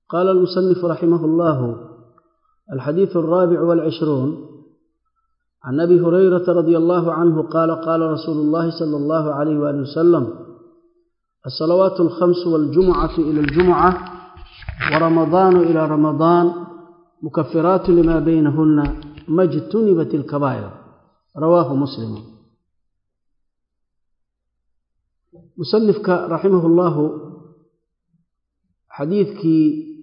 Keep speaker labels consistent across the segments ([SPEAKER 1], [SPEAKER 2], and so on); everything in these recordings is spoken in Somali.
[SPEAKER 1] قال المصنف رحمه الله الحديث الرابع والعشرون عن أبي هريرة رضي الله عنه قال قال رسول الله صلى الله عليه وآله وسلم الصلوات الخمس والجمعة إلى الجمعة ورمضان إلى رمضان مكفرات لما بينهن ما اجتنبت الكبائر رواه مسلم مصنفك رحمه الله xadiidkii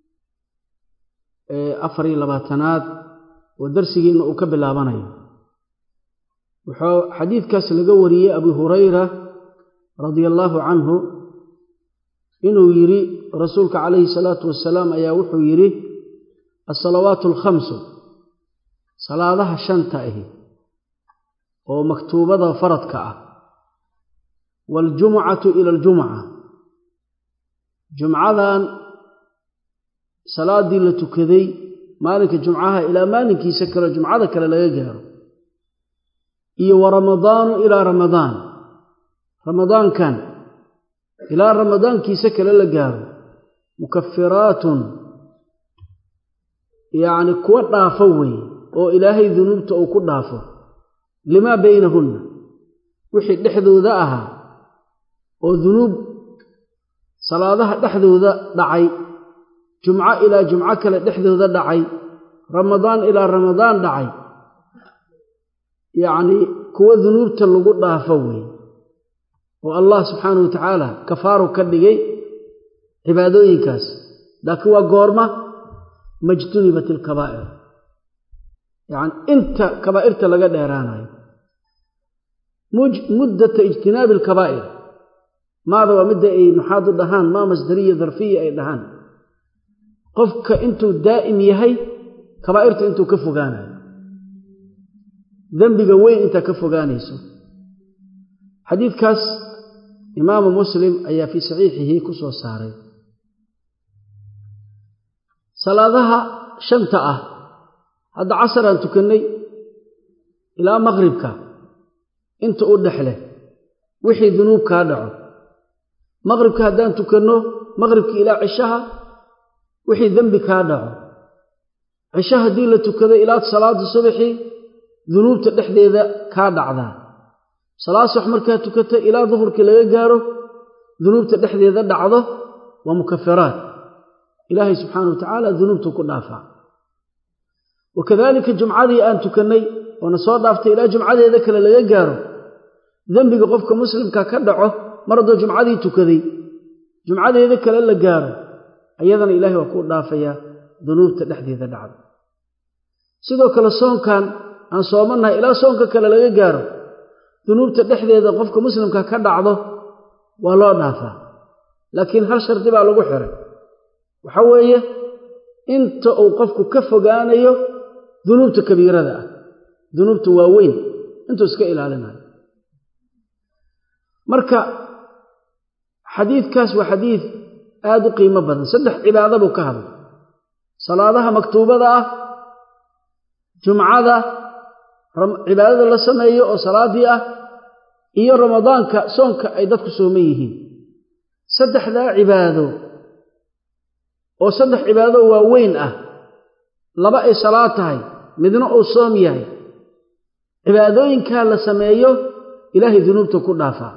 [SPEAKER 1] afar iyo labaatanaad oo darsigiina uu ka bilaabanayo wuxuu xadiidkaas laga wariyey abu hurayra radia allaahu canhu inuu yidhi rasuulka calayhi salaatu wasalaam ayaa wuxuu yidhi alsalawaatu alkhamsu salaadaha shanta ahi oo maktuubada faradka ah waaljumucatu ila aljumuca jumcadan salaaddii la tukaday maalinka jumcaha ilaa maalinkiisa kale jumcada kale laga gaaro iyo wa ramadaanu ilaa ramadaan ramadaankan ilaa ramadaankiisa kale la gaaro mukafiraatun yacni kuwa dhaafo weeye oo ilaahay dunuubta uu ku dhaafo limaa baynahunna wixii dhexdooda ahaa oo dunuub salaadaha dhexdooda dhacay jumco ilaa jumco kale dhexdooda dhacay ramadaan ilaa ramadaan dhacay yacnii kuwa dunuubta lagu dhaafo weeye oo allah subxaanahu wa tacaala kafaaru ka dhigay cibaadooyinkaas laakiin waa goorma majtunibat ilkabaa'ir yacni inta kabaa'irta laga dheeraanayo muddata ijtinaabi alkabaa'ir maada waa midda ay maxaad u dhahaan maa masdariya darfiya ay dhahaan qofka intuu daa'im yahay kabaa'irta intuu ka fogaanayo dembiga weyn intaa ka fogaanayso xadiidkaas imaamu muslim ayaa fii saxiixihi ku soo saaray salaadaha shanta ah hadda casaraan tukannay ilaa maqribka inta u dhexleh wixii dunuub kaa dhaco maqribka haddaan tukanno maqribkii ilaa cishaha wixii dembi kaa dhaco cisho haddii la tukado ilaa salaada subaxii dunuubta dhexdeeda kaa dhacdaa salaad subax markaa tukato ilaa duhurkii laga gaaro dunuubta dhexdeeda dhacdo waa mukafiraat ilaahay subxaana wa tacaala dunuubtu ku dhaafaa wa kadaalika jumcadii aan tukannay oona soo dhaaftay ilaa jumcadeeda kale laga gaaro dembiga qofka muslimka ka dhaco mar haddoo jumcadii tukaday jumcadeeda kale la gaaro ayadana ilaahay waa kuu dhaafayaa dunuubta dhexdeeda dhacda sidoo kale soonkan aan soomannahay ilaa soonka kale laga gaaro dunuubta dhexdeeda qofka muslimka ka dhacdo waa loo dhaafaa laakiin hal shardi baa lagu xiray waxa weeye inta uu qofku ka fogaanayo dunuubta kabiirada ah dunuubta waaweyn intuu iska ilaalinayo marka xadiidkaas waa xadiid aada u qiimo badan saddex cibaado buu ka hadlay salaadaha maktuubada ah jumcada cibaadada la sameeyo oo salaaddii ah iyo ramadaanka soonka ay dadku sooman yihiin saddexdaa cibaado oo saddex cibaado waaweyn ah laba ay salaad tahay midna uu soom yahay cibaadooyinkaa la sameeyo ilaahay dunuubta ku dhaafaa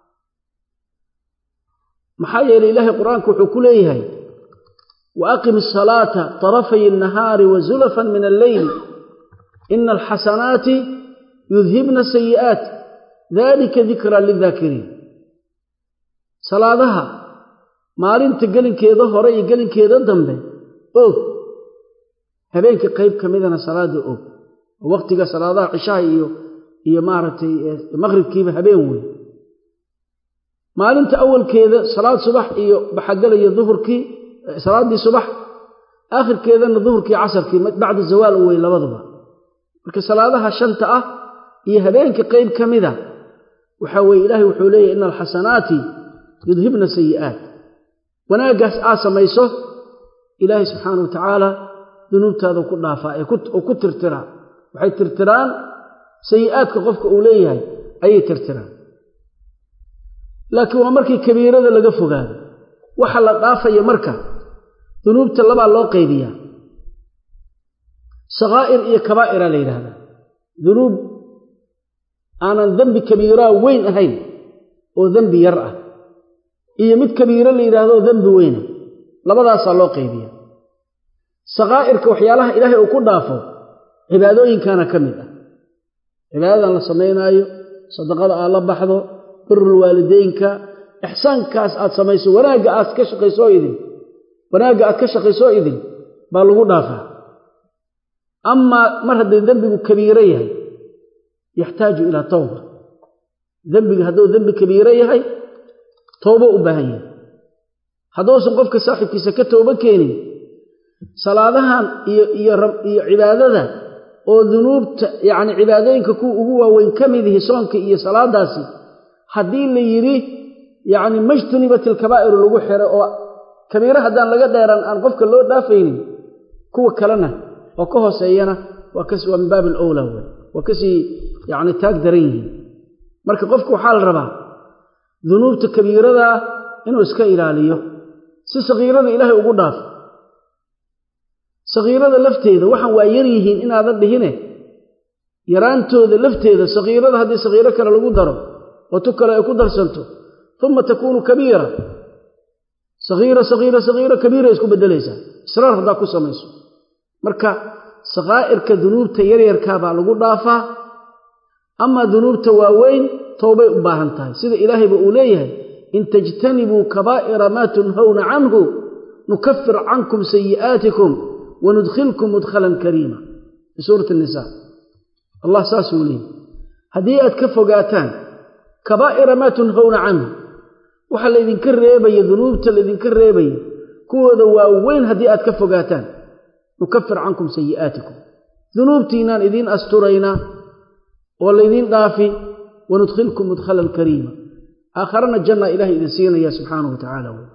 [SPEAKER 1] maxaa yeelay ilaahay qur-aanku wuxuu ku leeyahay wa aqim asalaata tarafay annahaari wa zulafan min alleyl ina alxasanaati yudhibna sayi'aat dalika dikraa lidaakiriin salaadaha maalinta gelinkeeda hore iyo gelinkeeda dambe og habeenka qayb ka midana salaada og oo wakhtiga salaadaha cishaha iyo iyo maaragtay maqribkiiba habeen wey maalinta awalkeeda salaad subax iyo baxagelaya duhurkii salaaddii subax aakhirkeedana duhurkii casarkii bacda zawaal u wey labaduba marka salaadaha shanta ah iyo habeenka qayb ka mida waxaa weeye ilaahay wuxuu leeyahy ina alxasanaati yudhibna sayi'aat wanaaggaas aad samayso ilaahay subxaana wa tacaala dunuubtaada ku dhaafaa oo ku tirtiraa waxay tirtiraan sayi'aadka qofka uu leeyahay ayay tirtiraan laakiin waa markii kabiirada laga fogaado waxa la dhaafaya marka dunuubta labaa loo qaybiyaa sakaa'ir iyo kabaa'ira la yidhaahdaa dunuub aanan dembi kabiiraa weyn ahayn oo dembi yar ah iyo mid kabiiro la yidhaahdo oo dembi weyna labadaasaa loo qaybiya sakaa'irka waxyaalaha ilaahay uu ku dhaafo cibaadooyinkana ka mid ah cibaadadan la samaynaayo sadaqada aad la baxdo birul waalideynka ixsaankaas aad samayso wanaagga aad ka shaqaysoo idin wanaagga aad ka shaqaysoo idin baa lagu dhaafaa amaa mar haddii dembigu kabiiro yahay yaxtaaju ilaa tawba dembiga hadduu dembi kabiiro yahay towbo u baahan yahay hadduusan qofka saaxibkiisa ka toobo keenin salaadahan iyo iyo iyo cibaadada oo dunuubta yacni cibaadooyinka kuwa ugu waaweyn ka mid ihi soonka iyo salaadaasi haddii la yidhi yacni majtunibat ilkabaa'iru lagu xiro oo kabiiro haddaan laga dheeraan aan qofka loo dhaafaynin kuwa kalena oo ka hooseeyana waa kas waa min baabi alowlaa wey waa kasii yacni taag daran yihiin marka qofku waxaa la rabaa dunuubta kabiiradaa inuu iska ilaaliyo si sakiirada ilaahay ugu dhaafo sakiirada lafteeda waxaan waa yar yihiin inaadan dhihine yaraantooda lafteeda sakiirada haddii sakiiro kale lagu daro oo tu kale ay ku darsanto uma takuunu kabiira sakiira sakiira sakiira kabiira isku beddelaysaa israar haddaa ku samayso marka sakaa'irka dunuubta yaryarkaa baa lagu dhaafaa amaa dunuubta waaweyn towbay u baahan tahay sida ilaahayba uu leeyahay in tajtanibuu kabaa'ira maa tunhawna canhu nukafir cankum sayi'aatikum wanudkhilkum mudkhalan kariima fi suurati nisaa allah saasuu leeyahy haddii aad ka fogaataan kabaa'ira maa tunhawna canhu waxa laydinka reebaya dunuubta laydinka reebaya kuwooda waaweyn haddii aad ka fogaataan nukafir cankum sayi'aatikum dunuubtiinaan idiin asturaynaa oo laydiin dhaafi wanudkhilkum mudkhalan kariima aakharana janna ilahay idin siinaya subxaanahu wa tacaala wey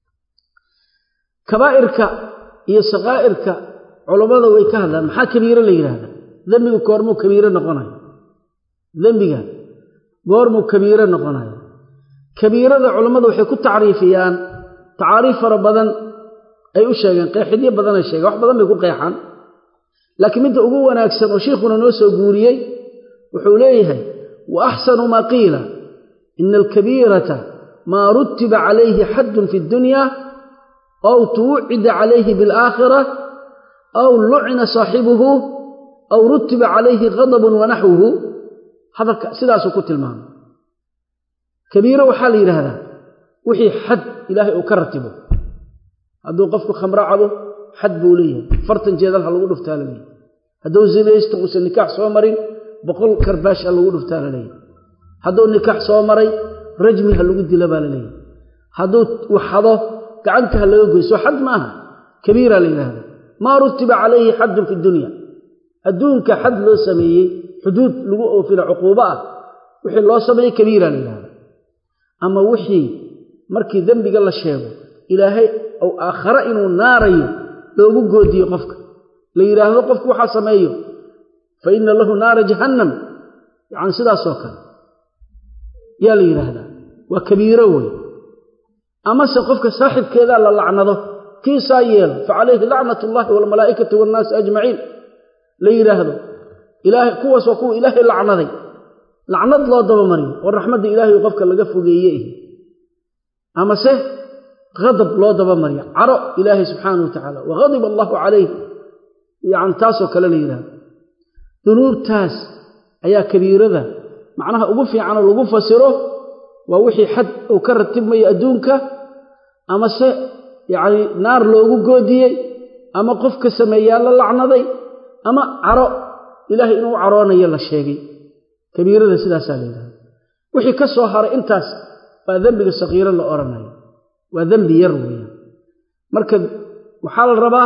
[SPEAKER 1] kabaa'irka iyo sakaa'irka culammada way ka hadlaan maxaa kabiiro la yidhaahdaa dembiga goormuu kabiiro noqonayo dembiga goormuu kabiiro noqonayo kabiirada culammada waxay ku tacriifiyaan tacaariif fara badan ay u sheegeen qeexidyo badanay sheegeen wax badan bay ku qeexaan laakiin midda ugu wanaagsan oo sheikhuna noo soo guuriyey wuxuu leeyahay wa axsanu maa qiila ina alkabiirata maa rutiba calayhi xaddun fi ddunya aw tuwucida calayhi bialaakhira aw lucina saaxibuhu aw rutiba calayhi qadabun wanaxwuhu hadalka sidaasuu ku tilmaamay kabiiro waxaa la yidhaahdaa wixii xad ilaahay uu ka ratibo hadduu qofku khamro cabo xad buu leeyahay fartan jeedal ha lagu dhuftaa la leeyahay hadduu zinaysto uusan nikaax soo marin boqol karbaash ha lagu dhuftaa la leeyahay hadduu nikaax soo maray rajmi ha lagu dilo baa la leeyahay hadduu waxado gacanta ha laga goyso xad maaha kabiira la yidhaahda maa rutiba calayhi xaddun fi dunya adduunka xad loo sameeyey xuduud lagu oofila cuquubo ah wixii loo sameeyey kabiira la yidhahda ama wixii markii dembiga la sheego ilaahay ou aakhare inuu naarayo loogu goodiyo qofka la yidhaahdo qofku waxaa sameeyo fa inna lahu naara jahannam yacni sidaasoo kale yaa la yidhaahdaa waa kabiiro wey amase qofka saaxibkeedaa la lacnado kiisaa yeelo fa calayhi lacnat ullahi waalmalaa'ikati waannaasi ajmaciin la yidhaahdo ilaahay kuwaas waa kuwa ilaahay lacnaday lacnad loo dabamariyo oo raxmadda ilaahay qofka laga fogeeye ihi amase hadab loo dabamariyo caro ilaahay subxaanah wa tacaala wahadiba allahu calayh yani taasoo kale la yidhahdo dunuubtaas ayaa kabiirada macnaha ugu fiicanoo lagu fasiro waa wixii xad uu ka ratibmayo adduunka amase yacni naar loogu goodiyey ama qofka sameeyaa la lacnaday ama caro ilaahay inuu caroonayo la sheegay kabiirada sidaasaa la yidhahda wixii ka soo haray intaas waa dembiga sakiiro la odhanayo waa dembi yar weeyaan marka waxaa la rabaa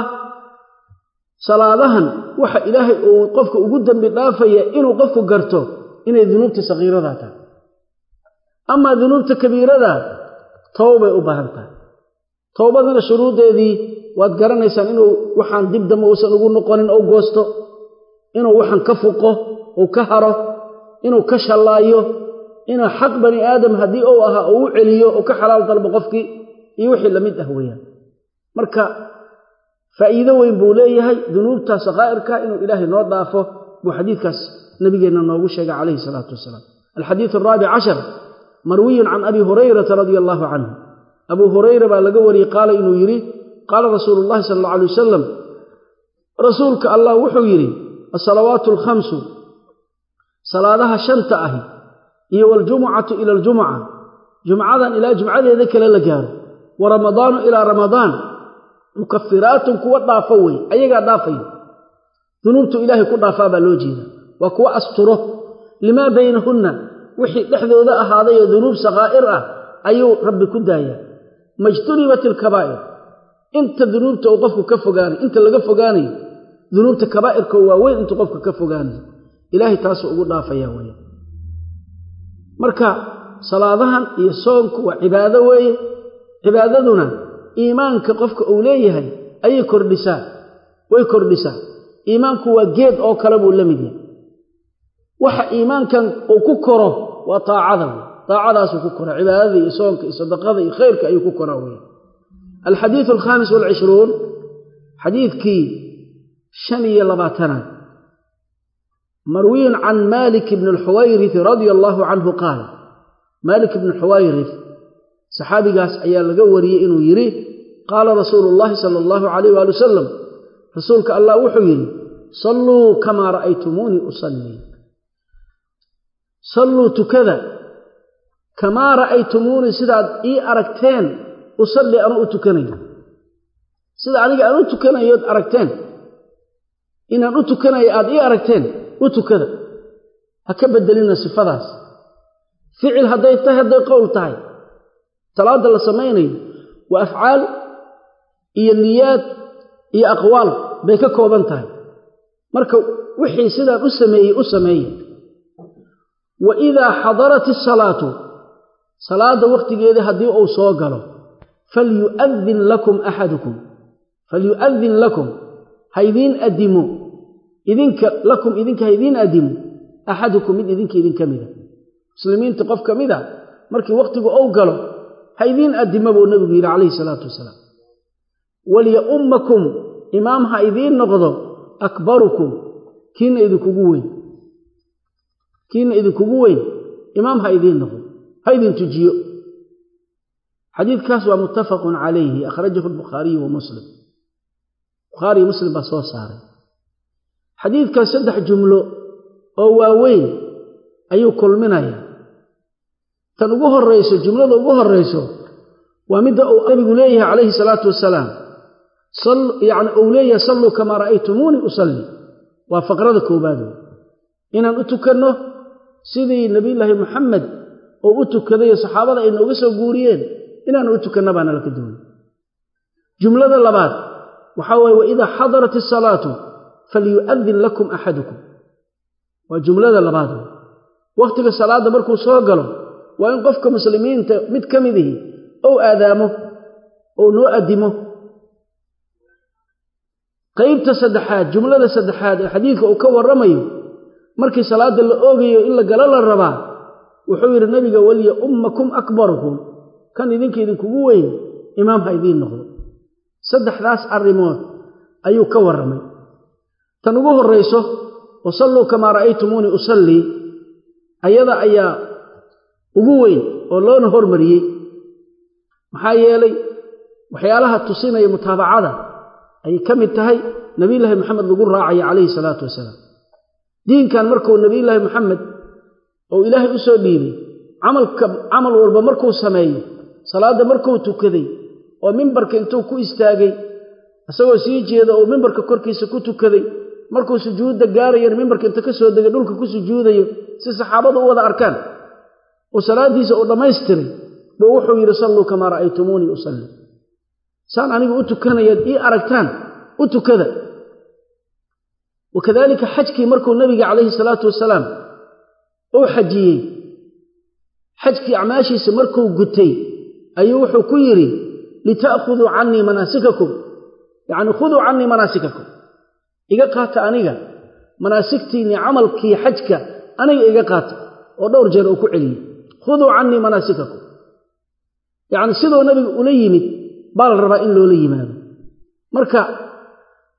[SPEAKER 1] salaadahan waxa ilaahay uu qofka ugu dembi dhaafaya inuu qofku garto inay dunuubta sakiiradaa tahay amaa dunuubta kabiiradaa towbay u baahan tahay towbadana shuruuddeedii waad garanaysaan inuu waxaan dib dambe uusan ugu noqonin ou goosto inuu waxaan ka fuqo uu ka haro inuu ka shallaayo inuu xaq bani aadam haddii uu ahaa uu u celiyo uu ka xalaal dalbo qofkii iyo wixii lamid ah weeyaan marka faa'iido weyn buu leeyahay dunuubta sakaa'irka inuu ilaahay noo dhaafo buu xadiidkaas nabigeenna noogu sheegay calayhi salaatu wasalaam alxadiidu araabic cashar marwiyun can abi hurayrata radia allaahu canhu abuu hurayra baa laga wariyey qaala inuu yidhi qaala rasuulu llahi sala alla alay wasalam rasuulka allah wuxuu yidhi asalawaatu alkhamsu salaadaha shanta ahi iyo waljumucatu ila aljumuca jumcadan ilaa jumcadeeda kale la gaaro wa ramadaanu ilaa ramadaan mukafiraatun kuwa dhaafo wey ayagaa dhaafayo dunuubtu ilaahay ku dhaafaa baa loo jeeda waa kuwa asturo limaa baynahunna wixii dhexdooda ahaaday oo dunuub sakaa'ir ah ayuu rabbi ku daayaa majtunibat ilkabaa'ir inta dunuubta uu qofku ka fogaanayo inta laga fogaanayo dunuubta kabaa'irka waaweyn intuu qofka ka fogaanayo ilaahay taasuu ugu dhaafaya weya marka salaadahan iyo soonku waa cibaado weeye cibaadaduna iimaanka qofka uu leeyahay ayay kordhisaa way kordhisaa iimaanku waa geed oo kale buu la mid yahay waxa iimaankan uu ku koro waa taacada wey taacadaasuu ku koraa cibaadada iyo soonka iyo sadaqada iyo khayrka ayuu ku koraa wey alxadiidu alkhaamis walcishruun xadiidkii shan iyo labaatanaad marwiyun can malik bni alxuwayrith radia allaahu canhu qaal maalik ibni xuwayrith saxaabigaas ayaa laga wariyey inuu yidhi qaala rasuulu llaahi sala allahu calayh waali wasalam rasuulka allah wuxuu yidhi salluu kamaa ra'aytumuunii usallii salluu tukada kamaa ra'aytumuunii sidaad ii aragteen usallii anuu u tukanayo sida aniga aan u tukanayood aragteen inaan u tukanayo aad ii aragteen u tukada ha ka bedelina sifadaas ficil hadday tahay hadday qowl tahay salaadda la samaynayo waa afcaal iyo niyaad iyo aqwaal bay ka kooban tahay marka wixii sidaan u sameeyey u sameeye wa idaa xadarat isalaatu salaadda wakhtigeeda haddii uu soo galo falyu'adin lakum axadukum falyu'adin lakum haydiin adimo idinka lakum idinka haydiin adimo axadukum mid idinka idinka mida muslimiinta qof ka mid a markii wakhtigu ou galo haydiin addima buu nebigu yidhi calayhi salaatu wasalaam walyaummakum imaam ha idiin noqdo akbarukum kiina idinkugu weyn kiina idinkugu weyn imaam ha idiin noqdo ha idin tujiyo xadiidkaas waa muttafaqun calayhi akhrajahu albukhaariyu wa muslim bukhaariyo muslim baa soo saaray xadiidkaas saddex jumlo oo waaweyn ayuu kulminayaa tan ugu horrayso jumlada ugu horrayso waa midda uu nabigu leeyahay calayhi salaatu wasalaam yacni uu leeyahay salluu kamaa ra'aytumuunii usalli waa faqrada koowaad wey inaan u tukanno sidii nebiyullaahi moxamed oo u tukadayo saxaabada ay nooga soo guuriyeen inaanu u tukanno baana laka duway jumlada labaad waxaa waye waidaa xadarat isalaatu falyu'adin lakum axadukum waa jumlada labaad wey wakhtiga salaadda markuu soo galo waa in qofka muslimiinta mid ka midihi ou aadaamo ou noo addimo qaybta saddexaad jumlada saddexaad ee xadiidka uu ka warramayo markii salaadda la oogayo in la galo la rabaa wuxuu yidhi nabiga waliya ummakum akbarukum kan idinka idinkugu weyn imaam ha idiin noqdo saddexdaas arrimood ayuu ka warramay tan ugu horrayso wasalluu kamaa ra'aytumuunii usallii ayada ayaa ugu weyn oo loona hormariyey maxaa yeelay waxyaalaha tusinaya mutaabacada ayay ka mid tahay nebiyullaahi moxamed lagu raacayo calayhi salaatu wasalaam diinkan markuu nebiyullaahi moxamed oo ilaahay u soo dhiibay camalka camal walba markuu sameeyo salaadda markuu tukaday oo mimbarka intuu ku istaagay isagoo sii jeeda oo mimbarka korkiisa ku tukaday markuu sujuudda gaarayana mimbarka inta ka soo degay dhulka ku sujuudayo si saxaabadu u wada arkaan oo salaaddiisa uu dhammaystiray buu wuxuu yidhi salluu kamaa ra'aytumuunii usalli saan anigu u tukanayaad ii aragtaan u tukada wakadaalika xajkii markuu nebiga calayhi salaatu wasalaam uu xajiyey xajkii acmaashiisa markuu gutay ayuu wuxuu ku yidhi lita'khuduu cannii manaasikakum yacni khuduu cannii manaasikakum iga qaata aniga manaasigtiinnii camalkii xajka aniga iga qaata oo dhowr jeer uu ku celiyey khuduu cannii manaasikakum yacni siduu nabiga ula yimid baa la rabaa in loola yimaado marka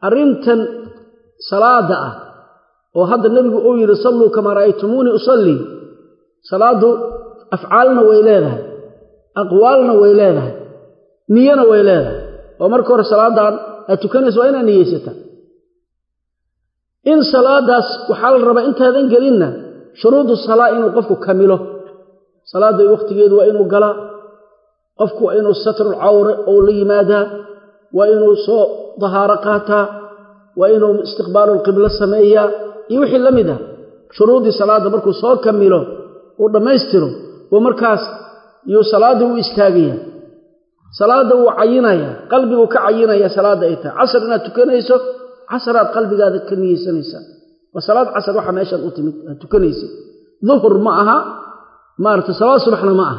[SPEAKER 1] arrintan salaada ah oo hadda nebigu uu yidhi salluu kamaa ra'aytumuunii usallii salaaddu afcaalna way leedahay aqwaalna way leedahay niyana way leedahay oo marka hore salaaddan aad tukanaysa waa inaad niyeysataa in salaadaas waxaa la rabaa intaadan gelinna shuruudu salaa inuu qofku kamilo salaadda wakhtigeedu waa inuu galaa qofku waa inuu satrul cawre ou la yimaadaa waa inuu soo dahaaro qaataa waa inuu istiqbaalulqiblo sameeyaa iyo wixii la mid ah shuruuddii salaadda markuu soo kamilo uu dhammaystiro uu markaas yuu salaaddii u istaagayaa salaadda wuu cayinayaa qalbiguu ka cayinayaa salaadda ay tahay casar inaad tukanayso casaraad qalbigaada ka niyeysanaysaa waa salaad casar waxa meeshaan u timid aad tukanaysid duhur ma aha maarata salaad subaxna ma aha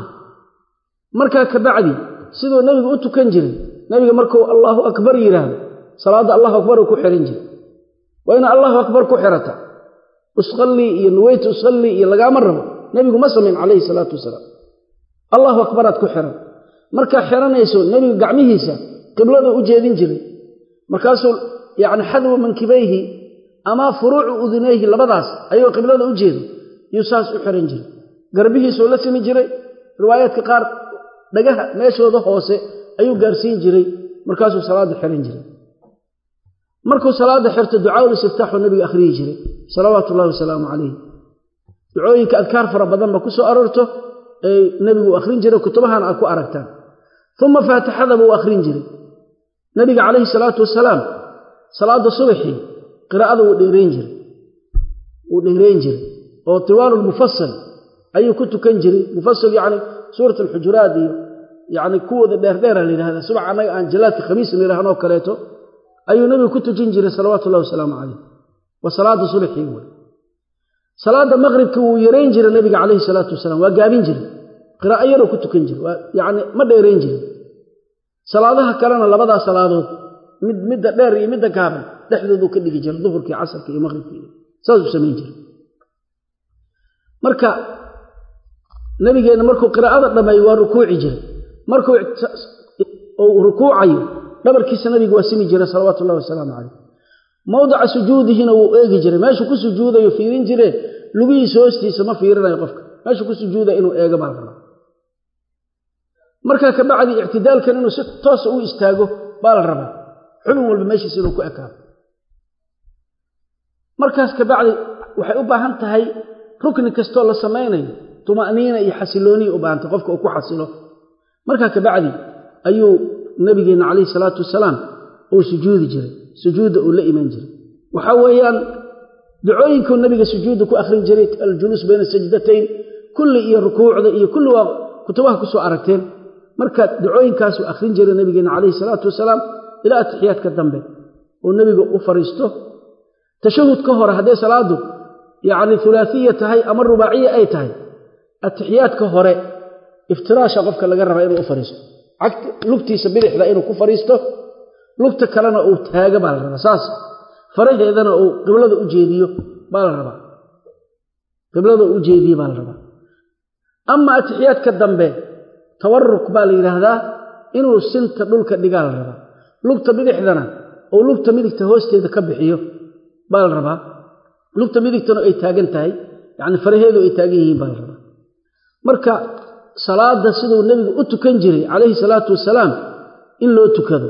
[SPEAKER 1] markaa kabacdi siduu nebigu u tukan jiray nebiga markuu allaahu akbar yidhaahdo salaadda allahu akbar uu ku xihan jiray waa ina allahu akbar ku xirata usallii iyo nuweytu usallii iyo lagaama rabo nebigu ma samayn calayhi salaatu wasalaam allahu akbaraad ku xiran markaa xiranayso nebigu gacmihiisa qiblada u jeedin jiray markaasuu yacni xadwa mankibayhi ama furuucu udunayhi labadaas ayuu qiblada u jeedo yuu saas u xiran jiray garbihiisuu la simi jiray riwaayaadka qaar dhagaha meeshooda hoose ayuu gaarsiin jiray markaasuu salaadda xiran jiray markuu salaadda xirto ducaaul istiftaaxuu nebiga akhriyi jiray salawaatu ullahi wasalaamu calayh ducooyinka adkaar fara badanba ku soo aroorto ee nebigu akhrin jiray kutubahana aad ku aragtaan uma faatixada buu akhrin jiray nebiga calayhi salaatu wasalaam salaadda subaxii qiraa'ada wuu dheerayn jiray wuu dheerayn jiray oo tiwaalu lmufasal ayuu ku tukan jiray mufasal yacni suurat alxujuraat iyo yacni kuwooda dheerdheera la yidhahda subax annaga aan jalaadka khamiis nidhaahnoo kaleeto ayuu nebigu ku tujin jiray salawaatu ullahi wasalaamu calayh waa salaadda subaxii wey salaadda maqribka wuu yarayn jiray nebiga calayhi salaatu wasalaam waa gaabin jiray qiraa'o yaroo ku tukan jiray waa yacni ma dheerayn jirin salaadaha kalena labadaa salaadood mid midda dheer iyo midda gaaban dhexdooduu ka dhigi jiray duhurkii casarka iyo maqribkii saasuu samayn jiray marka nabigeenna markuu qiraa'ada dhammeeyo waa rukuuci jiray markuu uu rukuucayo dhabarkiisa nabigu waa simi jiray salawaatu ullahi wasalaamu calayh mawdica sujuudihina wuu eegi jiray meeshuu ku sujuudayo fiirin jiree lugihiisa hoostiisa ma fiirinayo qofka meeshuu ku sujuudaya inuu eego baa la rabaa markaa kabacdi ictidaalkan inuu si toosa u istaago baa la rabaa xubin walba meeshiisa inuu ku ekaado markaas kabacdi waxay u baahan tahay rukni kastoo la samaynayo tuma'niina iyo xasilooniya u baahantay qofka uu ku xasilo markaa kabacdi ayuu nabigeenna calayhi salaatu wasalaam uu sujuudi jiray sujuudda uu la iman jiray waxaa weeyaan ducooyinkuu nabiga sujuudda ku akhrin jiray aljuluus bayna sajdatayn kulli iyo rukuucda iyo kulli waa kutubaha ku soo aragteen marka ducooyinkaasuu akhrin jiray nabigeenna calayhi salaatu wasalaam ilaa atixiyaadka dambe oo nebiga u fariisto tashahud ka hore haddee salaadu yacni hulaasiya tahay ama rubaaciya ay tahay atixiyaadka hore iftiraasha qofka laga rabaa inuu u fariisto lugtiisa bidixda inuu ku fariisto lugta kalena uu taago baa la rabaa saas faraheedana uu qiblada u jeediyo baa la rabaa qiblada u jeediye baa la rabaa ama atixiyaadka dambe tawaruk baa la yidhaahdaa inuu sinta dhulka dhigaa la rabaa lugta bidixdana oo lugta midigta hoosteeda ka bixiyo baa la rabaa lugta midigtana ay taagan tahay yacni faraheedu ay taagan yihiin baa la rabaa marka salaadda siduu nebigu u tukan jiray calayhi salaatu wasalaam in loo tukado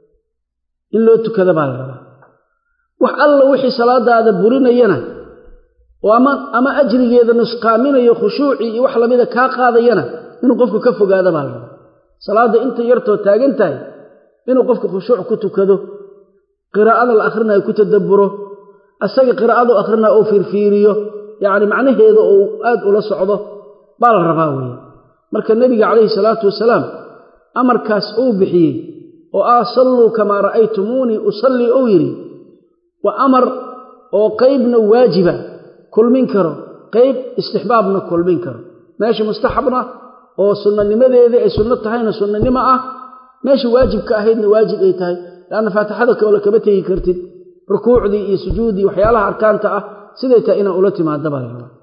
[SPEAKER 1] in loo tukado baa la rabaa wax alla wixii salaadaada burinayana oo ama ama ajrigeeda nusqaaminayo khushuucii iyo wax lamida kaa qaadayana inuu qofku ka fogaado baa la rabaa salaadda inta yartoo taagan tahay inuu qofku khushuuc ku tukado qiraa'ada la akhrinayo ku tadabburo asaga qiraa'adu akhrinayo uu fiirfiiriyo yacni macnaheeda oo aad ula socdo baa la rabaa weeye marka nebiga calayhi salaatu wasalaam amarkaas uu bixiyey oo ah salluu kamaa ra'aytumuunii usallii uu yidhi waa amar oo qaybna waajiba kulmin karo qayb istixbaabna kulmin karo meesha mustaxabna oo sunnanimadeeda ay sunno tahayna sunnanimo ah meesha waajibka ahaydna waajib ay tahay leanna faatixada kale kama tegi kartid rukuucdii iyo sujuuddii waxyaalaha arkaanta ah siday tahay inaan ula timaada baa la rabaa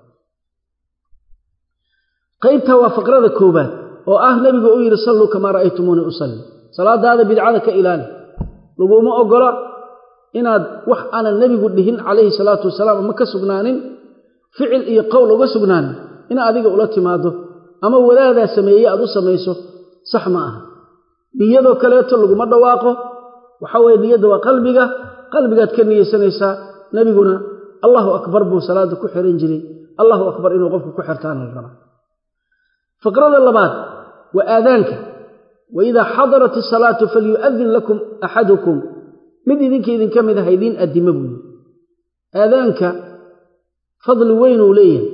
[SPEAKER 1] qaybta waa faqrada koobaad oo ah nebigu uu yidhi salluu kamaa ra'aytumuuni usalli salaadaada bidcada ka ilaali laguma oggola inaad wax aanan nebigu dhihin calayhi salaatu wasalaam ama ka sugnaanin ficil iyo qowl uga sugnaanin inaad adiga ula timaado ama wadaadaa sameeye aad u samayso sax ma aha niyadoo kaleeto laguma dhawaaqo waxa weye niyadda waa qalbiga qalbigaad ka niyeysanaysaa nebiguna allahu akbar buu salaada ku xiran jiray allahu akbar inuu qofku ku xirtaana la rabaa faqrada labaad waa aadaanka wa idaa xadarat isalaatu falyu'adin lakum axadukum mid idinka idinka mid aha idiin addimo buu yidhi aadaanka fadli weynuu leeyahay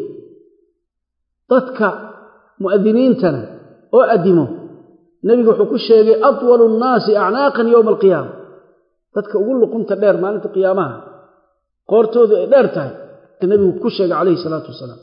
[SPEAKER 1] dadka mu'adiniintana oo addimo nebigu wuxuu ku sheegay atwalu nnaasi acnaaqan yowma alqiyaama dadka ugu luqunta dheer maalinta qiyaamaha qoortoodu ay dheer tahay nebigu ku sheegay calayhi salaatu wasalaam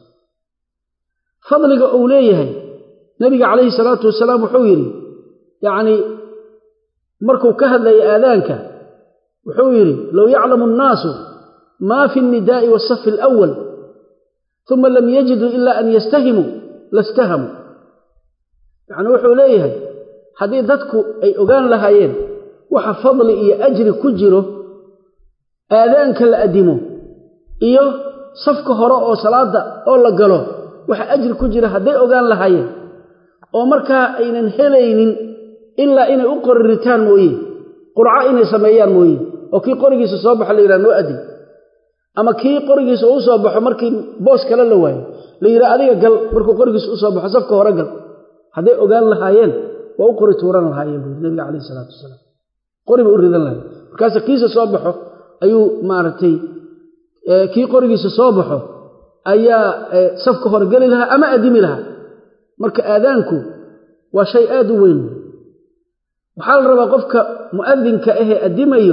[SPEAKER 1] fadliga uu leeyahay nebiga calayhi salaatu wasalaam wuxuu yidhi yacnii markuu ka hadlayay aadaanka wuxuu yidhi low yaclamu annaasu maa fi alnidaa'i waasafi alawal uma lam yajiduu ila an yastahimuu lastahamuu yacnii wuxuu leeyahay haddii dadku ay ogaan lahaayeen waxa fadli iyo ajri ku jiro aadaanka la addimo iyo safka hore oo salaadda oo la galo waxa ajri ku jira hadday ogaan lahaayeen oo markaa aynan helaynin ilaa inay u qori ritaan mooye qurco inay sameeyaan mooye oo kii qorigiisa soo baxo la yidhaha noo adin ama kii qorigiisa u soo baxo markii boos kale la waayo la yidhaha adiga gal markuu qorigiisa u soo baxo safka hore gal hadday ogaan lahaayeen waa u qori tuuran lahaayeen buuri nabiga calayhi isalaatu wasalaam qori bay u ridan lahayen markaase kiisa soo baxo ayuu maaragtay kii qorigiisa soo baxo ayaa safka hore geli lahaa ama addimi lahaa marka aadaanku waa shay aad u weyn waxaa la rabaa qofka mu'adinka ahee addimayo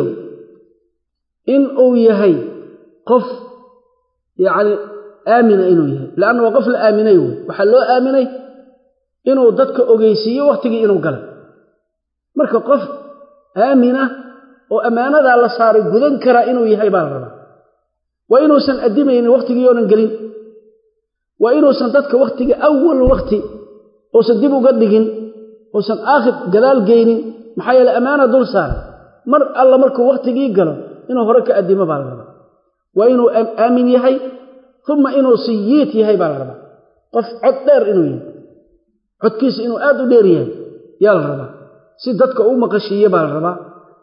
[SPEAKER 1] in uu yahay qof yacni aamina inuu yahay leanna waa qof la aaminay wey waxaa loo aaminay inuu dadka ogeysiiyo wakhtigii inuu galay marka qof aamina oo ammaanadaa la saaray gudan karaa inuu yahay baa la rabaa waa inuusan addimaynin wakhtigii oonan gelin waa inuusan dadka wakhtiga awal wakhti uusan dib uga dhigin uusan aakhir gadaal geynin maxaa yeele ammaana dul saaray mar alla markuu wakhtigii galo inuu hore ka addimo baa la rabaa waa inuu aamin yahay uma inuu siyiit yahay baa la rabaa qof cod dheer inuu yahay codkiisa inuu aad u dheer yahay yaa la rabaa si dadka u maqashiiye baa la rabaa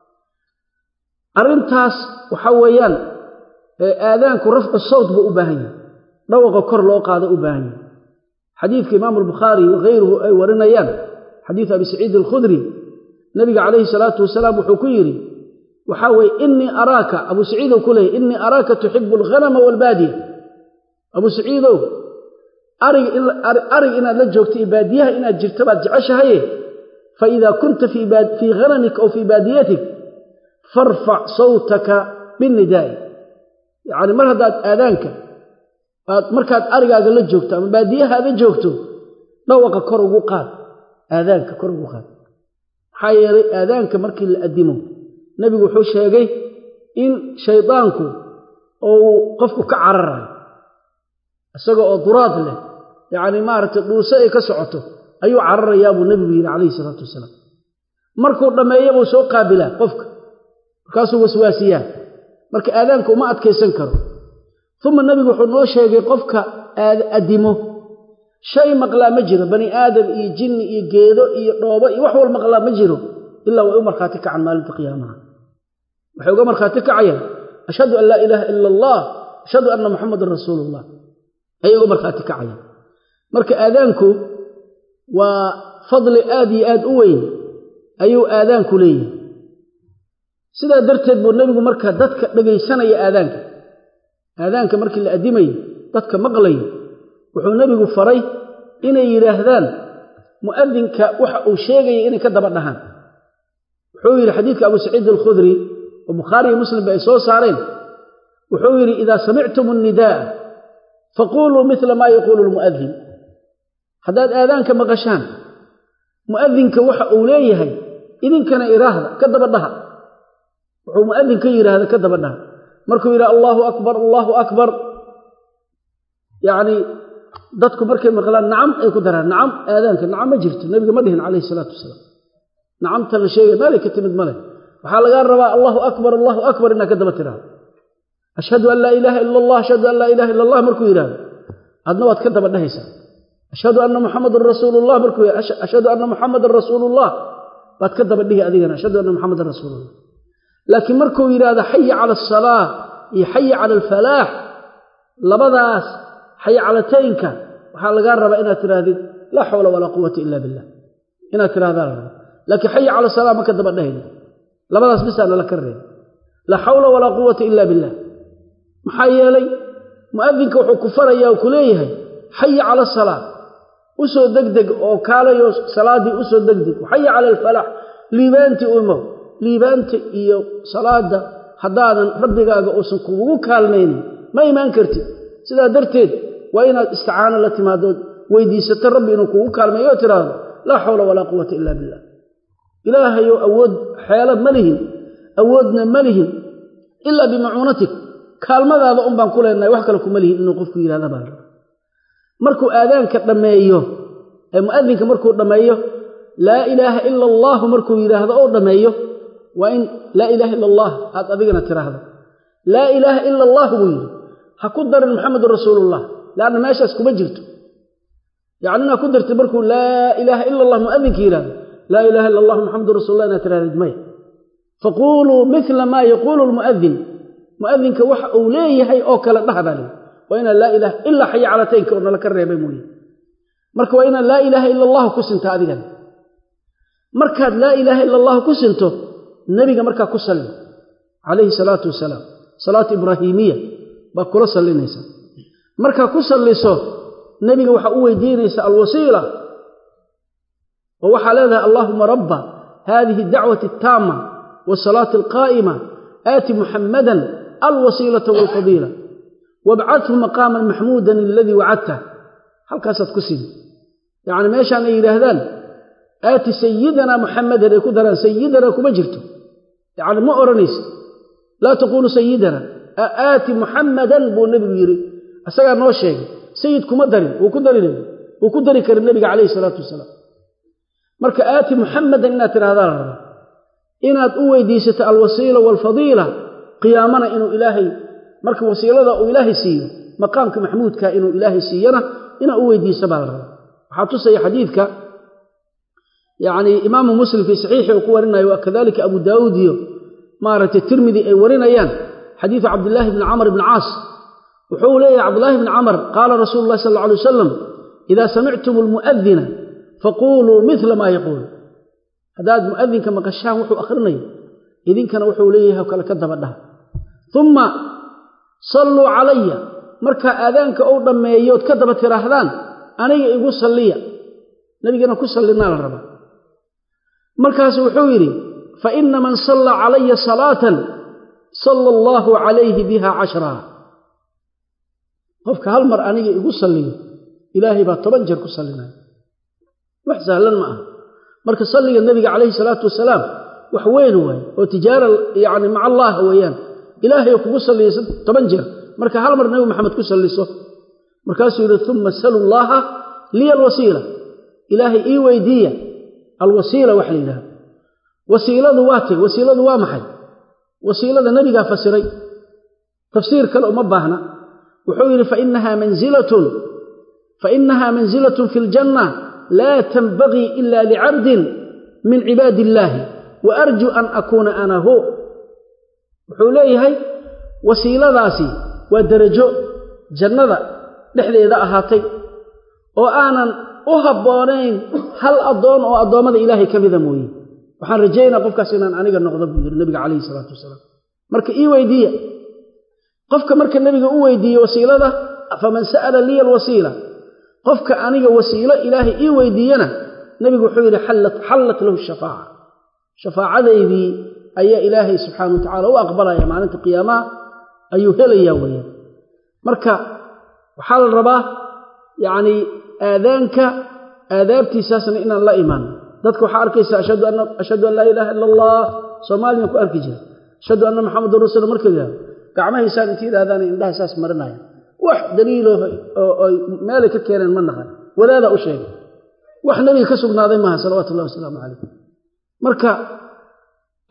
[SPEAKER 1] arrintaas waxaa weeyaan aadaanku rafcu sawt buu u baahan yahay dhawaqa kor loo qaado u baahan yahay xadiidka imaamu albukhaari wakayruhu ay warinayaan xadiidu abi saciid alkhudri nabiga calayhi salaatu wasalaam wuxuu ku yidhi waxaa weeye innii araaka abuu saciidow ku leeyay innii araaka tuxibu alghanama waalbaadiya abuu saciidow arig arig inaad la joogto iyo baadiyaha inaad jirto baad jeceshahaye fa idaa kunta fii ghanamika aw fii baadiyatik farfac sawtaka binnidaa'i yacni mar haddaad aadaanka aad markaad arigaaga la joogto ama baadiyahaada joogto dhawaqa kor ugu qaad aadaanka kor ugu qaad maxaa yeelay aadaanka markii la addimo nebigu wuxuu sheegay in shaydaanku uu qofku ka cararayo isaga oo duraad leh yacni maaragtay dhuuse ay ka socoto ayuu cararayaa buu nebigu yidhi calayhi salaatu wasalaam markuu dhammeeya buu soo qaabilaa qofka markaasuu waswaasiyaa marka aadaanka uma adkaysan karo uma nebigu wuxuu noo sheegay qofka addimo shay maqlaa ma jiro bani aadam iyo jinni iyo geedo iyo dhoobo iyo wax wal maqlaa ma jiro ilaa way u markhaati kacan maalinta qiyaamaha waxay uga markhaati kacayaan ashhadu an laa ilaaha ila allah ashhadu anna muxamadan rasuulullah ayay uga markhaati kacayaan marka aadaanku waa fadli aad iyo aad u weyn ayuu aadaanku leeyahay sidaa darteed buu nebigu marka dadka dhegaysanaya aadaanka aadaanka markii la addimayo dadka maqlayo wuxuu nebigu faray inay yidhaahdaan mu'adinka waxa uu sheegaya inay ka daba dhahaan wuxuu yidhi xadiidka abu saciid alkhudri oo bukhaari iyo muslimba ay soo saareen wuxuu yidhi idaa samictum annidaa'a faquuluu midla maa yaquulu lmu'adin haddaad aadaanka maqashaan mu'adinka waxa uu leeyahay idinkana iraahda ka daba dhaha wuxuu mu'adinka yidhaahda ka daba dhaha markuu yidhaha allaahu akbar allaahu akbar yacnii dadku markay maqlaan nacam ay ku daraan nacam aadaanka nacam ma jirto nebiga ma dhihin calayhi salaatu wasalaam nacamta la sheegay meelay ka timid ma leh waxaa lagaa rabaa allahu akbar allahu akbar inaad ka daba tiraahdo ashhadu an laa ilaaha ila allah ashhadu an laa ilaha illa allah markuu yidhahdo adna waad ka daba dhehaysaa ashhadu anna muxamadan rasuulullah markuu ashhadu anna muxamadan rasuulullah baad ka daba dhihi adigana ashhadu anna muxamadan rasuulullah laakiin markuu yidhaahdo xaya cala asalaa iyo xaya cala alfalaax labadaas xayacalataynka waxaa lagaa rabaa inaad tidhaahdid laa xawla walaa quwata ila billah inaad tidhahdaa la rabaa laakiin xaya cala salaa ma ka daba dhahayno labadaas bisaana la ka reeba laa xawla walaa quwata ila billah maxaa yeelay mu'adinka wuxuu ku farayaa oo ku leeyahay xaya cala asalaa u soo degdeg oo kaalayo salaaddii u soo degdeg xaya cala alfalaax liibaantii u imow liibaanta iyo salaadda haddaadan rabbigaaga uusan kugugu kaalmaynin ma imaan kartid sidaa darteed waa inaad isticaano la timaadood weydiisato rabbi inuu kugu kaalmeeyo oo tidhaahdo laa xawla walaa quwata ila billah ilaahayow awood xeelad ma lihin awoodna ma lihin ilaa bimacuunatik kaalmadaada un baan ku leenahay wax kale kuma lihin inuu qofku yidhahda baa raba markuu aadaanka dhammeeyo ee mu'adinka markuu dhammeeyo laa ilaaha ila allaahu markuu yidhaahdo oo dhammeeyo waa in laa ilaaha ila allah aad adigana tiraahdo laa ilaaha ila allaahu buu yidhi ha ku darin maxamedun rasuulullah leanna meeshaas kuma jirto yacni inaad ku dartid markuu laa ilaaha ila allah mu'adinka yidhahdo laa ilaha ila allah maxamedun rasulullah inaad tirahdid maya faquuluu mila maa yaquulu lmu'adin mu'adinka waxa uu leeyahay oo kale dhaha baa leeyahy waa inaan laa ilaha ilaa xaya calataynka oo nala ka reebay mooye marka waa inaan laa ilaaha ila allahu ku sinta adigana markaad laa ilaaha ila allahu ku sinto nebiga markaa ku salli calayhi salaatu wasalaam salaatu ibraahiimiya baad kula sallinaysaa markaa ku salliso nebiga waxaa u weydiinaysaa alwasiila oo waxaa leedahay allaahuma rabba haadihi adacwati altaama wasalaati alqaa'ima aati muxammadan alwasiilata waalfadiila wabcadhu maqaaman maxmuudan aladii wacadtah halkaasaad ku sidi yacni meeshaan ay yidhaahdaan aati sayidanaa muxammadan ay ku daraan sayidanaa kuma jirto yacni ma odhanaysa laa taquulu sayidana aati muxammadan buu nebigu yidhi isagaa noo sheegay sayid kuma darin wuu ku darin wuu ku dari kara nebiga calayhi salaatu wasalaam marka aati muxammadan inaad tidhahdaa la rabaa inaad u weydiisato alwasiila waalfadiila qiyaamana inuu ilaahay marka wasiilada uu ilaahay siiyo maqaamka maxmuudka inuu ilaahay siiyana inaad u weydiisa baa la rabaa waxaa tusaya xadiidka yacni imaamu muslim fii saxiixi uu ku warinayo waa kadalika abu daawuud iyo maaragtay tirmidi ay warinayaan xadiidu cabdillaahi bni camr bni caas wuxuu leeyahay cabdullaahi bni camar qaala rasuulu llahi sal alla alay wasalam idaa samictum almu'adina faquuluu mila maa yaquul haddaad mu'adinka maqashaan wuxuu akhrinayo idinkana wuxuu leeyahay oo kale ka daba dhaha umma salluu calaya markaa aadaanka uu dhammeeyood ka daba tiraahdaan aniga igu salliya nebigana ku sallinaa la rabaa markaasu wuxuu yidhi fa ina man salla calaya salaatan salla allaahu calayhi biha cashraa qofka hal mar aniga igu salliyo ilaahay baa toban jeer ku sallinaya wax sahlan ma aha marka salliga nebiga calayhi salaatu wasalaam wax weyn waaye oo tijaara yacni maca allaah weeyaan ilaahay kugu salliyaysa toban jeer marka hal mar nebi maxamed ku salliso markaasuu yidhi uma salu llaaha liya alwasiila ilaahay ii weydiiya alwasiila waxa la yidhahda wasiiladu waa tay wasiiladu waa maxay wasiilada nebigaa fasiray tafsiir kale uma baahna wuxuu yidhi fainahaa manzilatun fainahaa manzilatun fi ljanna laa tanbagii ila licabdin min cibaadi illaahi wa arju an akuuna ana hu wuxuu leeyahay wasiiladaasi waa derajo jannada dhexdeeda ahaatay oo aanan u habboonayn hal addoon oo addoommada ilaahay ka mida mooye waxaan rajaynaa qofkaas inaan aniga noqdo buu yidhi nabiga calayhi salaatu wasalaam marka ii weydiiya qofka marka nebiga u weydiiye wasiilada faman sa'ala liya alwasiila qofka aniga wasiilo ilaahay ii weydiiyena nebigu wuxuu yidhi xallat lahu shafaaca shafaacadaydii ayaa ilaahay subxaana wa tacala u aqbalaya maalinta qiyaamaha ayuu helayaa weeyaan marka waxaa la rabaa yacnii aadaanka aadaabtiisaasna inaan la imaano dadka waxaa arkaysa ashhadu an laa ilaaha ila allah soomaaliyan ku arki jira ashhadu anna maxamedan rasuul marka yidhahdo gacmahaysaan inta yidhahdaan indhaha saas marinaya wax daliilo oo meelay ka keeneen ma naqan wadaadaa u sheegay wax nebiga ka sugnaaday maaha salawaatu ullahi wasalaamu calayh marka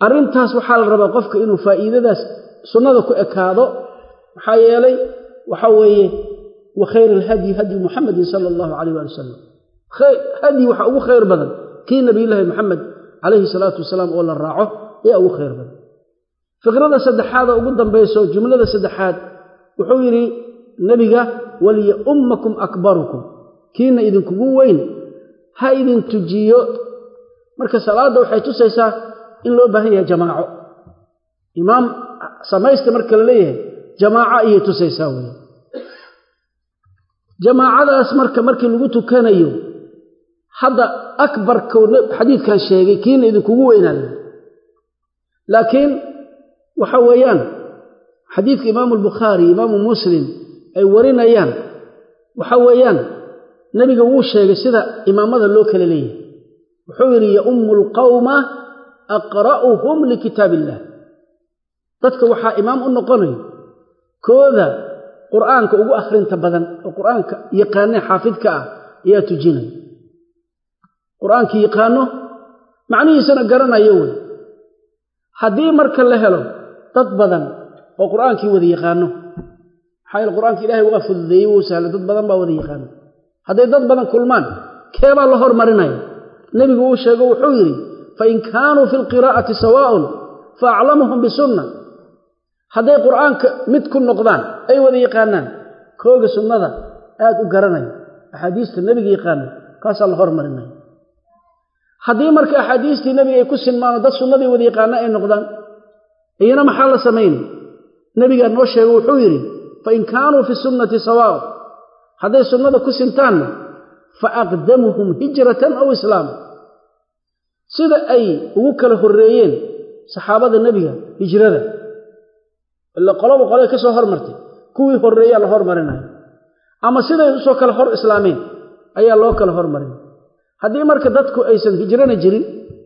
[SPEAKER 1] arrintaas waxaa la rabaa qofka inuu faa'iidadaas sunnada ku ekaado maxaa yeelay waxa weeye wa khayr alhadyi hadyi muxamedin sala allahu calayh waali wasalam hadyi waxaa ugu khayr badan kii nabiyullaahi moxamed calayhi salaatu wasalaam oo la raaco ayaa ugu khayr badan fikrada saddexaad oo ugu dambayso jumlada saddexaad wuxuu yidhi nebiga waliya ummakum akbarukum kiina idinkugu weyn ha idin tujiyo marka salaadda waxay tusaysaa in loo baahan yahay jamaaco imaam samaysta marka la leeyahay jamaaco ayay tusaysaa wey jamaacadaas marka markii lagu tukanayo hadda akbarkuu xadiidkan sheegay kiina idinkugu weynaada laakiin waxa weeyaan xadiidka imaamu albukhaari imaamu muslim ay warinayaan waxa weeyaan nebiga wuu sheegay sida imaamada loo kala leeyahay wuxuu yidhi yaummu alqawma aqra'uhum likitaab illah dadka waxaa imaam u noqonayo kooda qur'aanka ugu akhrinta badan oo qur'aanka yaqaanee xaafidka ah ayaa tujinaya qur'aankii yaqaano macnihiisana garanayo wey haddii marka la helo dad badan oo qur'aankii wada yaqaano maxaa yeele qur'aanka ilahay waa fududeeyey wuu sahlay dad badan baa wada yaqaano hadday dad badan kulmaan keebaa la hormarinaya nebigu uu sheego wuxuu yidhi fain kaanuu fi lqiraa'ati sawaa'un fa aclamuhum bisunna hadday qur'aanka mid ku noqdaan ay wada yaqaanaan kooga sunnada aad u garanaya axaadiista nebiga yaqaana kaasaa la hormarinaya haddii marka axaadiistii nebiga ay ku sinmaano dad sunnadii wada yaqaana ay noqdaan iyana maxaa la samaynay nebigaa noo sheego wuxuu yidhi fain kaanuu fi sunnati sawaa'un hadday sunnada ku sintaanna fa aqdamuhum hijratan aw islaama sida ay ugu kala horreeyeen saxaabada nebiga hijrada ila qoloba qolay ka soo hormartay kuwii horreeyaa la hormarinaya ama siday usoo kale hor islaameen ayaa loo kala hormarinaya haddii marka dadku aysan hijrana jirin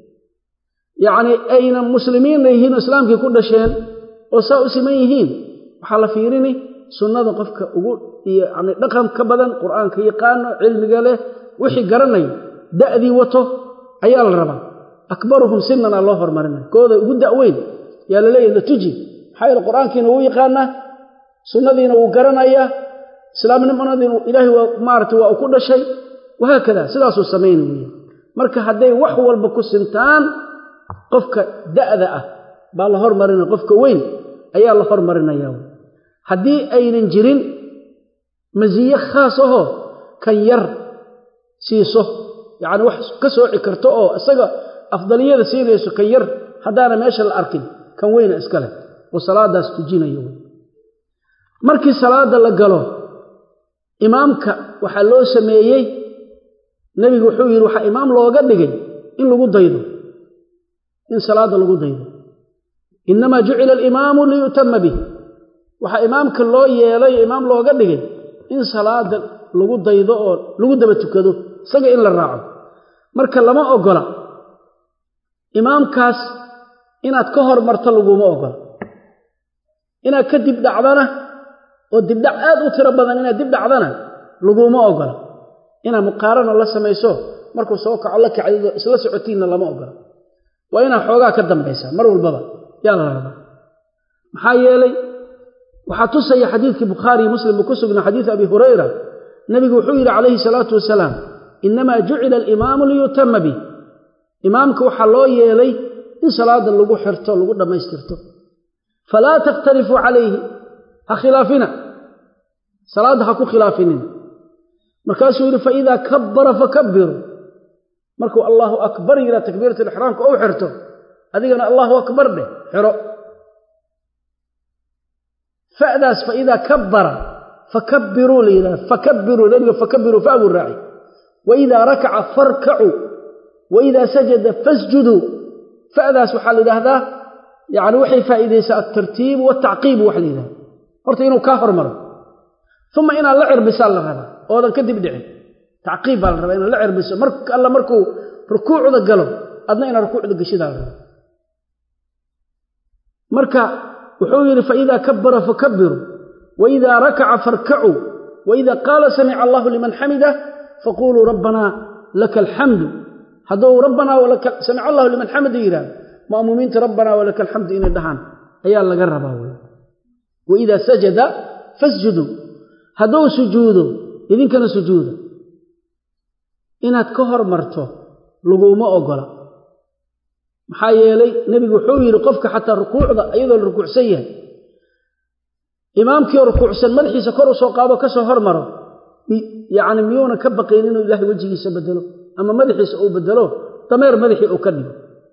[SPEAKER 1] yacnii ayna muslimiinna yihiin oo islaamkii ku dhasheen oo saa u siman yihiin waxaa la fiirini sunnada qofka ugu yani dhaqan ka badan qur'aanka yaqaano cilmiga leh wixii garanayo da'dii wato ayaa la rabaa akbaruhum sinana loo hormarinaya kooda ugu da'weyn yaa la leeyahy la tuji maxaa yeele qur'aankiina wuu yaqaanaa sunnadiina wuu garanayaa islaamnimadina ilaahay waa maarata waa u ku dhashay wahaakada sidaasuu samayna weeye marka hadday wax walba ku sintaan qofka da'da ah baa la hormarinaya qofka weyn ayaa la hormarinaya haddii aynan jirin masiye khaas ahoo kan yar siiso yacni wax ka sooci karto oo isaga afdaliyada siinayso kan yar haddaana meesha la arkin kan weyna iska leh oo salaadaas tujinayo wey markii salaada la galo imaamka waxaa loo sameeyey nebigu wuxuu yidhi waxaa imaam looga dhigay in lagu daydo in salaada lagu daydo innamaa jucila alimaamu liyu'tama bih waxaa imaamka loo yeelay imaam looga dhigay in salaada lagu daydo oo lagu daba tukado isaga in la raaco marka lama ogola imaamkaas inaad ka hormarto laguma ogola inaad ka dib dhacdana oo dibdhac aad u tiro badan inaad dib dhacdana laguma ogola inaad muqaarana la samayso markuu soo kaco la kacdido isla socotiinna lama ogola waa inaad xoogaa ka dambaysaa mar walbaba yaa la rabaa maxaa yeelay waxaa tusaya xadiidkii bukhaariyo muslim buu ku sugnaa xadiid abi hurayra nebigu wuxuu yidhi calayhi salaatu wasalaam innamaa jucila alimaamu liyutama bih imaamka waxaa loo yeelay in salaada lagu xirto lagu dhammaystirto falaa takhtalifuu calayhi ha khilaafina salaadda ha ku khilaafinin markaasuu yidhi faidaa kabbara fakabiruu markuu allaahu akbar yidhaa takbiirat alixraamka ou xirto adigana allaahu akbar dheh xiro fadaas faidaa kabbara fakabiruu la yidhahda fakabiruu nebiga fakabiruu fa buu raaci waidaa rakaca farkacuu waidaa sajada fasjuduu fadaas waxaa la yidhaahdaa yani waxay faa'iidaysaa altartiibu waltacqiibu wax la yidhahda horta inuu kaa hormaro uma inaad la cirbisaa la rabaa oodan kadib dhicin tacqiib baa la rabaa inaad la cirbiso mar alla markuu rukuucda galo adna inaad rukuucda geshidaa la rabaa marka wuxuu yidhi faidaa kabbara fakabiruu waidaa rakaca farkacuu waidaa qaala samica allahu liman xamida faquluu rabbanaa laka alxamdu hadduu rabbanaa samica allahu liman xamida yidhahdo ma'muumiinta rabbanaa walaka alxamdu inay dhahaan ayaa laga rabaa wey waidaa sajada fasjuduu hadduu sujuudo idinkana sujuuda inaad ka hor marto laguma ogola maxaa yeelay nebigu wuxuu yidhi qofka xataa rukuucda iyadoo la rukuucsan yahay imaamkiioo rukuucsan madaxiisa kor u soo qaado ka soo hormaro yacni miyuuna ka baqayn inuu ilaahay wejigiisa bedelo ama madaxiisa uu bedelo dameer madaxii uu ka dhigo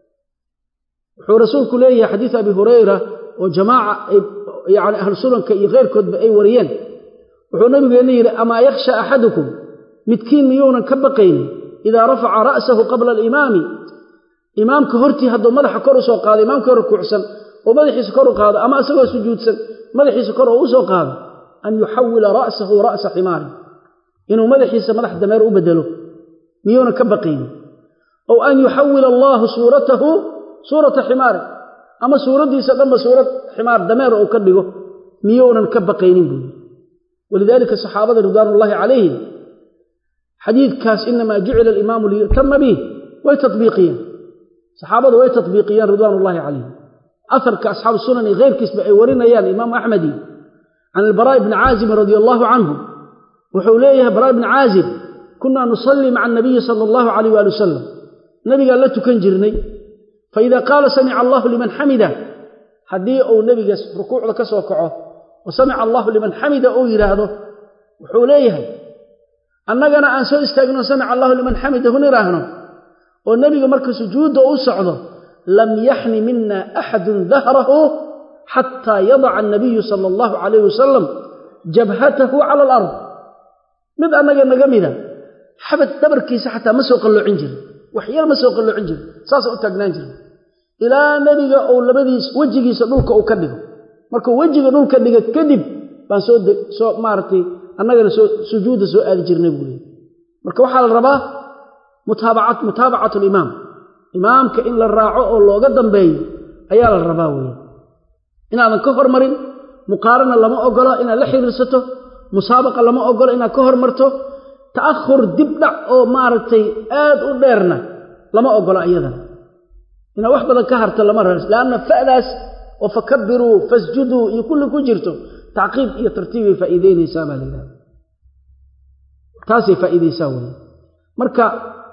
[SPEAKER 1] wuxuu rasuulku leeyahay xadiid abi hurayra oo jamaaca yani ahlu sunanka iyo keyrkoodba ay wariyeen wuxuu nabigeenna yidhi amaa yakhsha axadukum midkiin miyuunan ka baqaynin idaa rafaca ra'sahu qabla alimaami imaamka hortii hadduu madaxa kor u soo qaado imaamkii rukuucsan oo madaxiisa kor u qaado ama isagoo sujuudsan madaxiisa kor oo u soo qaado an yuxawila ra'sahu ra'sa ximaarin inuu madaxiisa madax dameer u bedelo miyuunan ka baqaynin ow an yuxawila allaahu suuratahu suurata ximaarin ama suuraddiisa dhanba suurad ximaar dameer uu ka dhigo miyuunan ka baqaynin buuyi walidaalika saxaabada ridwaanullaahi calayhim xadiidkaas inamaa jucila alimaamu liyu'tama bih way tabiiqiyeen saxaabadu way tabiiqiyeen ridwaanullaahi calayhim aharka asxaabu sunan iyo keyrkiisba ay warinayaan imaamu axmedi can albaraa'i bni caazibin radia allaahu canhu wuxuu leeyahay baraa' bni caazib kunaa nusallii maca anabiyi sala allahu calayh waali wasalam nabigaan la tukan jirnay faida qaala samica allahu liman xamida haddii uu nebiga rukuucda ka soo kaco wa samica allahu liman xamida uu yidhaahdo wuxuu leeyahay annagana aan soo istaagno samica allahu liman xamidahu nidhaahno oo nebiga marka sujuudda u socdo lam yaxni mina axadun dahrahu xataa yadaca annabiyu sala allahu calayh wasalam jabhatahu cala alard mid annaga naga mida xabad dhabarkiisa xataa ma soo qalloocin jirin wax yar ma soo qalloocin jirin saasa u taagnaan jira ilaa nebiga uu labadiis wejigiisa dhulka uu ka dhigo markuu wejiga dhulka dhiga kadib baan soo soo maaragtay annagana soo sujuudda soo aadi jirnay buu leey marka waxaa la rabaa mutaabacat mutaabacatu alimaam imaamka in la raaco oo looga dambeeyo ayaa la rabaa weeye inaadan ka hormarin muqaarana lama ogolo inaad la xiriirsato musaabaqa lama ogolo inaad ka hormarto ta'ahur dib dhac oo maaragtay aad u dheerna lama ogolo iyadana inaad wax badan ka harto lama rar leanna fa'daas oo fakabiruu fasjuduu iyo kulli ku jirto tacqiib iyo tartiibay faa'iideynaysaa baa la yidhahda taasay faa'iidaysaa weye marka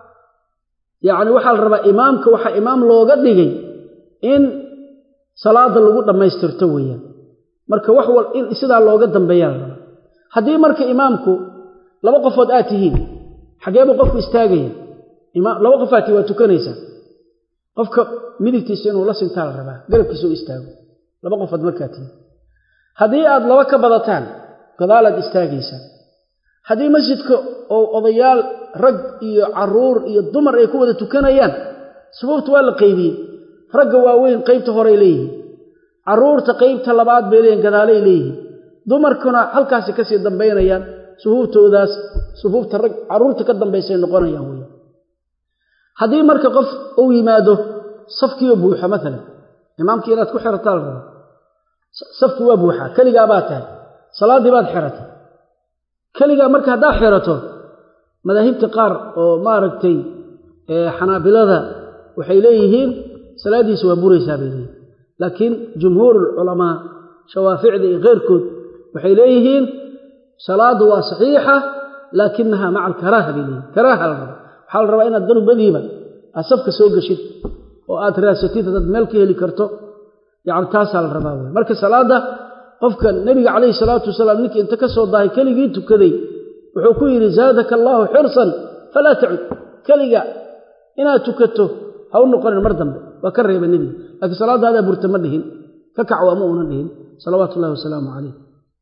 [SPEAKER 1] yacni waxaa la rabaa imaamka waxaa imaam looga dhigay in salaada lagu dhammaystirto weeyaan marka wax wal in sidaa looga dambeeyaa la rabaa haddii marka imaamku laba qofood aad tihiin xageebuu qofku istaagaya laba qof aad tihin waa tukanaysaa qofka midigtiisa inuu la sintaa la rabaa garabkiisa u istaago laba qofood markaa tihin haddii aad laba ka badataan gadaalaad istaagaysaa haddii masjidka oo odayaal rag iyo caruur iyo dumar ay ku wada tukanayaan subuubta waa la qaybiyey ragga waaweyn qaybta horay leeyihiin carruurta qaybta labaad bay leeyihin gadaalay leeyihiin dumarkuna halkaasi kasii dambaynayaan suhuubtoodaas sufuufta rag carruurta ka dambaysay noqonayaan wey haddii marka qof uu yimaado safkiioo buuxa maalan imaamkii inaad ku xirataa la raba safkii waa buuxaa keligaa baad tahay salaaddii baad xiratay keligaa marka haddaad xirato madaahibta qaar oo maaragtay xanaabilada waxay leeyihiin salaaddiisa waa buraysaa bay leeyihin laakiin jumhuurulculamaa shawaaficda iyo keyrkood waxay leeyihiin salaaddu waa saxiixa laakinaha maca alkaraaha bay leeyihin karaaha la raba waxaa la rabaa inaad danubadiiba aad safka soo geshid oo aad raasatid haddaad meel ka heli karto yacni taasaa la rabaa wey marka salaadda qofka nebiga calayhi salaatu wasalaam ninkii inta ka soo dahay keligii tukaday wuxuu ku yidhi zaadaka allaahu xirsan falaa tacud keliga inaad tukato ha u noqonin mar dambe waa ka reeba nebiga laakiin salaadaadaa burta ma dhihin ka kac waa ma uunan dhihin salawaatu ullahi wasalaamu calayh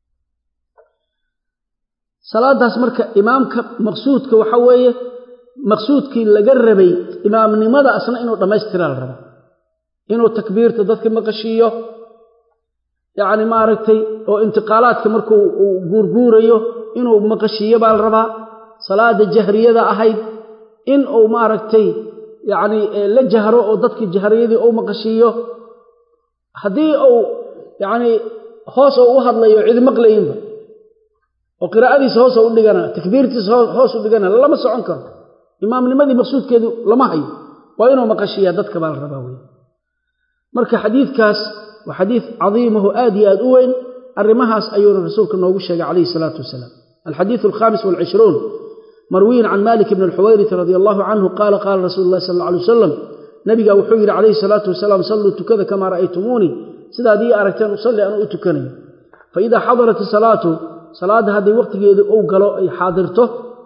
[SPEAKER 1] salaadaas marka imaamka maqsuudka waxa weeye maqsuudkii laga rabay imaamnimada asna inuu dhammaystiraa la rabaa inuu takbiirta dadka maqashiiyo yacni maaragtay oo intiqaalaadka markuu uu guurguurayo inuu maqashiiyo baa la rabaa salaada jahriyada ahayd in uu maaragtay yacni la jahro oo dadkii jahriyadii uu maqashiiyo haddii uu yacni hoos uu u hadlayo cidi maqlayinba oo qiraa'adiisa hoos u dhigana takbiirtiisa hoos u dhigana lama socon karo imaamnimadii maqsuudkeedu lama hayo waa inuu maqashiiyaa dadka baa la rabaa wey marka xadiidkaas waa xadiid cadiimaho aad iyo aad u weyn arrimahaas ayuuna rasuulka noogu sheegay calayhi salaatu wasalaam alxadiidu alkhaamis walcishruun marwiyin can malik bni alxuwayriti radi allahu canhu qaala qaala rasuulu llahi sal alla alay wasalam nabigaa wuxuu yidhi calayhi salaatu wasalaam salluu tukada kamaa ra'aytumuunii sidaad ii aragteen usalli anuu u tukanayo fa idaa xadarat isalaatu salaadda hadday wakhtigeedu uu galo ay xaadirto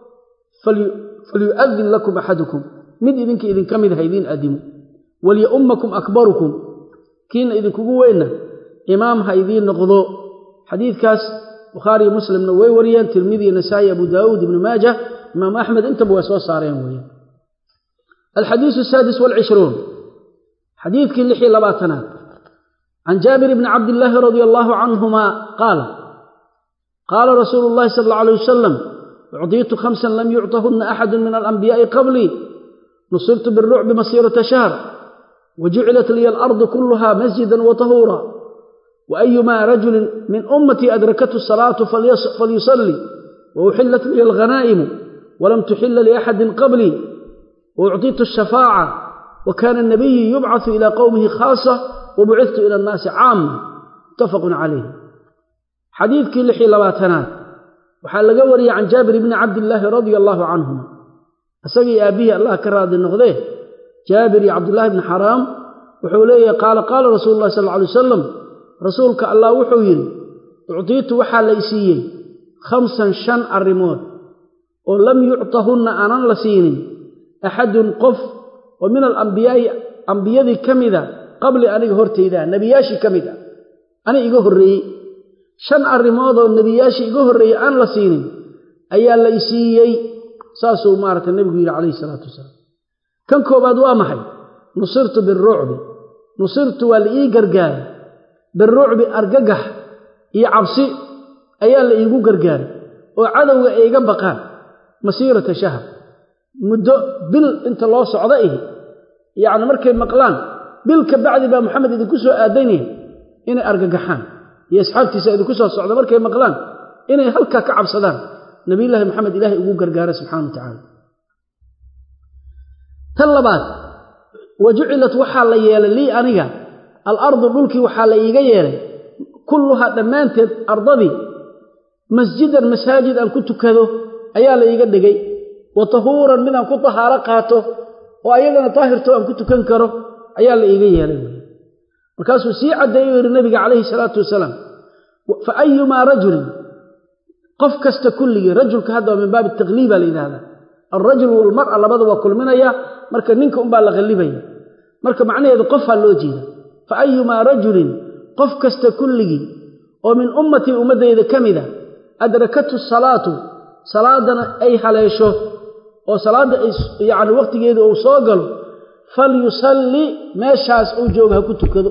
[SPEAKER 1] falyu'adin lakum axadukum mid idinka idinka mid ha idiin adimo walya'ummakum akbarukum kiina idinkugu weynna imaam ha idiin noqdo xadiidkaas bukhaariyo muslimna way wariyeen tirmidi nasaa'i abu daawuud ibnu maaja imaam axmed intaba way soo saareen weeyaan alxadiisu asaadis walcishruun xadiidkii lix iyo labaatanaad can jaabir bni cabdillaahi radia allaahu canhuma qaala qaala rasuulu llahi sala alla alay wasalam ucdiitu khamsan lam yucطahunna axadu min alanbiyaa'i qablii nusirtu birucbi masiirata shahr وجعلت لي الأرض كلها مسجدا وطهورا وأيما رجل من أمتي أدركته الصلاة فليصلي وأحلت لي الغنائم ولم تحل لأحد قبلي وأعطيت الشفاعة وكان النبي يبعث إلى قومه خاصة وبعثت إلى الناس عامة متفق عليه حديث كل حلواتنا وحال قوري عن جابر بن عبد الله رضي الله عنهما أسقي أبيه الله كراد النغذيه jaabir iyo cabdullaahi bni xaraam wuxuu leeyahay qaala qaala rasuulu llahi sal lla alay wasalam rasuulka allah wuxuu yidhi uctiitu waxaa la isiiyey khamsan shan arrimood oo lam yuctahunna aanan la siinin axadun qof oo min alambiyaa'i ambiyadii ka mida qabli aniga hortaydaa nebiyaashii ka mid a ani iga horreeyey shan arrimoodoo nebiyaashii iga horreeyey aan la siinin ayaa la isiiyey saasuu maaragtay nebigu yidhi calayhi salaatu wasalaam kan koobaad waa maxay nusirtu birucbi nusirtu waa la ii gargaaray birucbi argagax iyo cabsi ayaa la iigu gargaaray oo cadowga ay iga baqaan masiirata shahr muddo bil inta loo socdo ihi yacni markay maqlaan bil ka bacdi baa maxamed idinku soo aadanaya inay argagaxaan iyo asxaabtiisa idinku soo socda markay maqlaan inay halkaa ka cabsadaan nabiyullaahi maxamed ilaahay ugu gargaaray subxana wa tacaala tan labaad wa jucilat waxaa la yeelay lii aniga alardu dhulkii waxaa la iiga yeelay kulluhaa dhammaanteed ardadii masjidan masaajid aan ku tukado ayaa la iiga dhigay wa tahuuran midaan ku tahaaro qaato oo ayagana daahirto aan ku tukan karo ayaa la iiga yeelay markaasuu sii caddeeyo yidhi nabiga calayhi salaatu wasalaam fa ayumaa rajulin qof kasta kulligii rajulka hadda waa min baabi takliiba la yidhahdaa alrajul walmara labada waa kulminaya marka ninka unbaa la qallibaya marka macnaheedu qofaa loo jeeda fa ayumaa rajulin qof kasta kulligii oo min ummatii ummaddayda ka mida adrakathu salaatu salaadana ay haleesho oo salaadda yacni wakhtigeeda uu soo galo falyusalli meeshaas uu jooga ha ku tukado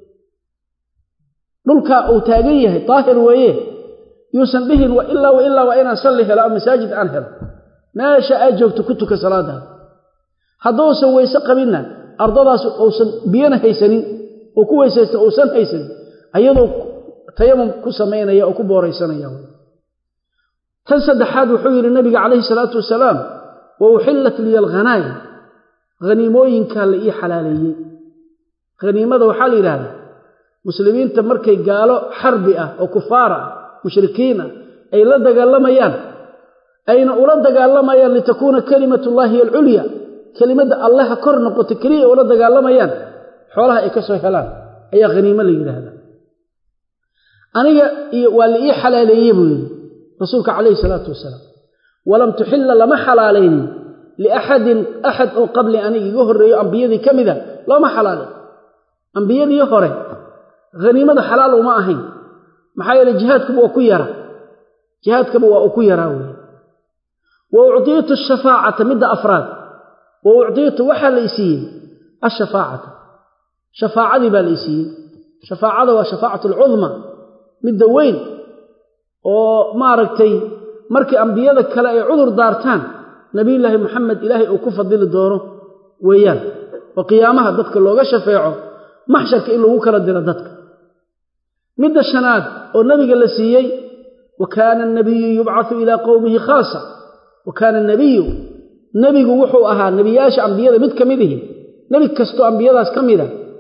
[SPEAKER 1] dhulkaa uu taagan yahay daahir weeye yuusan dhihin wa ilaa wa ilaa waa inaan salli helo ama masaajid aan helo meesha aad joogto ku tuka salaadaada hadduusan weyse qabinna ardadaas uusan biyana haysanin oo ku weysaysta uusan haysanin ayadoo tayamum ku samaynaya oo ku booraysanaya tan saddexaad wuxuu yidhi nabiga calayhi salaatu wasalaam wa uxillat liya alghanaa'im haniimooyinkaa la ii xalaaleeyey haniimada waxaa la yidhaahdaa muslimiinta markay gaalo xarbi ah oo kufaara ah mushrikiin ah ay la dagaalamayaan ayna ula dagaalamayaan litakuuna kalimatullaahi alculya kelimadda allaha kor noqoto keliya ula dagaalamayaan xoolaha ay ka soo helaan ayaa haniimo la yidhaahdaa aniga iyo waa la ii xalaaleeye buu yidhi rasuulka calayhi salaatu wasalaam walam tuxilla lama xalaalaynin liaxadin axad oo qabli aniga iga horreeyo ambiyadii ka mida looma xalaalay ambiyadii hore haniimada xalaal uma ahayn maxaa yeele jihaadkuba waa ku yara jihaadkaba waa uu ku yaraa weeye wa ucdiitu ashafaacata midda afraad wa ucdiitu waxaa la isiiyey ashafaacata shafaacadii baa la isiiyey shafaacada waa shafaacatu alcudma midda weyn oo maaragtay markii ambiyada kale ay cudur daartaan nebiyullaahi moxamed ilaahay uu ku fadili doono weeyaan oo qiyaamaha dadka looga shafeeco maxsharka in lagu kala diro dadka midda shanaad oo nebiga la siiyey wa kaana anabiyu yubcatu ilaa qowmihi khaasa wa kaana anabiyu nebigu wuxuu ahaa nebiyaasha ambiyada mid ka mid ihi nebi kastoo ambiyadaas ka mida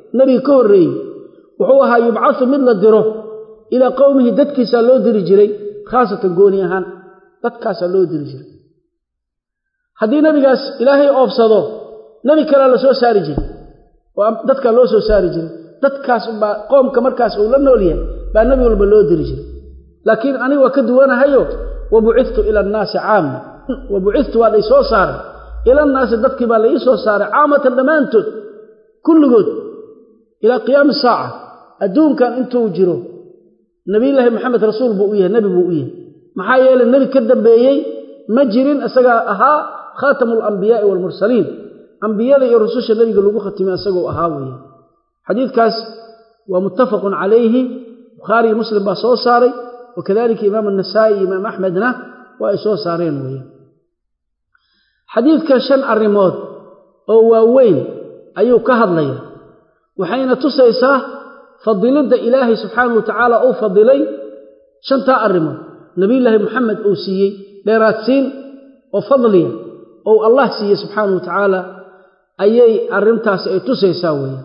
[SPEAKER 1] nebiga ka horreeyey wuxuu ahaa yubcasu mid la diro ilaa qowmihi dadkiisaa loo diri jiray khaasatan gooni ahaan dadkaasaa loo diri jiray haddii nebigaas ilaahay oobsado nebi kalea la soo saari jiray oo dadkaa loo soo saari jiray dadkaas baa qoomka markaas uu la nool yahay baa nebi walba loo diri jiray laakiin aniga waa ka duwanahayo wa bucittu ila annaasi caama wa bucittu waa la isoo saaray ila annaasi dadkii baa la ii soo saaray caamatan dhammaantood kulligood ilaa qiyaami saaca adduunkan intuu jiro nebiyullaahi maxamed rasuul buu u yahay nebi buu u yahay maxaa yeelay nebi ka dambeeyey ma jirin isagaa ahaa khaatamu alambiyaai waalmursaliin ambiyada iyo rususha nebiga lagu khatimay isagoo ahaa weeye xadiidkaas waa muttafaqun calayhi bukhaari iyo muslim baa soo saaray wakadalika imaam anasaa'i iyo imaam axmedna waa ay soo saareen weeye xadiidka shan arrimood oo waaweyn ayuu ka hadlaya waxayna tusaysaa fadilidda ilaahay subxaanahu wa tacaala uu fadilay shantaa arrimood nebiyullaahi moxamed uu siiyey dheeraadsiin oo fadliya ou allah siiyey subxaanahu wa tacaala ayay arrintaasi ay tusaysaa weeye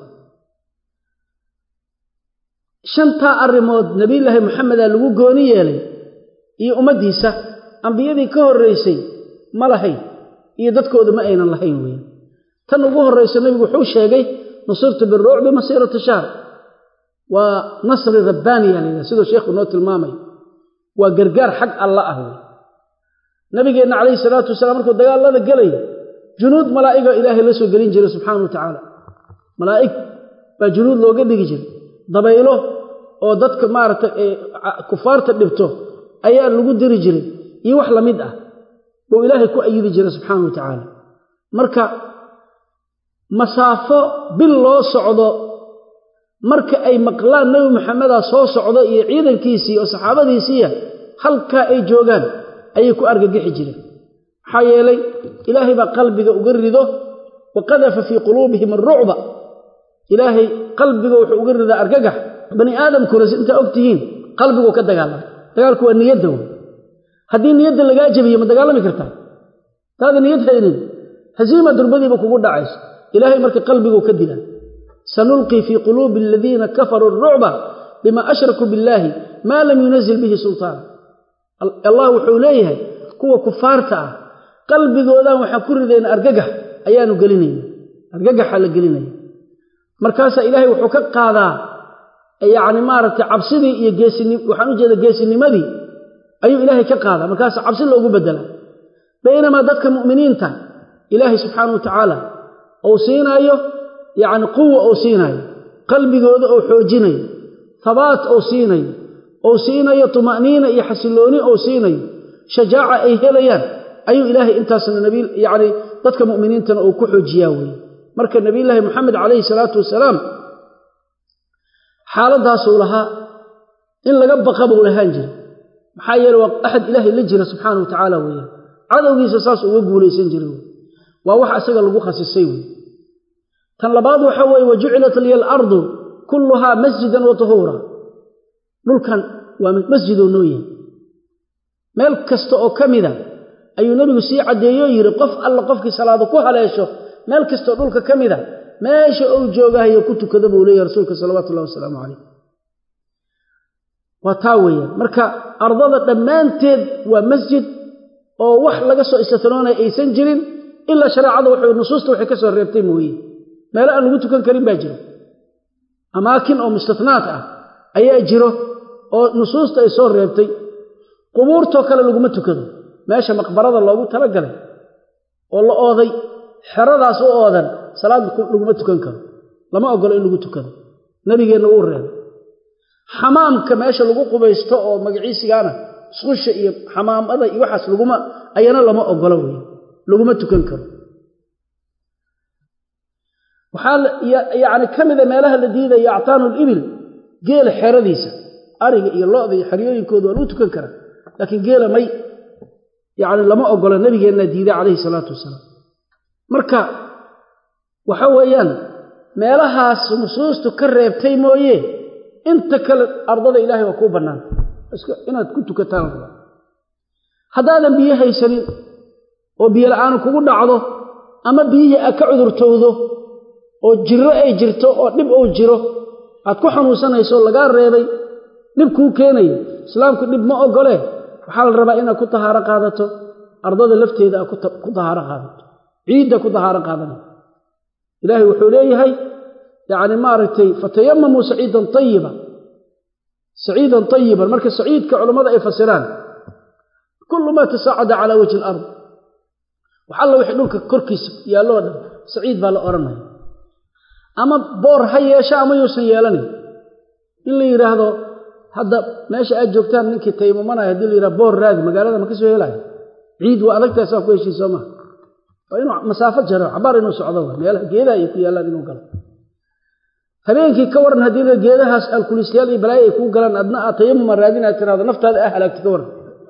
[SPEAKER 1] shantaa arrimood nebiyullaahi moxamedaa lagu gooni yeelay iyo ummaddiisa ambiyadii ka horraysay ma lahayn iyo dadkooda ma aynan lahayn weeye tan ugu horraysa nebigu wuxuu sheegay nusirtu biruucbi masiirata shahr waa nasri rabbaaniya layidhaha siduu sheekhu noo tilmaamay waa gargaar xag alla ah wey nabigeenna calayhi salaatu wasalaam markuu dagaallada gelaya junuud malaa'iga ilaahay la soo gelin jiray subxaana wa tacaala malaa'ig baa junuud looga dhigi jiray dabaylo oo dadka maaragtay kufaarta dhibto ayaa lagu diri jiray iyo wax la mid ah buu ilaahay ku ayidi jiray subxaana wa tacaala marka masaafo bil loo socdo marka ay maqlaan nebi maxamedaa soo socdo iyo ciidankiisii oo saxaabadiisiiya halkaa ay joogaan ayay ku argagixi jireen maxaa yeelay ilaahay baa qalbiga uga rido wa qadafa fii quluubihim arucba ilaahay qalbiga wuxuu uga ridaa argagax bani aadamkuna si intaa og tihiin qalbiguu ka dagaalama dagaalku waa niyadda wey haddii niyadda lagaa jebiyo ma dagaalami kartaa taada niyad haynin hasiima durbadiiba kugu dhacayso ilaahay marka qalbiguu ka dilaa sanulqii fii quluubi aladiina kafaruu arucba bima ashrakuu billaahi maa lam yunazil bihi sultaan allah wuxuu leeyahay kuwa kufaarta ah qalbigoodan waxaan ku ridayna argagax ayaanu gelinayna argagaxa la gelinaya markaasaa ilaahay wuxuu ka qaadaa yacni maaragtay cabsidii iyo geesini waxaan u jeeda geesinimadii ayuu ilaahay ka qaadaa markaasa cabsi loogu bedelaa baynamaa dadka mu'miniinta ilaahay subxaana wa tacaala uu siinaayo yacni quwa uu siinayo qalbigooda uu xoojinayo habaat uu siinayo uu siinayo tuma'niina iyo xasillooni uu siinayo shajaaca ay helayaan ayuu ilaahay intaasna nabi yacni dadka mu'miniintana uu ku xoojiyaa weeye marka nebiyullaahi moxamed calayhi salaatu wasalaam xaaladdaasuu lahaa in laga baqa buu lahaan jiray maxaa yeele waa axad ilaahay la jira subxaana wa tacaala weeyaan cadowgiisa saas uga guulaysan jiray wey waa wax isaga lagu khasisay wey tan labaad waxa weeye wa jucilat liya alardu kulluhaa masjidan wa tahuura dhulkan waa masjidoo noo yahay meel kasta oo ka mida ayuu nebigu sii caddeeyo yidhi qof alla qofkii salaado ku haleesho meel kastaoo dhulka ka mida meesha uu joogahayo ku tukada buu leeyahy rasuulka salawaatu ullahi wasalaamu calayh waa taa weeyaan marka ardada dhammaanteed waa masjid oo wax laga soo istitnoonaya aysan jirin ilaa shareecada wuxuu nusuusta waxay ka soo reebtay mooye meelo aan lagu tukan karin baa jiro amaakin oo mustinaat ah ayaa jiro oo nusuusta ay soo reebtay qubuurtoo kale laguma tukado meesha maqbarada loogu talagalay oo la ooday xeradaas u oodan salaad laguma tukan karo lama ogolo in lagu tukado nabigeenna wuu reebay xamaamka meesha lagu qubaysto oo magaciisigaana isqusha iyo xamaamada iyo waxaas laguma ayana lama ogolo wey laguma tukan karo waxaa yacni ka mida meelaha la diidaya actaanu libil geela xeradiisa ariga iyo lo'da iyo xeryooyinkooda waa lagu tukan karaa laakiin geela may yacni lama ogola nabigeenna diiday calayhi salaatu wasalaam marka waxa weeyaan meelahaas nusuustu ka reebtay mooye inta kale ardada ilaahay waa kuu bannaanta inaad ku tukataan rabaa haddaadan biyo haysanin oo biyo la'aanu kugu dhacdo ama biyihii aad ka cudurtowdo oo jiro ay jirto oo dhib uu jiro aad ku xanuunsanayso lagaa reebay dhib kuu keenayo islaamku dhib ma ogole waxaa la rabaa inaad ku tahaaro qaadato ardada lafteeda aad ku tahaaro qaadato ciidda ku tahaaro qaadana ilaahay wuxuu leeyahay yacni maaragtay fatayamamuu saciidan tayiba saciidan tayiban marka saciidka culammada ay fasiraan kullu maa tasaacada calaa wajhi alard wax alla wixii dhulka korkiisa yaalloo dhan saciid baa la odhanaya ama boor ha yeesha ama yuusan yeelanin in la yidhaahdo hadda meesha aad joogtaan ninkii taymamanaya haddii la yidhahdo boor raadi magaalada ma ka soo helaayo ciid waa adagtahay saa ku heshii soo maha waa inuu masaafo jaro cabaar inuu socdo wa meelaha geedaha ay ku yaallaan inuu galo habeenkii ka waran haddii la geedahaas alkuliisyaal iyo balaayo ay kuu galaan adna aad tayamuma raadin aad tiraahdo naftaada ah halaagti ka waran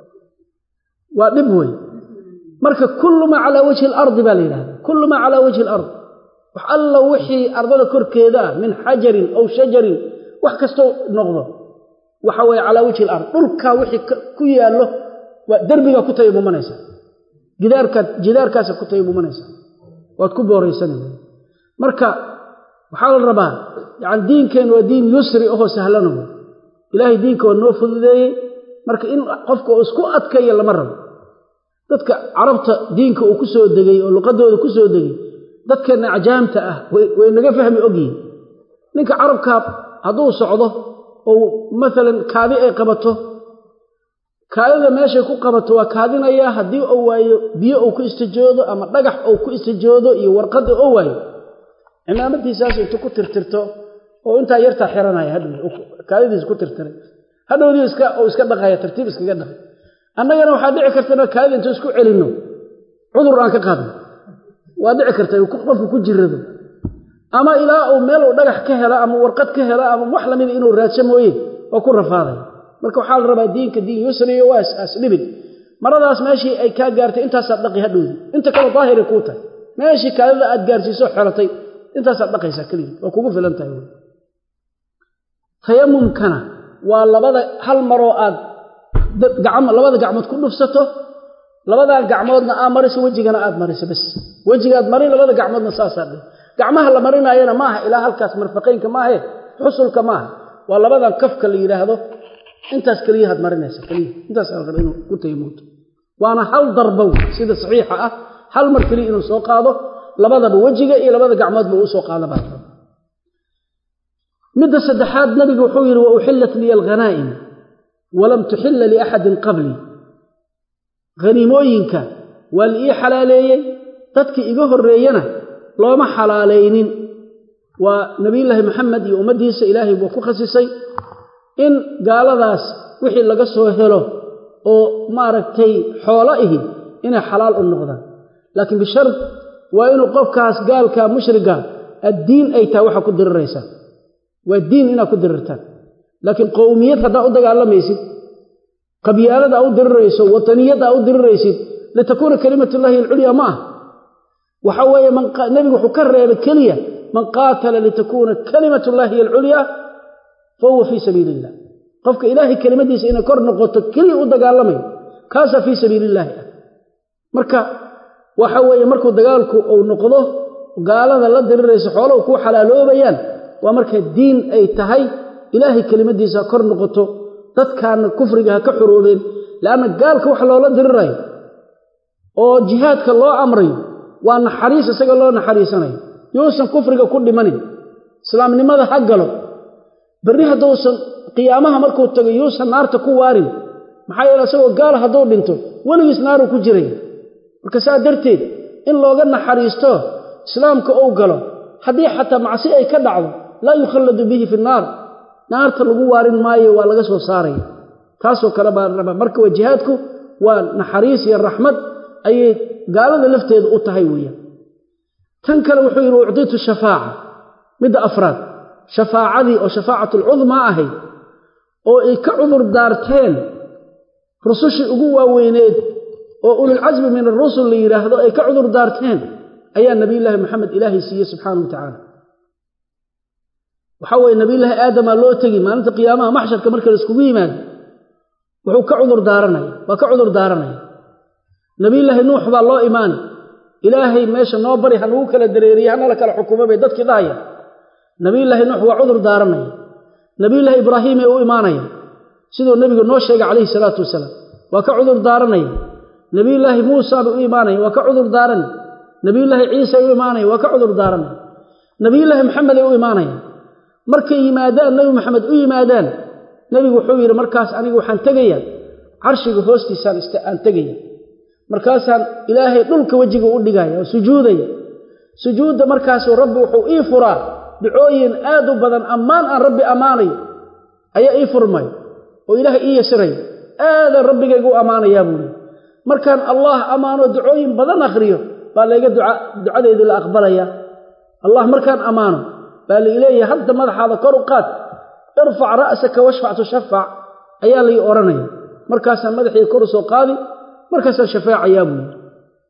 [SPEAKER 1] waa dhib wey marka kullu maa calaa wajhi alardi baa la yidhahda kullu maa calaa wajhi alard wax alla wixii ardada korkeeda ah min xajarin aw shajarin wax kastoo noqdo waxa weeye calaa wajhi alard dhulkaa wixii ku yaallo waa derbigaa ku tayamumanaysa gidaarkaad jidaarkaasa ku tayamumanaysa waad ku booraysan marka waxaa la rabaa yani diinkeen waa diin yusri ahoo sahlana wey ilaahay diinka waa noo fududeeyey marka in qofka uu isku adkayo lama rabo dadka carabta diinka uu ku soo degay oo luqadooda ku soo degay dadkeenna ajaamta ah way naga fahmi ogyihin ninka carabkaa hadduu socdo ou maalan kaadi ay qabato kaadida meeshay ku qabato waa kaadinayaa haddii uu waayo biyo uu ku istijoodo ama dhagax uu ku istijoodo iyo warqadda oo waayo cimaamadiisaas intu ku tirtirto oo intaa yartaa xiranaya hadhow kaadidiis ku tirtiray hadhowdii iska uu iska dhaqaya tartiib iskaga dhaqay annagana waxaa dhici karta ina kaadida intu isku celinno cudur aan ka qaadno waa dhici karta qofku ku jirado ama ilaa uu meel uu dhagax ka helo ama warqad ka helo ama wax lamida inuu raadsho mooye oo ku rafaaday marka waxaa la rabaa diinka diin yusriyo waa asdhibin maradaas meeshii ay kaa gaartay intaasaad dhaqi hadhowdi inta kale daahiri kuu tahay meeshii kaadida aad gaarsiiso xelatay intaasaad dhaqaysaa keligii waa kugu filan tahay wy tayamumkana waa labada hal maroo aad labada gacmood ku dhufsato labadaa gacmoodna aa mariso wejigana aad mariso bas wejigaad marin labada gacmoodna saasaa dhe gacmaha la marinaayana maaha ilaa halkaas marfaqaynka maahe xusulka maaha waa labadan kafka la yidhaahdo intaas keliyahaad marinaysa keliya intaas la raba inuu ku tayamuuto waana hal darbow sida saxiixa ah hal mar keliya inuu soo qaado labadaba wejiga iyo labada gacmoodba uu soo qaada baa raba midda saddexaad nabigu wuxuu yidhi wa uxillat liya alghanaa'im walam tuxilla liaxadin qablii haniimooyinka waa la ii xalaaleeyey dadkii iga horreeyana looma xalaalaynin waa nebiyullaahi maxamed iyo ummaddiisa ilaahay buu ku khasisay in gaaladaas wixii laga soo helo oo maaragtay xoolo ihi inay xalaal u noqdaan laakiin bishard waa inuu qofkaas gaalka mushriga addiin ay tahay waxaa ku diriraysaa waa diin inaad ku dirirtaan laakiin qowmiyad haddaa u dagaalamaysid qabyaalada aa u dirirayso wataniyadda aa u diriraysid litakuuna kalimatullaahi alculyaa ma ah waxa weeye nebigu wuxuu ka reebay keliya man qaatala litakuuna kalimatullaahi alculyaa fa huwa fii sabiili illah qofka ilaahay kelimadiisa inay kor noqoto keliya u dagaalamayo kaasaa fii sabiili illaahi ah marka waxa weeye markuu dagaalku uu noqdo gaalada la dirirayso xooluhu kuu xalaaloobayaan waa marka diin ay tahay ilaahay kelimadiisa ha kor noqoto dadkaana kufriga ha ka xuroobeen leanna gaalka wax loola dirirayo oo jihaadka loo amrayo waa naxariis isaga loo naxariisanayo yuusan kufriga ku dhimanin islaamnimada ha galo berri hadduusan qiyaamaha markuu tago yuusan naarta ku waarin maxaa yeele isagoo gaal hadduu dhinto weligiis naaruu ku jiraya marka saa darteed in looga naxariisto islaamka uu galo haddii xataa macsi ay ka dhacdo laa yukhalladu bihi fi naar naarta lagu waarin maayo waa laga soo saaraya taasoo kale baa raba marka waa jihaadku waa naxariis iyo raxmad ayay gaalada lafteeda u tahay weeyaan tan kale wuxuu yidhi ucditu shafaaca midda afraad shafaacadii oo shafaacatlcudmaa ahayd oo ay ka cudur daarteen rusushii ugu waaweyneed oo ululcasmi min arusul la yidhaahdo ay ka cudur daarteen ayaa nabiyullaahi maxamed ilaahay siiyey subxaanau wa tacaala waxaa weeye nabiyullaahi aadamaa loo tegi maalinta qiyaamaha maxsharka marka la iskugu yimaado wuxuu ka cudur daaranaya waa ka cudur daaranaya nabiyullaahi nuux baa loo imaani ilaahay meesha noo bari ha nagu kala dareeriye hanala kala xukumo bay dadkii dhahaya nabiyullaahi nuux waa cudur daaranaya nabiyullaahi ibraahiimay u imaanaya siduu nebigu noo sheegay calayhi salaatu wasalaam waa ka cudur daaranaya nabiyullaahi muusa bay u imaanaya waa ka cudur daaranaya nabiyullaahi ciisay u imaanaya waa ka cudur daaranaya nabiyullaahi maxameday u imaanaya markay yimaadaan nebi maxamed u yimaadaan nebigu wuxuu yidhi markaas anigu waxaan tegaya carshiga hoostiisaan aan tegaya markaasaan ilaahay dhulka wejiga u dhigaya oo sujuudaya sujuudda markaasuu rabbi wuxuu ii furaa ducooyin aad u badan ammaan aan rabbi ammaanayo ayaa ii furmay oo ilaahay ii yasiraya aadaan rabbigayga u ammaanayaa buuli markaan allah ammaano ducooyin badan akhriyo baa layga ducadeedii la aqbalaya allah markaan ammaano baa laileeyahay hadda madaxaada kor u qaad irfac ra'saka washfac tushafac ayaa lai odhanaya markaasaan madaxii kor u soo qaadi markaasaan shafaacayaa buu yidhi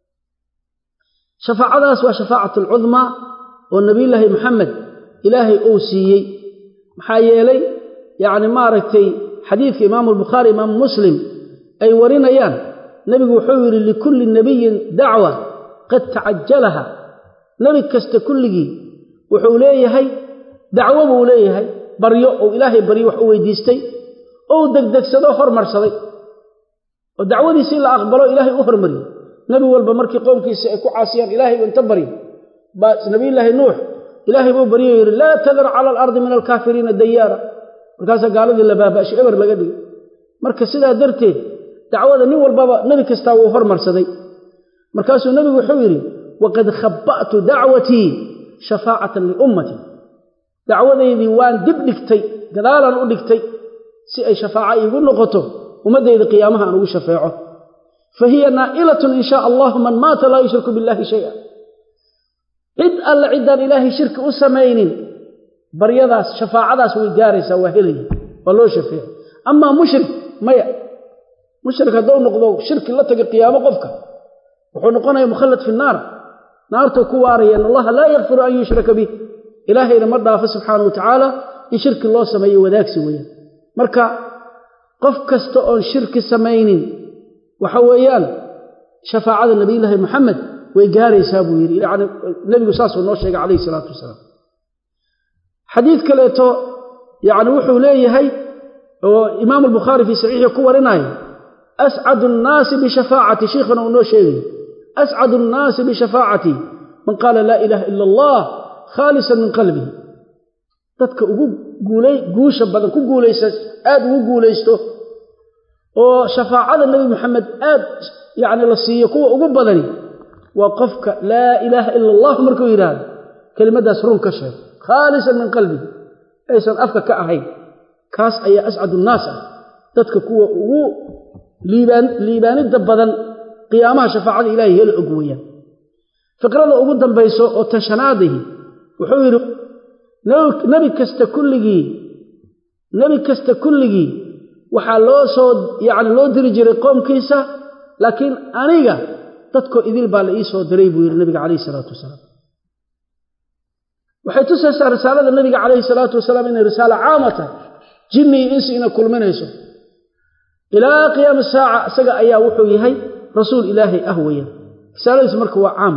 [SPEAKER 1] shafaacadaas waa shafaacat alcudmaa oo nebiyullaahi maxamed ilaahay uu siiyey maxaa yeelay yacni maaragtay xadiidka imaamu albukhaari imaamu muslim ay warinayaan nebigu wuxuu yidhi likulli nebiyin dacwa qad tacajalaha nebi kasta kulligii wuxuu leeyahay dacwo buu leeyahay baryo ou ilaahay baryo wax u weydiistay ou degdegsadoo hormarsaday oo dacwadiisii la aqbalo ilaahay u hormariyey nebi walba markii qoomkiisa ay ku caasiyaan ilaahay buu inta baryo baa nabiyullaahi nuux ilaahay buu baryo yidhi laa tadar cala alardi min alkaafiriina dayaara markaasaa gaaladii la baaba'shay eber laga dhigay marka sidaa darteed dacwada nin walbaba nebi kastaa wuu hormarsaday markaasuu nebigu wuxuu yidhi waqad khabba'tu dacwatii shafaacatan liummati dacwadaydii waan dib dhigtay gadaalaan u dhigtay si ay shafaaco iigu noqoto ummaddayda qiyaamaha aan ugu shafeeco fa hiya naa'ilatun in shaa allahu man maata laa yushriku billahi shaya cid alle ciddaan ilaahay shirki u samaynin baryadaas shafaacadaas way gaaraysaa waa helaya waa loo shafeeco amaa mushrik maya mushrik hadduu noqdo shirki la taga qiyaamo qofka wuxuu noqonaya mukhallad fi naar naartuu ku waaraya in allaha laa yakfiru an yushraka bih ilaahayna ma dhaafo subxaana wa tacaala in shirki loo sameeyo wadaagsi weeyaan marka qof kasta oon shirki samaynin waxa weeyaan shafaacada nabiyullaahi maxamed way gaaraysaa buu yidhi yani nebigu saasuu noo sheegay calayhi salaatu wasalaam xadiid kaleeto yani wuxuu leeyahay oo imaamu albukhaari fii saxiixi ku warinaayo ascadu annaasi bishafaacati sheikhana uu noo sheegay ascadu annaasi bishafaacati man qaala laa ilaaha ila allah khaalisan min qalbihi dadka ugu guulay guusha badan ku guulaysa aad ugu guulaysto oo shafaacada nebi maxamed aad yacni la siiyo kuwa ugu badani waa qofka laa ilaaha ila allah markuu yidhaahdo kelimaddaas run ka sheego khaalisan min qalbihi aysan afka ka ahayn kaas ayaa ascadu nnaas ah dadka kuwa ugu liibaanidda badan qiyaamaha shafaacada ilaahay heli og weeyaan fiqrada ugu dambayso oo tashanaadihi wuxuu yidhi nebi kasta kulligii nebi kasta kulligii waxaa loo soo yacni loo diri jiray qoomkiisa laakiin aniga dadkoo idil baa la ii soo diray buu yidhi nabiga calayhi salaatu wasalaam waxay tusaysaa risaalada nebiga calayhi salaatu wasalaam inay risaalo caama tahay jinni iyo insi inay kulminayso ilaa qiyaami saaca isaga ayaa wuxuu yahay rasuul ilaahay ah weeyaan risaaladiisu marka waa caam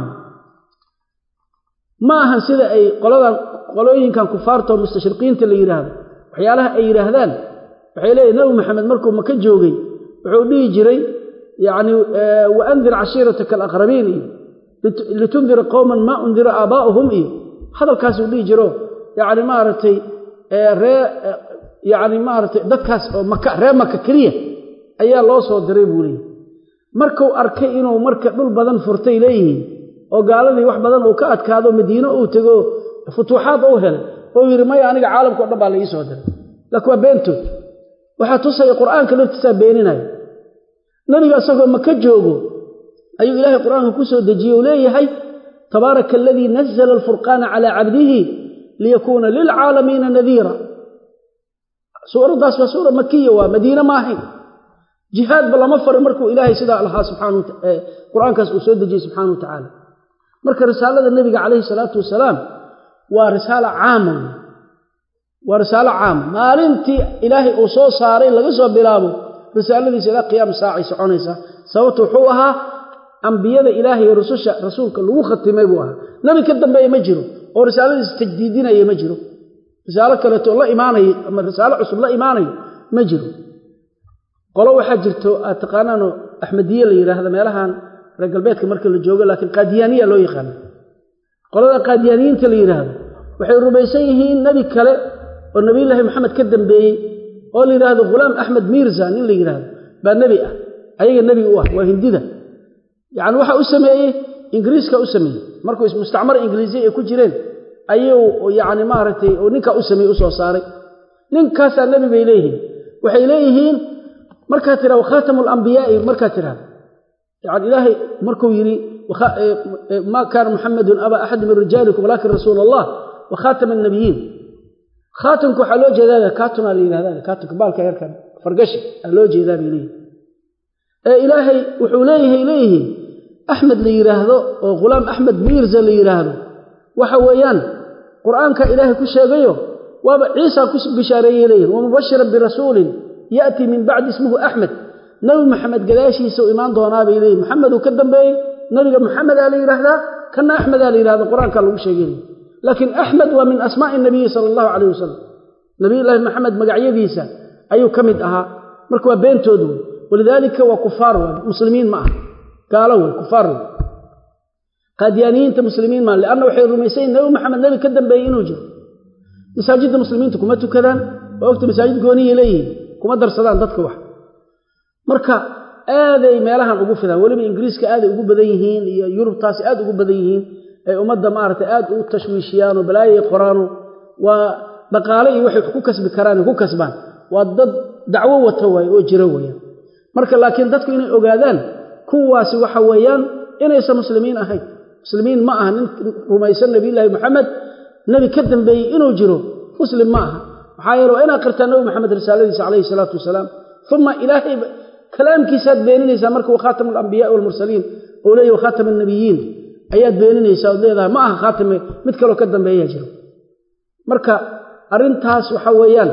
[SPEAKER 1] ma ahan sida ay qoladan qolooyinkan kufaartao mustashriqiinta la yidhaahdo waxyaalaha ay yidhaahdaan waxay leeyihin nabi maxamed markuu maka joogay wuxuu dhihi jiray yacni wa andir cashiirataka alaqrabiin iyo litundira qowman maa undira aabaa'uhum iyo hadalkaasuu dhihi jiro yacni maaragtay ree yacni maaragtay dadkaas oo maka ree maka keliya ayaa loo soo diray buu leeyahy markuu arkay inuu marka dhul badan furtay leeyihiin oo gaaladii wax badan uu ka adkaado madiino uu tego futuuxaad uu helay oo yidhi maya aniga caalamkao dhan baa la ii soo diray laakiin waa beentood waxaa tusaya qur'aanka laftiisaa beeninaya nebiga isagoo maka joogo ayuu ilaahay qur'aanka ku soo dejiyey uu leeyahay tabaaraka aladii nazla alfurqaana calaa cabdihi liyakuuna lilcaalamiina nadiira suuraddaas waa suura makiya waa madiine ma ahayn jihaadba lama farin markuu ilaahay sidaa lahaa subxaana qur'aankaas uu soo dejiyey subxaana wa tacaala marka risaalada nebiga calayhi salaatu wasalaam waa risaalo caama waa risaalo caama maalintii ilaahay uu soo saaray laga soo bilaabo risaaladiisa ilaa qiyaam saacay soconaysaa sababtu wuxuu ahaa ambiyada ilaahay iyo rususha rasuulka lagu khatimay buu ahaa nebi ka dambeeye ma jiro oo risaaladiisa tajdiidinaya ma jiro risaalo kaleeto la imaanayo ama risaalo cusub la imaanayo ma jiro qolo waxaa jirto aad taqaanaano axmediye la yidhaahda meelahan reer galbeedka marka la joogo laakiin qaadiyaaniya loo yaqaana qolada qaadiyaaniyiinta la yidhaahdo waxay rumaysan yihiin nebi kale oo nebiyullaahi maxamed ka dambeeyey oo la yidhaahdo ghulaam axmed miirza nin la yidhaahdo baa nebi ah ayaga nebi u ah waa hindida yacni waxa u sameeyey ingiriiska u sameeyey markuu mustacmar ingiliisiya ay ku jireen ayuu yacni maaragtay oo ninkaa u sameeyey u soo saaray ninkaasaa nebi bay leeyihiin waxay leeyihiin markaad tidhahdo khaatamu alambiyaai markaad tidhahdo yani ilaahay markuu yidhi maa kaana muxamedun aba axadi min rijaalikum walaakin rasuula allah wa khaatama annabiyiin khaatamka waxaa loo jeedaa kaatunaa la yidhahda kaatunka baalka yarkan fargashi aa loo jeedaa bay leeyihin ee ilaahay wuxuu leeyahay leeyihiin axmed la yidhaahdo oo ghulaam axmed miirza la yidhaahdo waxa weeyaan qur'aanka ilaahay ku sheegayo waaba ciisa ku bishaareeyey leeyihin wamubashiran birasuulin ya'tii min bacdi ismuhu axmed nebi maxamed gadaashiisa u imaan doonaa bay leeyihin maxameduu ka dambeeyey nebiga maxamedaa la yidhaahdaa kana axmedaa la yidhahda qur-aanka lagu sheegay laakiin axmed waa min asmaa'i nabiyi sala allahu calayh wasalam nabiyullaahi maxamed magacyadiisa ayuu ka mid ahaa marka waa beentoodu wey walidaalika waa kufaar wey muslimiin ma aha gaalo wey kufaar wey qaadiyaaniyiinta muslimiin maa lianna waxay rumaysayin nebi maxamed nebi ka dambeeyey inuu jiro masaajidda muslimiinta kuma tukadaan oo ogta masaajid gooniyay leeyihiin kuma darsadaan dadka wax marka aaday meelahan ugu fidaan weliba ingiriiska aaday ugu badan yihiin iyo yurubtaasi aad ugu badan yihiin ay ummadda maaragtay aad u tashwiishiyaano balaayay qoraano waa dhaqaale iyo waxay ku kasbi karaan ku kasbaan waa dad dacwo wata waaye oo jiro weeyaan marka laakiin dadku inay ogaadaan kuwaasi waxa weeyaan inaysan muslimiin ahayn muslimiin ma aha nin rumaysan nabiyullaahi maxamed nebi ka dambeeyey inuu jiro muslim ma aha maxaa yeele waa inaad qirtaa nebi maxamed risaaladiisa calayhi salaatu wasalaam uma ilaahay kalaamkiisaad beeninaysaa marka wa khaatamu alambiyaai walmursaliin oo leeyahy wa khaatam annabiyiin ayaad beeninaysaa ood leedahay ma aha khaatame mid kaloo ka dambeeyaa jiro marka arrintaas waxa weeyaan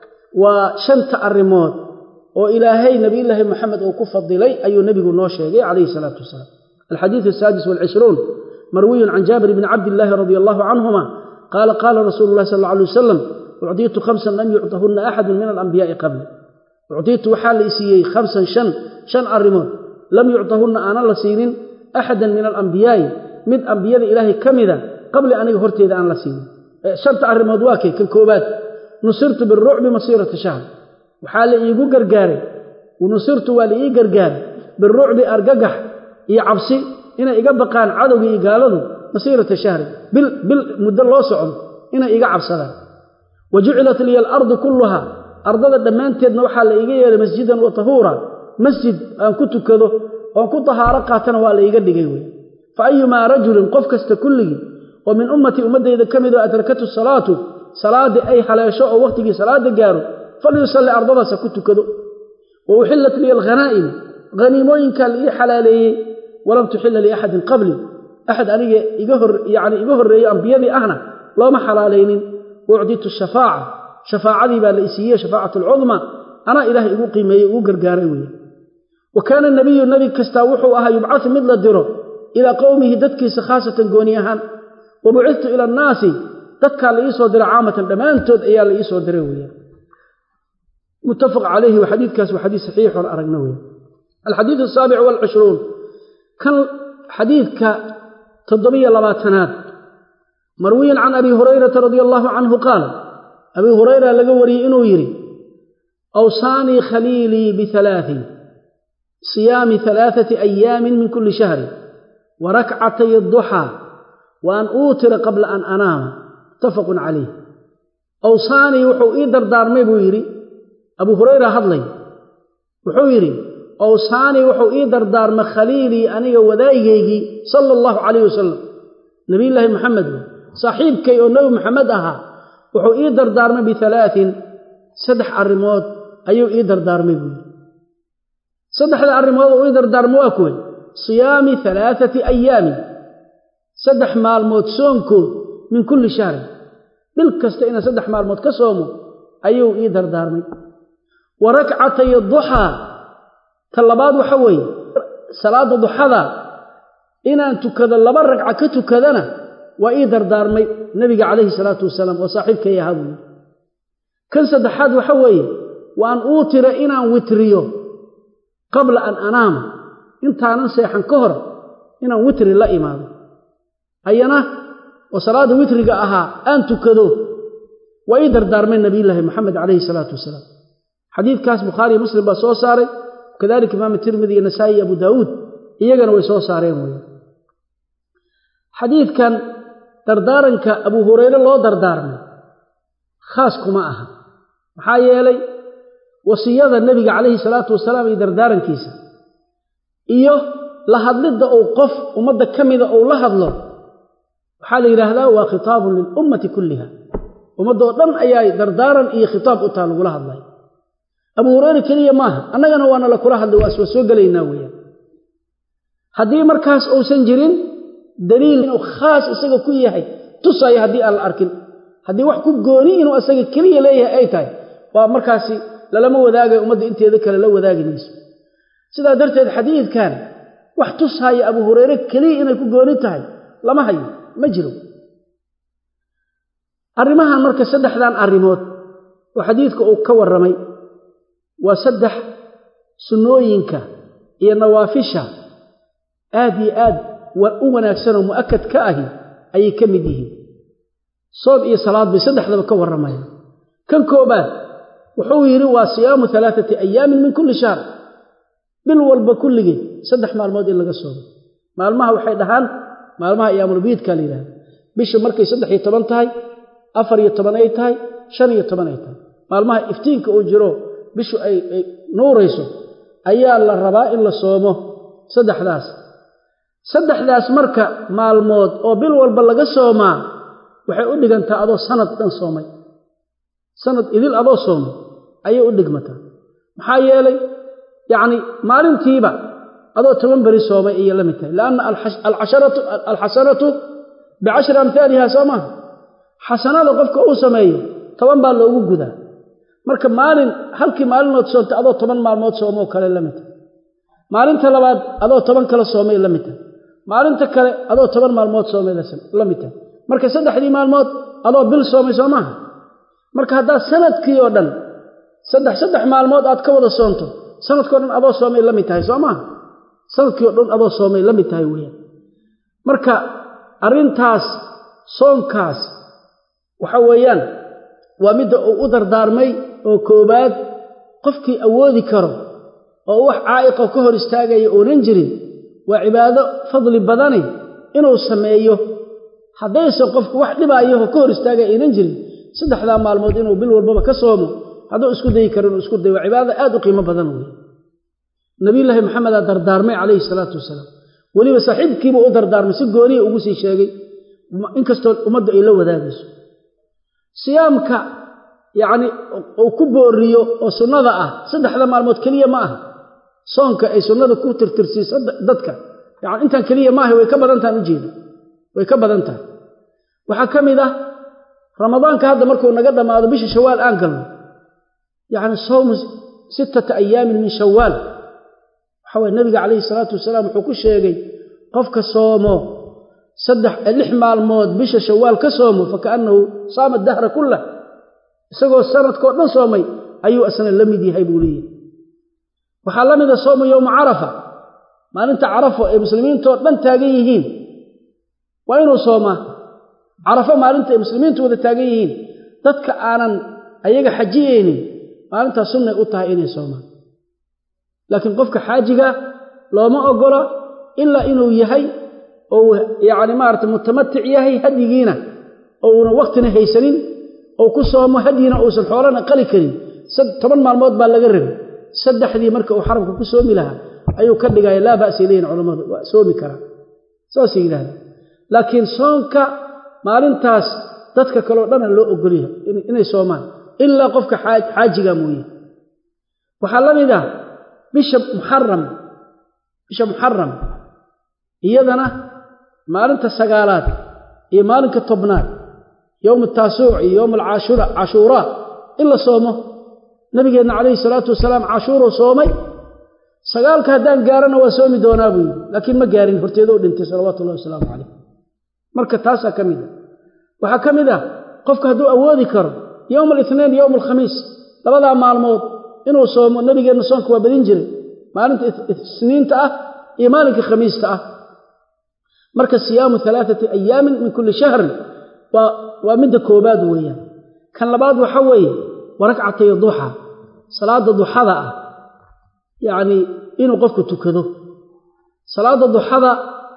[SPEAKER 1] waa shanta arrimood oo ilaahay nabiyullaahi maxamed uu ku fadilay ayuu nebigu noo sheegay calayhi salaatu wasalaam alxadiidu asaadis walcishruun marwiyun can jaabir bni cabdillaahi radia allahu canhuma qaala qaala rasuulu llahi sal alla alay wasalam ucdiitu khamsan lam yucdahunna axadun min alambiyaai qabli ucdiitu waxaa la isiiyey khamsan shan shan arrimood lam yucdahunna aanan la siinin axadan min alambiyaa'i mid ambiyada ilaahay ka mida qabli aniga horteeda aan la siinin shanta arrimood waa kay kan koobaad nusirtu birucbi masiirata shahr waxaa la iigu gargaaray nusirtu waa la ii gargaaray birucbi argagax iyo cabsi inay iga baqaan cadowga iyo gaaladu masiirata shahri bil bil muddo loo socdo inay iga cabsadaan wa jucilat liya alardu kulluhaa ardada dhammaanteedna waxaa la iiga yeelay masjidan wa tahuura masjid aan ku tukado oon ku tahaaro qaatana waa la iiga dhigay wey fa ayumaa rajulin qof kasta kulligii oo min ummatii ummaddayda ka mid oo adrakatu salaatu salaaddii ay haleesho oo wakhtigii salaada gaaro falyusalli ardadaas ha ku tukado wa uxillat liya alghanaa'im haniimooyinkaa la ii xalaaleeyey walam tuxilla liaxadin qabli axad aniga iga hor yacni iga horreeyey ambiyadii ahna looma xalaalaynin wa ucditu shafaaca shafaacadii baa la isiiyey shafaacatu alcudma anaa ilaahay igu qiimeeyey ugu gargaaray weeye wa kaana nabiyu nebi kastaa wuxuu ahaa yubcadu mid la diro ilaa qowmihi dadkiisa khaasatan gooni ahaan wa bucidtu ila annaasi dadkaa la iisoo diray caamatan dhammaantood ayaa la iisoo diray weeye muttafaq calayhi wa xadiidkaas waa xadiis saxiix oon aragna weeye alxadiidu asaabic waalcishruun kan xadiidka toddobiyo labaatanaad marwiyan can abi hurayrata radia allaahu canhu qaala abii hurayra laga wariyey inuu yidhi awsaanii khaliilii bihalaatin siyaami halaathati ayaamin min kulli shahrin wa rakcatay adduxaa wa an uutira qabla an anaama muttafaqun calayh awsaanii wuxuu ii dardaarmay buu yidhi abuu hurayra hadlay wuxuu yidhi awsaanii wuxuu ii dardaarmay khaliilii aniga wadaayigaygii sala allahu calayh wasalam nebiyullaahi maxamed saaxiibkay oo nebi maxamed ahaa wuxuu ii dardaarmay bihalaatin saddex arrimood ayuu ii dardaarmay buu yidhi saddexda arrimood uu ii dardaarmay waa kuway siyaami halaathati ayaamin saddex maalmood soonkood min kulli shahrin bil kasta inaan saddex maalmood ka soomo ayuu ii dardaarmay wa rakcatay duxaa ta labaad waxa weeye salaadda duxada inaan tukado laba ragca ka tukadana waa ii dardaarmay nebiga calayhi salaatu wasalaam oo saaxiibkay ahaa buu yidhi kan saddexaad waxa weeye waan uu tira inaan witriyo qabla an anaama intaanan seexan ka hor inaan witri la imaado ayana oo salaadda witriga ahaa aan tukado waa ii dardaarmay nabiyullaahi moxamed calayhi salaatu wasalaam xadiidkaas bukhaariyo muslim baa soo saaray kadalika imaam tirmidi iyo nasaa'i iyo abu daawuud iyagana way soo saareen weeye xadiidkan dardaaranka abu hurayre loo dardaarmay khaas kuma aha maxaa yeelay wasiyada nebiga calayhi salaatu wasalaam iyo dardaarankiisa iyo la hadlidda uu qof ummadda ka mida uu la hadlo waxaa la yidhaahdaa waa khitaabun lilummati kulliha ummaddaoo dhan ayaa dardaaran iyo khitaab u taha lagula hadlay abu hureyre keliya maaha annagana waana la kula hadlay waa iswa soo gelaynaa weeyaan haddii markaas uusan jirin daliil inuu khaas isaga ku yahay tusaayo haddii aan la arkin haddii wax ku gooni inuu isaga keliya leeyahay ay tahay waa markaasi lalama wadaagayo ummadda inteeda kale la wadaagi mayso sidaa darteed xadiidkan wax tushaaya abu hureyre keliya inay ku gooni tahay lama hayo ma jiro arrimahan marka saddexdan arrimood oo xadiidka uu ka warramay waa saddex sunnooyinka iyo nawaafisha aad iyo aad u wanaagsanoo mu'akad ka ahi ayay ka mid yihiin soom iyo salaad bay saddexdaba ka warramayaan kan koobaad wuxuu yidhi waa siyaamu alaaati ayaamin min kulli shahr bil walba kulligeed saddex maalmood in laga soomo maalmaha waxay dhahaan maalmaha ayaamulbiidka la yidhahda bisha markay saddex iyo toban tahay afar iyo toban ay tahay shan iyo toban ay tahay maalmaha iftiinka uu jiro bishu ay nuurayso ayaa la rabaa in la soomo saddexdaas saddexdaas marka maalmood oo bil walba laga soomaa waxay u dhigantaa adoo sanad dhan soomay sanad idil adoo soomay ayay u dhigmataa maxaa yeelay yacni maalintiiba adoo toban beri soomay ayay la mid tahay lianna alxasanatu bicashri amhaaliha soo maaha xasanada qofka uu sameeyo toban baa loogu gudaa marka maalin halkii maalinood soomta adoo toban maalmood soomoo kale la mid tahay maalinta labaad adoo toban kale soomay la mid tahay maalinta kale adoo toban maalmood soomay la mid tahay marka saddexdii maalmood adoo bil soomay soo maaha marka haddaad sanadkii oo dhan saddex saddex maalmood aad ka wada soonto sanadkao dhan adoo soomay la mid tahay soo maaha sanadkii o dhan adoo soomay la mid tahay weeyaan marka arrintaas soonkaas waxa weeyaan waa midda uu u dardaarmay oo koobaad qofkii awoodi karo oo wax caa'iqo ka hor istaagaya oonan jirin waa cibaado fadli badani inuu sameeyo haddaysan qofku wax dhibaayaho ka hor istaagaya aynan jirin saddexdaa maalmood inuu bil walbaba ka soomo hadduu isku dayi karo inuu isku dayo waa cibaadada aad u qiimo badan weeye nabiyullaahi maxamedaa dardaarmay calayhi salaatu wasalaam weliba saaxiibkiiba u dardaarmay si gooniya ugu sii sheegay inkastoo ummaddu ay la wadaagayso siyaamka yacni uu ku booriyo oo sunnada ah saddexda maalmood keliya ma aha soonka ay sunnada ku tirtirsiiso dadka yani intaan keliya maaha way ka badan tahan ujeeda way ka badan tahay waxaa ka mid ah ramadaanka hadda markuu naga dhammaado bisha shawaal aan galno yacni sawmu sittata ayaamin min shawaal waxa waye nabiga calayhi salaatu wasalaam wuxuu ku sheegay qofka soomo saddex lix maalmood bisha shawaal ka soomo fakaannahu saama dahra kullah isagoo sanadkao dhan soomay ayuu asna la mid yahay buu leeyahy waxaa la mida soomu yowma carafa maalinta carafo ay muslimiintoo dhan taagan yihiin waa inuu soomaa carafo maalinta ay muslimiintu wada taagan yihiin dadka aanan ayaga xajiyeynin maalintaas sunnay u tahay inay soomaan laakiin qofka xaajiga looma ogola ilaa inuu yahay ou yacni maarata mutamatic yahay hadyigiina ouna waktina haysanin ou ku soomo hadyina uusan xoolana qali karin toban maalmood baa laga rabay saddexdii marka uu xaramka ku soomi lahaa ayuu ka dhigaya laa ba'sa ilayhin culammadu waa soomi karaa saasay yidhahda laakiin soonka maalintaas dadka kaleo dhana loo ogolyahay inay soomaan ilaa qofka xaajiga mooye waxaa la mid ah bisha muxaram bisha muxaram iyadana maalinta sagaalaad iyo maalinka tobnaad yowma taasuuc iyo yowma cashuuraa in la soomo nabigeenna calayhi salaatu wasalaam cashuuruu soomay sagaalka haddaan gaarana waa soomi doonaa buu yidhi laakiin ma gaarin horteedou dhintay salawaatu ullahi wasalaamu calayh marka taasaa ka mid a waxaa ka mid ah qofka hadduu awoodi karo yowma alithnain yowma alkhamiis labadaa maalmood inuu soomo nebigeenna soonka waa badin jiray maalinta isniinta ah iyo maalinka khamiista ah marka siyaamu alaaati ayaamin min kulli shahrin waa midda koobaad weeyaan kan labaad waxa weeye waa ragcatay duxa salaada duxada ah yacnii inuu qofku tukado salaada duxada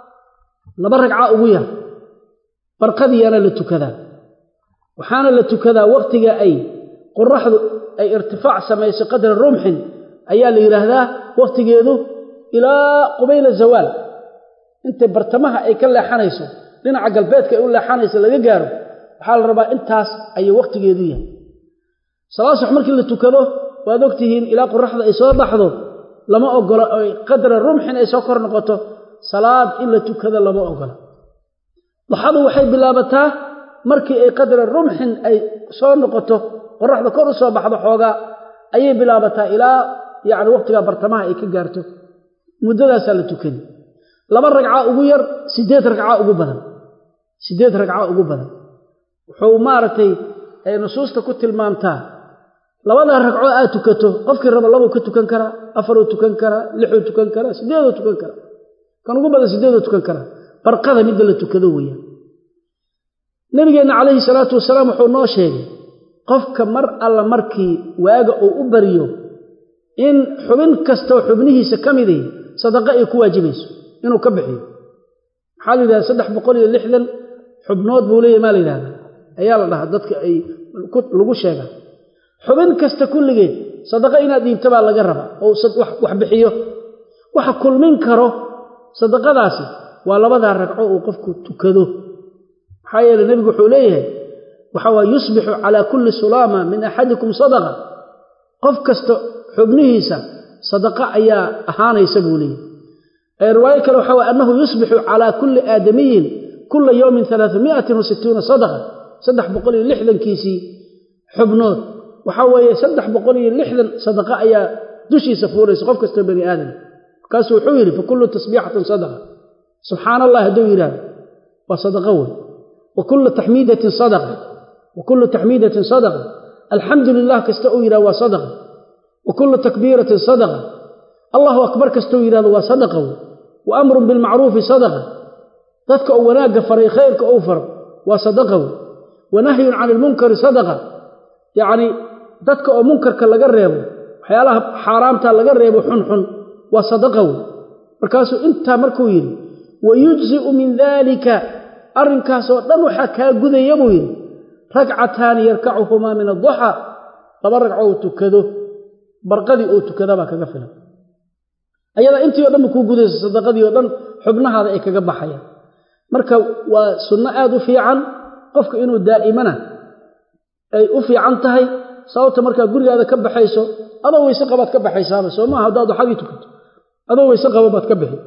[SPEAKER 1] laba ragca ugu yar barqadiyaana la tukadaa waxaana la tukadaa wakhtiga ay qoraxdu ay irtifaac samayso qadra rumxin ayaa la yidhaahdaa wakhtigeedu ilaa qubayla zawaal intay bartamaha ay ka leexanayso dhinaca galbeedka ay u leexanayso laga gaaro waxaa la rabaa intaas ayuu wakhtigeedu yahay salaad subax markii la tukado waad ogtihiin ilaa qoraxda ay soo baxdo lama ogola qadra rumxin ay soo kor noqoto salaad in la tukado lama ogola duxadu waxay bilaabataa markii ay qadra rumxin ay soo noqoto qoraxda kor u soo baxdo xoogaa ayay bilaabataa ilaa yacni wakhtigaa bartamaha ay ka gaarto muddadaasaa la tukani laba ragca ugu yar siddeed ragca ugu badan siddeed ragca ugu badan wuxuu maaragtay ay nusuusta ku tilmaamtaa labadaa ragco aad tukato qofkii raba labuu ka tukan karaa afaruu tukan karaa lixuu tukan karaa siddeeduu tukan karaa kan ugu badan siddeeduu tukan karaa barqada midda la tukado weeyaan nabigeenna calayhi salaatu wasalaam wuxuu noo sheegay qofka mar alla markii waaga uu u baryo in xubin kastoo xubnihiisa ka midii sadaqa ay ku waajibayso inuu ka bixiyo maxaa la yidhahda saddex boqol iyo lixdan xubnood buu leeyahy maa la yidhahdaa ayaa la dhahaa dadka ay lagu sheegaa xubin kasta kulligeed sadaqa inaad dhiibta baa laga rabaa oo wax bixiyo waxa kulmin karo sadaqadaasi waa labadaa ragco uu qofku tukado maxaa yeele nebigu wuxuu leeyahay waxa waa yusbixu calaa kulli sulaama min axadikum sadaqa qof kasta xubnihiisa sadaqa ayaa ahaanaysa buu leeyahy riwaayo kale waxa way annahu yusbixu calaa kulli aadamiyin kula yowmin alaaamiatin wasittuuna sadaqa saddex boqol iyo lixdankiisii xubnood waxaa weeye saddex boqol iyo lixdan sadaqa ayaa dushiisa fuulaysa qof kastoo bani aadam markaasuu wuxuu yidhi fa kullu tasbiixatin sadaqa subxaana allah hadduu yidhaahdo waa sadaqa wey wa kullu taxmiidatin sadaqa wa kullu taxmiidatin sadaqa alxamdu lilah kasta uu yidhahdo waa sadaqa wa kullu takbiiratin sadaqa allahu akbar kastou yidhahdo waa sadaqa wey wa amrun bilmacruufi sadaqa dadka uu wanaagga faray khayrka uu faro waa sadaqa wey wa nahyun cani ilmunkari sadaqa yacnii dadka oo munkarka laga reebo waxyaalaha xaaraamta laga reebo xunxun waa sadaqa wey markaasuu intaa markuu yidhi wa yujzi'u min daalika arrinkaasoo dhan waxaa kaa gudaya buu yidhi ragcataani yarkacuhumaa min adduxa laba ragco uu tukado barqadii uu tukadabaa kaga filan ayadaa intii o dhan ba kuu gudaysa sadaqadii oo dhan xubnahaada ay kaga baxayaan marka waa sunno aad u fiican qofka inuu daa'imana ay u fiican tahay sababta markaa gurigaada ka baxayso adoo weyse qabaad ka baxaysaaba soo maaha haddaad waxadii tukato adoo weyse qaba baad ka bixi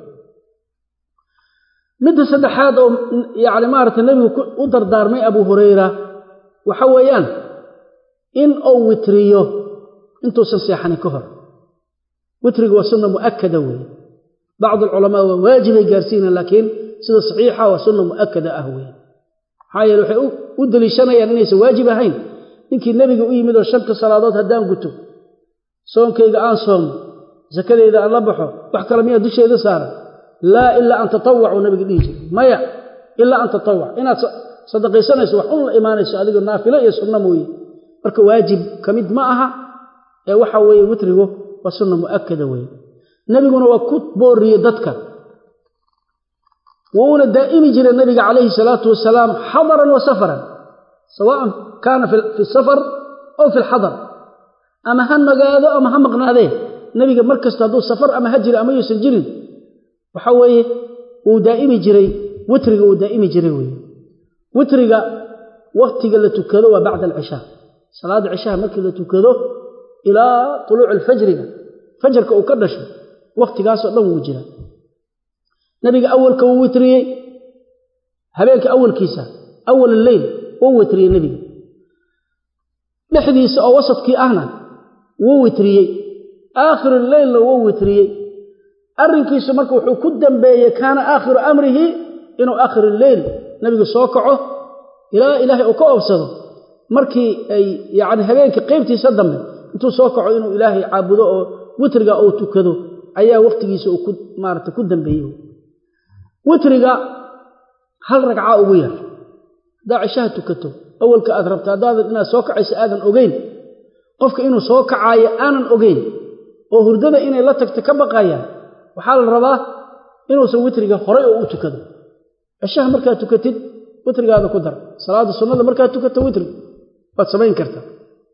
[SPEAKER 1] midda saddexaad oo yacni maaragtay nebigu u dardaarmay abuu hurayra waxa weeyaan in uu witriyo intuusan seexanin ka hor witriga waa sunna mu'akada weeye bacdu alculamaa waa waajibay gaarsiinaan laakiin sida saxiixa waa sunna mu'akada ah weeye maxaa yeele waxay u deliishanayaan inaysan waajib ahayn ninkii nebiga u yimid oo shanta salaadood haddaan guto soonkayga aan soomo sakadeyda aan la baxo wax kale miyaa dusheeda saaran laa ilaa an tatawacuu nabiga dhihi jiray maya ilaa an tatawac inaad sadaqaysanayso wax un la imaanayso adigo naafilo iyo sunno mooye marka waajib ka mid ma aha ee waxa weeye witrigu waa sunna mu'akada weeye nebiguna waa ku booriye dadka wuuna daa'imi jiray nabiga calayhi salaatu wasalaam xadaran wa safaran sawaan kaana fi safar aw fi lxadar ama ha nagaado ama ha maqnaadee nebiga mar kasta hadduu safar ama ha jiro ama yuusan jirin waxa weeye wuu daa'imi jiray witriga wuu daa'imi jiray weye witriga waktiga la tukado waa bacda alcishaa salaadda cishaha markii la tukado ilaa tuluuci alfajriga fajarka uu ka dhasho wakhtigaasoo dhan wuu jiraa nabiga awalka wuu witriyey habeenka awalkiisa awal alleyl wuu witriyey nebiga dhexdiisa oo wasadkii ahna wuu witriyey aakhir alleylna wuu witriyey arrinkiisu marka wuxuu ku dambeeyey kaana aakhiru amrihi inuu aakhir leyl nabigu soo kaco ilaa ilaahay uu ka oobsado markii ay yacni habeenkii qaybtiisa dambe intuu soo kaco inuu ilaahay caabudo oo witriga uu tukado ayaa wakhtigiisa uu ku maarata ku dambeeyey witriga hal ragca ugu yar haddaa cishaha tukato awalka aad rabta haddaadan inaad soo kacayso aadan ogeyn qofka inuu soo kacaayo aanan ogeyn oo hurdada inay la tagto ka baqayaan waxaa la rabaa inuusan witriga horay oo u tukado cishaha markaad tukatid witrigaada ku dar salaada sunnada markaad tukato witri waad samayn kartaa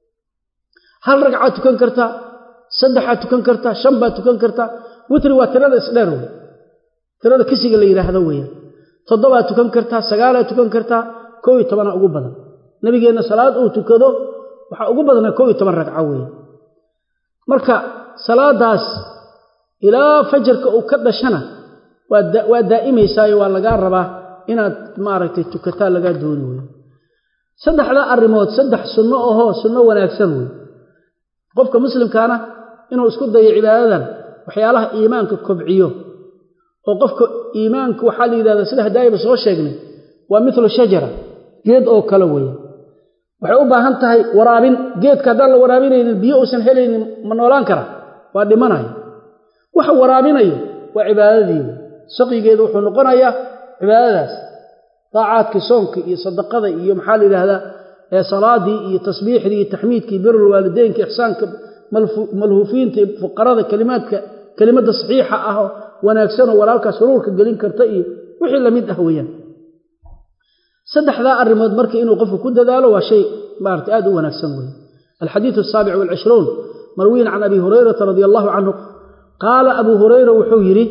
[SPEAKER 1] hal ragcaad tukan kartaa saddexaad tukan kartaa shan baad tukan kartaa witri waa tirada isdheer wey tirada kisiga la yidhaahdo weeyaan toddobaad tukan kartaa sagaalaad tukan kartaa koo iyo tobanaa ugu badan nabigeenna salaad uu tukado waxaa ugu badnaa koo iyo toban ragco weeye marka salaadaas ilaa fajarka uu ka dhashana waa daa'imaysaayo waa lagaa rabaa inaad maaragtay tukataa lagaa dooni weeye saddexdaa arrimood saddex sunno ahoo sunno wanaagsan wey qofka muslimkaana inuu isku dayo cibaadadan waxyaalaha iimaanka kobciyo oo qofka iimaanka waxaa la yidhahdaa sida hadaayaba soo sheegnay waa milu shajara geed oo kale weeye waxay u baahan tahay waraabin geedka haddaan la waraabinaynin biyo uusan helaynin ma noolaan kara waa dhimanaya waxa waraabinayo waa cibaadadii saqigeedu wuxuu noqonayaa cibaadadaas daacaadkii soonka iyo sadaqada iyo maxaa la yidhaahdaa salaadii iyo tasbiixdii iyo taxmiidkii birul waalideynka ixsaanka malhuufiinta fuqarada kalimaadka kelimadda saxiixa ah oo wanaagsanoo walaalkaas huruurka gelin karta iyo wixii lamid ah weeyaan saddexdaa arrimood marka inuu qofku ku dadaalo waa shay maarata aad u wanaagsan weeye alxadiidu asaabic walcishruun marwiyin can abi hurayrata radia allahu canhu qaala abuu hurayra wuxuu yidhi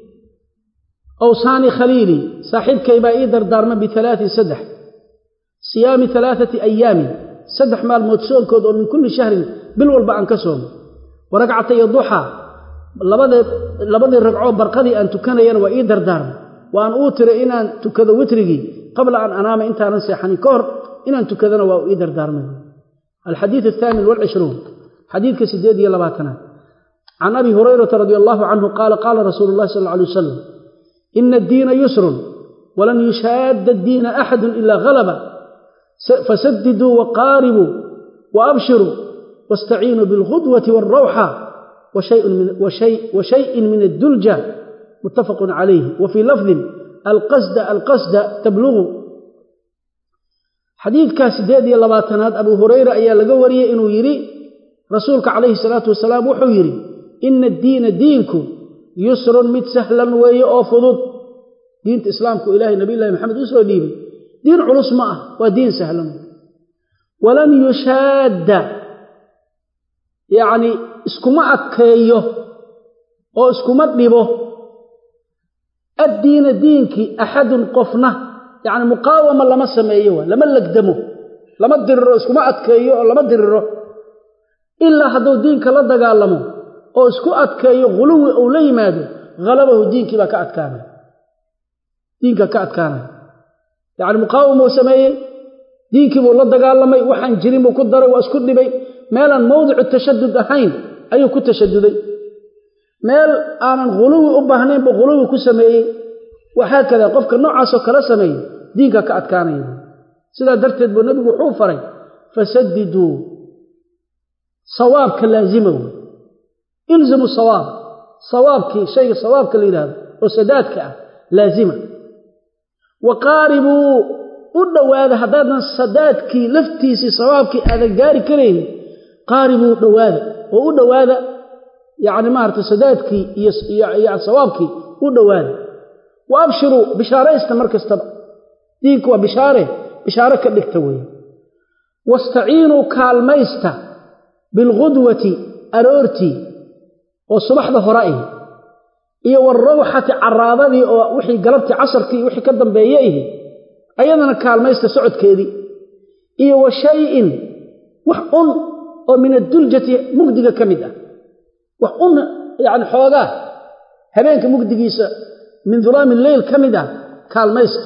[SPEAKER 1] awsaanii khaliilii saaxiibkay baa ii dardaarma bialaatin saddex siyaami alaaati ayaamin saddex maalmood soonkood oo min kulli shahrin bil walba aan ka soomo wa ragcatay duxaa labadii ragcoo barqadii aan tukanayana waa ii dardaarma waan uu tiray inaan tukado witrigii qabla an anaama intaanan seexanin ka hor inaan tukadana waa ii dardaarmay alxadiid athaamin walcishruun xadiidka sideed iyo labaatanaad can abi hurayrata radi allahu canhu qaala qaala rasuulu llahi sal alla alay wasalam ina addiina yusrun walan yushaadda addiina axadun ilaa halaba fasadiduu waqaaribuu waabshiruu waاstaciinuu biاlghudwati wاlrawxa washayin min addulja muttafaqun calayh wa fii lafdin alqasda alqasda tablugu xadiidkaa siddeed iyo labaatanaad abuu hurayra ayaa laga wariyey inuu yidhi rasuulka calayhi salaatu wasalaam wuxuu yidhi ina addiina diinku yusrun mid sahlan weeye oo fudud diinta islaamku ilaahay nabiyulahi maxamed u soo dhiibay diin culus ma ah waa diin sahlan walan yushaadda yacni iskuma adkeeyo oo iskuma dhibo addiina diinkii axadun qofna yacni muqaawama lama sameeyo waa lama legdamo lama diriro iskuma adkeeyo oo lama diriro ilaa hadduu diinka la dagaalamo oo isku adkeeyo khuluwi uu la yimaado halabahu diinkii baa ka adkaanaya diinka ka adkaanaya yacni muqaawamuu sameeyey diinkii buu la dagaalamay waxaan jirin buu ku daray waa isku dhibay meelaan mawdicu tashadud ahayn ayuu ku tashaduday meel aanan khuluwi u baahnayn buu khuluwi ku sameeyey waxaakada qofka noocaasoo kala sameeyey diinka ka adkaanaya sidaa darteed buu nebigu wuxuu faray fasadiduu sawaabka laazima wey ilzimu sawaab sawaabkii shayga sawaabka la yidhahdo oo sadaadka ah laazima wa qaaribuu u dhowaada haddaadan sadaadkii laftiisii sawaabkii aadan gaari karayn qaaribuu dhowaada oo u dhowaada yacni maarata sadaadkii iyo sawaabkii u dhowaada wa abshiruu bishaaraysta mar kastaba diinku waa bishaare bishaare ka dhigta weeye wastaciinuu kaalmaysta bilqudwati aroortii oo subaxda hore ihi iyo warawxati caraadadii oo wixii galabtii casarkii wixii ka dambeeye ihi ayadana kaalmaysta socodkeedii iyo wa shayin wax un oo min adduljati mugdiga ka mid ah wax un yacni xoogaa habeenka mugdigiisa min dulaami leyl ka mid ah kaalmaysta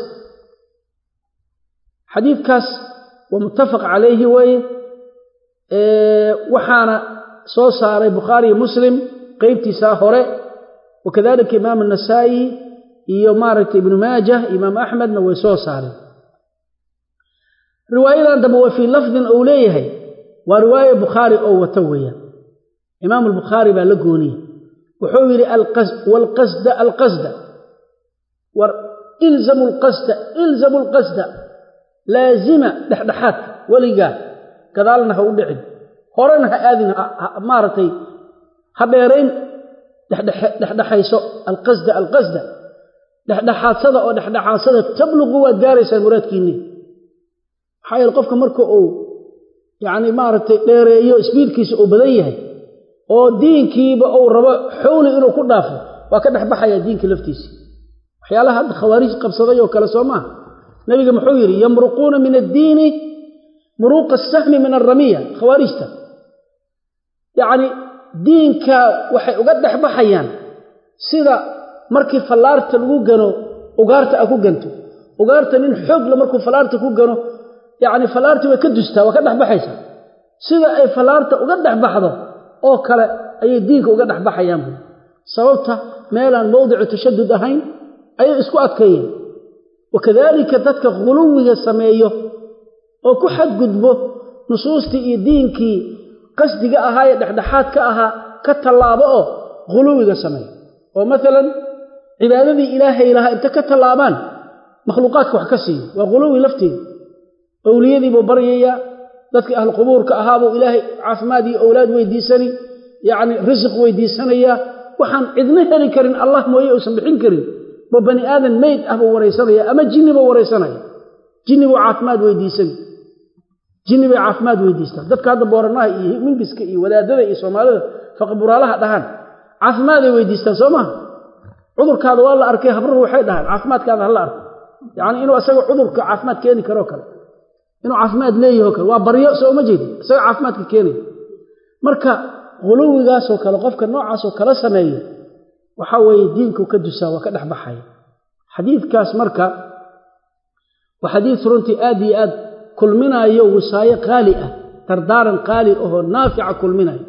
[SPEAKER 1] xadiidkaas waa muttafaq calayhi weeye waxaana soo saaray bukhaariyo muslim qeybtiisaa hore wakadalika imaam anasaa'i iyo maaragtay ibnu maajah imaam axmedna way soo saareen riwaayadan dambe waa fii lafdin ou leeyahay waa riwaaya bukhaari oo wata weeyaan imaam albukhaari baa la gooniye wuxuu yidhi walqasda alqasda war ilzamu lqasda ilzamu lqasda laazima dhexdhexaadka weligaa gadaalna ha u dhicin horena ha aadin maaragtay ha dheerayn dhexdhexayso alqasda alqasda dhexdhexaadsada oo dhexdhexaadsada tabluqu waad gaaraysaan muraadkiinni maxaa yeele qofka marka uu yacni maaragtay dheereeyo sbiidkiisa uu badan yahay oo diinkiiba uu rabo xowli inuu ku dhaafo waa ka dhexbaxayaa diinka laftiisa waxyaalaha hadda khawaarij qabsaday oo kale soo maaha nebiga muxuu yidhi yamruquuna min addiini muruuqa asahmi min alramiya khawaarijta yacni diinka waxay uga dhexbaxayaan sida markii fallaarta lagu gano ugaarta a ku ganto ugaarta nin xoogla markuu fallaarta ku gano yacni fallaartii way ka dustaa waa ka dhexbaxaysaa sida ay fallaarta uga dhexbaxdo oo kale ayay diinka uga dhexbaxayaan buy sababta meelaan mowdicu tashadud ahayn ayay isku adkeeyeen wakadaalika dadka khuluwiga sameeyo oo ku xadgudbo nusuustii iyo diinkii qasdiga ahaa ee dhexdhexaadka ahaa ka tallaabo oo khuluwiga sameeyo oo maalan cibaadadii ilaahay lahaa inta ka tallaabaan makhluuqaadka wax ka siiyo waa khuluwi lafteeda owliyadiibuu baryayaa dadkii ahlu qubuurka ahaabuu ilaahay caafimaad iyo owlaad weydiisani yacni risiq weydiisanayaa waxaan cidna heli karin allah mooye uusan bixin karin bo bani aadan meyd ah buu waraysanaya ama jinni buu waraysanaya jinni buu caafimaad weydiisani jinni bay caafimaad weydiistaan dadka hadda booranaha iyo mingiska iyo wadaadada iyo soomaalida faqburaalaha dhahaan caafimaaday weydiistaan soo maha cudurkaada waa la arkay habruhu waxay dhahaan caafimaadkaada hala arko yacni inuu isaga cudurka caafimaad keeni karoo kale inuu caafimaad leeyaho kale waa baryo soo uma jeedi isaga caafimaadka keenaya marka khuluwigaasoo kale qofka noocaasoo kala sameeyo waxaa weeye diinku ka dusaa waa ka dhex baxaya xadiidkaas marka waa xadiid runtii aad iyo aad kulminaayo wisaayo qaali ah dardaaran qaali ahoo naafica kulminayo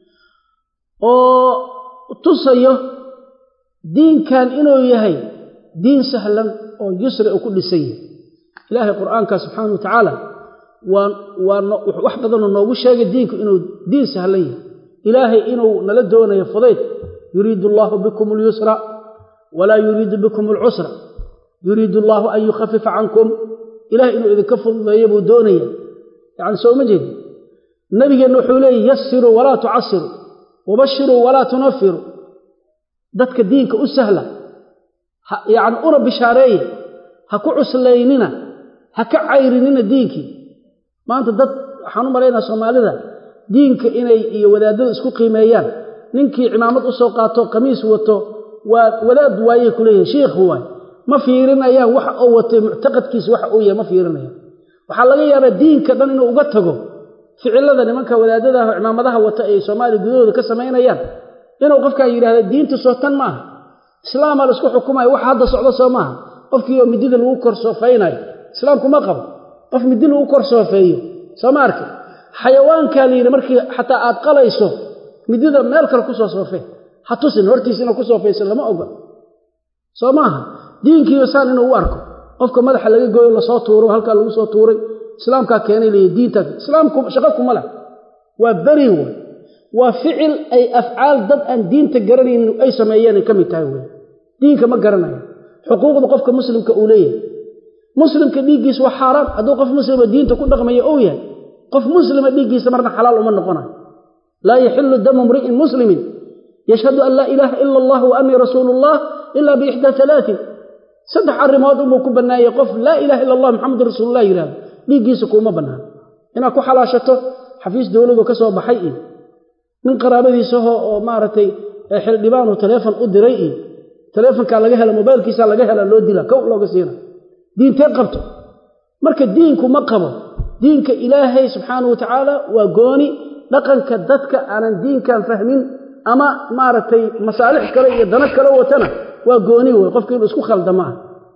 [SPEAKER 1] oo tusayo diinkan inuu yahay diin sahlan oo yusri uu ku dhisan yahay ilaahay qur'aanka subxaana wa tacaala waa waa wax badanoo noogu sheegay diinku inuu diin sahlan yahay ilaahay inuu nala doonayo fudayd yuriidu allaahu bikum alyusra walaa yuriidu bikum alcusra yuriidu allaahu an yukhafifa cankum ilahay inuu idinka fududeeyo buu doonaya yacni soo uma jeedi nabigeenna wuxuu leeyay yassiruu walaa tucasiruu wabashiruu walaa tunafiruu dadka diinka u sahla yacni una bishaareeya ha ku cuslaynina ha ka cayrinina diinkii maanta dad waxaan u malaynaa soomaalida diinka inay iyo wadaadada isku qiimeeyaan ninkii cimaamad u soo qaato qamiis wato waa wadaad waayey ku leeyahay shiikhu waay ma fiirinayaan waxa uu watay muctaqadkiisa waxa uu yahay ma fiirinayaan waxaa laga yaabaa diinka dhan inuu uga tago ficilada nimanka wadaadadaah oo cimaamadaha wata ay soomaaliya gudahooda ka samaynayaan inuu qofkan yidhahda diinta soo tan maaha islaamaa la isku xukumayo waxa hadda socdo soo maaha qofkii oo midida lagu kor soofaynayo islaamku ma qabo qof midi lagu kor soofeeyo soo ma arki xayawaankaa la yidhi markii xataa aad qalayso midida meel kale ku soo soofee ha tusin hortiisa inaad ku soofayso lama oga soo maaha diinkiiyo saan inuu u arko qofka madaxa laga gooyo lasoo tuuro halkaa lagu soo tuuray islaamkaa keenay leeya diintaas islaamku shaqo kuma leh waa beri wey waa ficil ay afcaal dad aan diinta garanaynin ay sameeyeen ay ka mid tahay wey diinka ma garanaya xuquuqda qofka muslimka uu leeyahay muslimka dhiiggiisa waa xaaraan hadduu qof muslima diinta ku dhaqmaya ou yahay qof muslima dhiiggiisa marna xalaal uma noqonayo laa yaxilu damu mri'in muslimin yashhadu an laa ilaaha ila allah wa annii rasuulu ullah ila biixdaa alaain saddex arrimood unbuu ku bannaayey qof laa ilaha illa allah maxamedun rasuululah yidhahdo dhiiggiisa kuuma bannaan inaad ku xalaashato xafiis dowladu ka soo baxay iyo nin qaraabadiisaho oo maaragtay xildhibaanu taleefon u diray iyo taleefonkaa laga hela mobaylkiisaa laga hela loo dila kow looga siina diintee qabto marka diinku ma qabo diinka ilaahay subxaana wa tacaala waa gooni dhaqanka dadka aanan diinkan fahmin ama maaragtay masaalix kale iyo dano kale watana waa gooni wey qofka inuu isku khaldamaa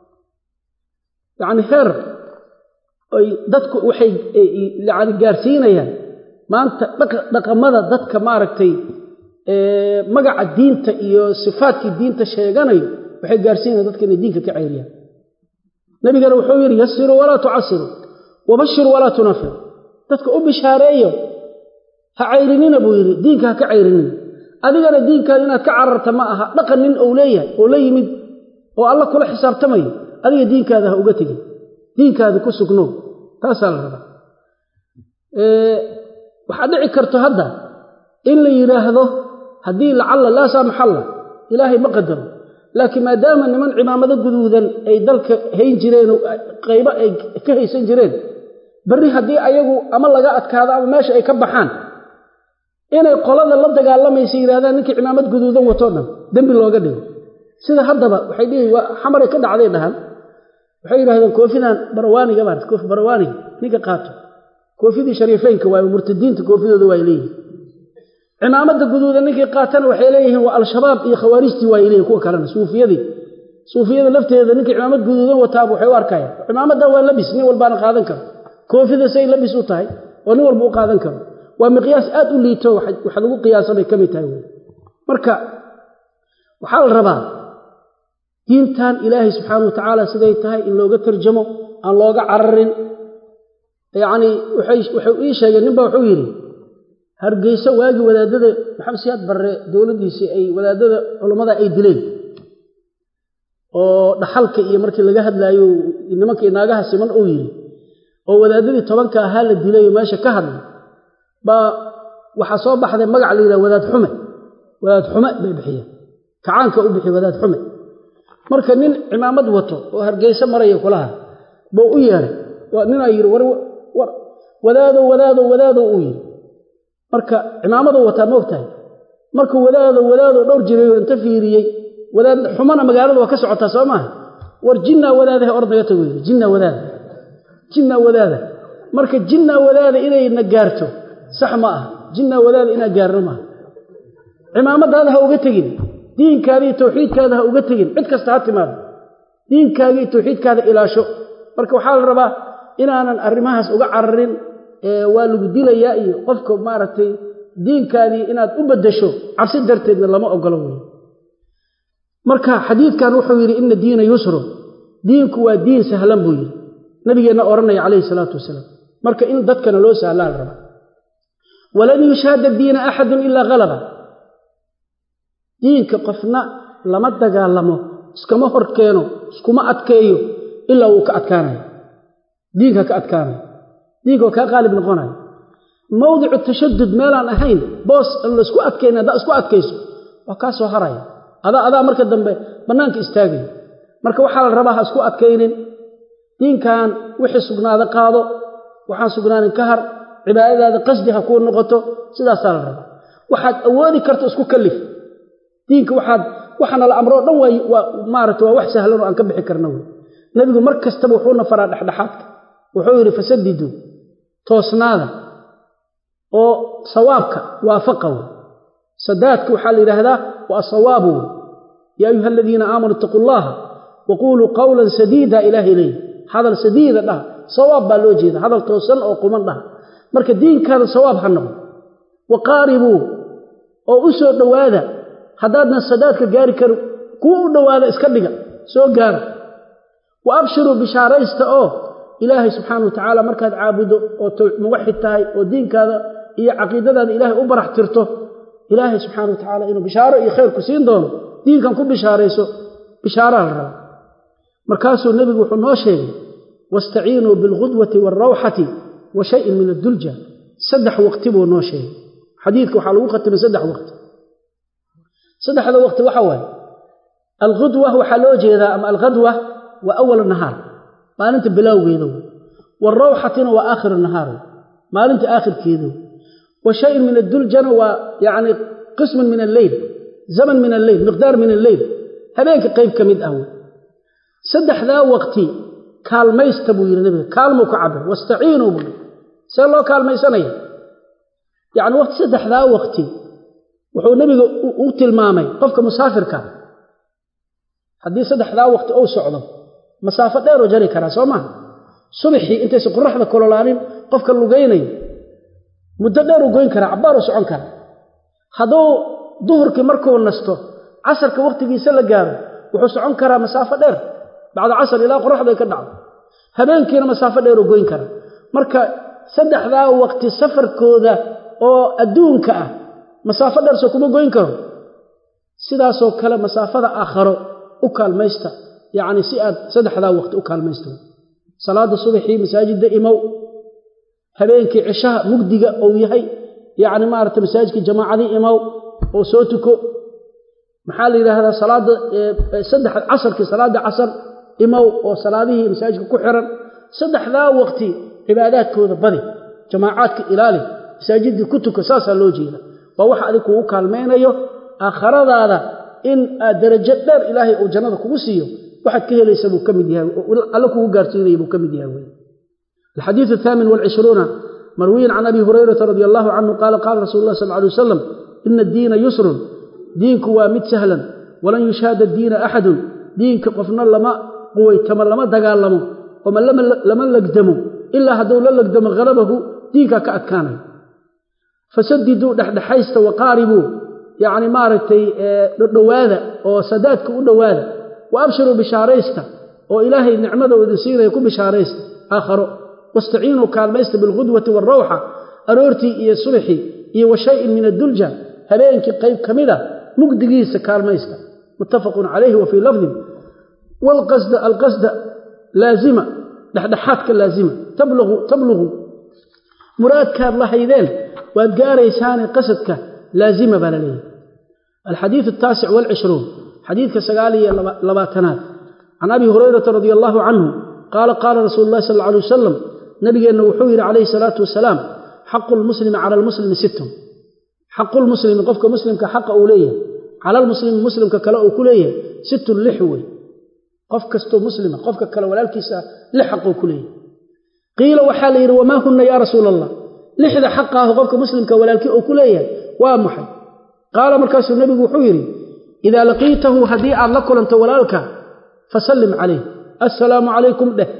[SPEAKER 1] yacni heer ay dadku waxay yani gaarsiinayaan maanta dhaqamada dadka maaragtay magaca diinta iyo sifaadkii diinta sheeganayo waxay gaarsiinaya dadka inay diinka ka cayriyaan nabigana wuxuu yidhi yasiruu walaa tucasiruu wabashiruu walaa tunafiru dadka u bishaareeyo ha cayrinina buu yidhi diinka ha ka cayrinina adigana diinkaada inaad ka cararta ma aha dhaqan nin ou leeyahay oo la yimid oo alla kula xisaabtamayo adiga diinkaada ha uga tegin diinkaada ku sugnow taasaa la rabaa waxaa dhici karto hadda in la yidhaahdo haddii lacalla laa saamaxalla ilaahay ma qadaro laakiin maadaama niman cimaamado guduudan ay dalka hayn jireen oo qaybo ay ka haysan jireen berri haddii ayagu ama laga adkaado ama meesha ay ka baxaan inay qolada la dagaalamaysa yidhahdaan ninkii cimaamad guduudan watoo dhan dembi looga dhigo sida haddaba waxay dhihi waa xamaray ka dhacday dhahan waxay yidhahdeen koofidan barawaaniga maarata koofi barawaaniga ninka qaato koofidii shariifeynka waayo murtadiinta koofidooda waa leeyihin cimaamada guduuda ninkii qaatana waxay leeyihiin waa al-shabaab iyo khawaarijtii waa leeyihin kuwa kalena suufiyadii suufiyada lafteeda ninkii cimaamad guduudan wataaba waxay u arkayaan cimaamadan waa labis nin walbaana qaadan karo koofida say labis u tahay oo nin walba u qaadan karo waa miqyaas aad u liito wax lagu qiyaasa bay ka mid tahay wey marka waxaa la rabaa diintan ilaahay subxaana wa tacaala siday tahay in looga tarjamo aan looga cararin yacnii waxay ii sheegeen ninba wuxuu yidhi hargeyso waagii wadaadada maxamed siyaad barre dowladdiisii ay wadaadada culammada ay dileen oo dhaxalka iyo markii laga hadlaayo nimankii naagaha siman uu yidhi oo wadaadadii tobanka ahaa la dilay oo meesha ka hadlay baa waxaa soo baxday magac la yidhaha wadaad xume wadaad xume bay bixiyeen kacaanka u bixiy wadaad xume marka nin cimaamad wato oo hargeyso maraya kulaha buu u yeedhay ninaa yidhi war wadaadow wadaadow wadaadow uu yidhi marka cimaamadu wataa ma ogtahay markuu wadaado wadaado dhowr jirayo inta fiiriyey wadaad xumana magaalada waa ka socotaa soo maaha war jinnaa wadaadaha or naga tago yidhi jinnaa wadaada jinnaa wadaada marka jinnaa wadaada inayna gaarto sax ma aha jinnaa wadaada inaa gaarno maaha cimaamadaada ha uga tegin diinkaada iyo tawxiidkaada ha uga tegin cid kasta ha timaado diinkaaga iyo tawxiidkaada ilaasho marka waxaa la rabaa inaanan arrimahaas uga cararin waa lagu dilayaa iyo qofka maaragtay diinkaadii inaad u beddesho cabsi darteedna lama ogolo wey marka xadiidkan wuxuu yidhi ina diina yusrun diinku waa diin sahlan buu yidhi nabigeenna odhanaya calayhi salaatu wasalaam marka in dadkana loo sahlaa la rabaa walan yushaada diina axadun ilaa halaba diinka qofna lama dagaalamo iskama hor keeno iskuma adkeeyo ilaa wuu ka adkaanayo diinka ka adkaanayo diinka waa kaa qaalib noqonayo mawdicu tashadud meelaan ahayn boos aan laisku adkayn haddaa isku adkayso waa kaa soo haraya adaa adaa marka dambe bannaanka istaagaya marka waxaa la rabaa ha isku adkaynin diinkan wixii sugnaada qaado waxaan sugnaanin ka har cibaadadaada qasdi ha kuu noqoto sidaasaa la rabaa waxaad awoodi karto isku kallif diinka waxaad waxaana la amroo dhan waa maarata waa wax sahlan oo aan ka bixi karna wey nebigu mar kastaba wuxuuna faraa dhexdhexaadka wuxuu yidhi fasadiduu toosnaada oo sawaabka waafaqa wey sadaadka waxaa la yidhaahdaa waa sawaabu wey yaa ayuha aladiina aamanuu itaquu llaha waquuluu qawlan sadiida ilaahay leeyi hadal sadiida dhaha sawaab baa loo jeeda hadal toosan oo quman dhaha marka diinkaada sawaab ha noqdo wa qaaribuu oo u soo dhowaada haddaadna sadaadka gaari karin kuwa u dhowaada iska dhiga soo gaara wa abshiruu bishaaraysta oo ilaahay subxaana wa tacaala markaad caabuddo oo muwaxid tahay oo diinkaada iyo caqiidadaada ilaahay u barax tirto ilaahay subxaana wa tacaala inuu bishaaro iyo khayr ku siin doono diinkan ku bishaarayso bishaaraha la raba markaasuu nebigu wuxuu noo sheegay wastaciinuu bilghudwati waalrawxati wa shayin min addulja saddex waqti buu noo sheegay xadiidka waxaa lagu khatimay saddex waqti saddexda waqti waxa waaye alghudwa waxaa loo jeedaa ama alghadwa waa awal nahaar maalinta bilowgeeda wey waalrawxatina waa aakhiru nahaar wey maalinta aakhirkeeda wey wa shayin min adduljana waa yacni qismun min alleyl zaman min alleyl miqdaar min alleyl habeenka qayb ka mid ah wey saddexdaa waqti kaalmaysta buu yidhi nabiga kaalmuu ka cabir wastaciinuu buu yidhi see loo kaalmaysanaya yacni waqti saddexdaa waqti wuxuu nebiga u tilmaamay qofka musaafirka haddii saddexdaa waqti ou socdo masaafo dheeroo jari karaa soo maha subaxii intaysa qoraxda kololaanin qofka lugaynayo muddo dheeruu goyn karaa cabbaaruu socon karaa hadduu duhurkii markuu nasto casarka wakhtigiisa la gaaro wuxuu socon karaa masaafo dheer bacda casar ilaa qoraxday ka dhacdo habeenkiina masaafo dheeruu goyn karaa marka saddexdaa waqti safarkooda oo adduunka ah masaafo dheer soo kuma goyn karo sidaasoo kale masaafada aakharo u kaalmaysta yacni si aad saddexdaa waqti u kaalmaysta salaada subaxii masaajidda imow habeenkii cishaha mugdiga uu yahay yacni maaragta masaajidkii jamaacadii imow oo soo tuko maxaa la yidhaahdaa salaada saddex casarkii salaada casar imow oo salaadihii masaajidka ku xiran saddexdaa waqti cibaadaadkooda badi jamaacaadka ilaali masaajidii ku tuka saasaa loo jeeda waa waxa adig kugu kaalmaynayo aakhiradaada in aad darajo dheer ilaahay uu jannada kugu siiyo waxaad ka helaysa buu ka mid yahay alle kugu gaarsiinaya buu ka mid yahay wey الحديث الثامن والعشرون مروي عن أبي هريرة رضي الله عنه قال قال رسول الله صلى الله عليه وسلم إن الدين يسر دينك وامد سهلا ولن يشهد الدين أحد دينك قفنا لما قويتما لما دقالمو ومن لما, لما لقدمو إلا هدول لقدم غلبه دينك كأكانه فسددوا دحدحيست وقاربوا يعني مارتي دواذا وسدادك دواذا وأبشروا بشاريست وإلهي نعمده ودسيره يكون بشاريست آخر واستعينوا كالميست بالغدوة والروحة أرورتي إيا صلحي إيا وشيء من الدلجة هبينك قيب كمدة مقدقيس كالميست متفق عليه وفي لفظ والقصد القصد لازمة دحدحاتك اللازمة تبلغ تبلغ مرادك الله يذين وأدقاري ساني قصدك لازمة بلاليه الحديث التاسع والعشرون حديث كسقالي لباتنات عن أبي هريرة رضي الله عنه قال قال رسول الله صلى الله عليه وسلم نبي أنه حوير عليه الصلاة والسلام حق المسلم على المسلم ست حق المسلم قفك مسلم كحق أوليه على المسلم مسلم ككلا أكليه ست اللحوة قفك استو مسلم قفك كلا ولالكيسا لحق أكليه قيل وحالي وما هن يا رسول الله لحظ حقه قفك مسلم كولالكي أكليه وامحي قال مركز النبي حويري إذا لقيته هديئا لكل أنت ولالك فسلم عليه السلام عليكم ده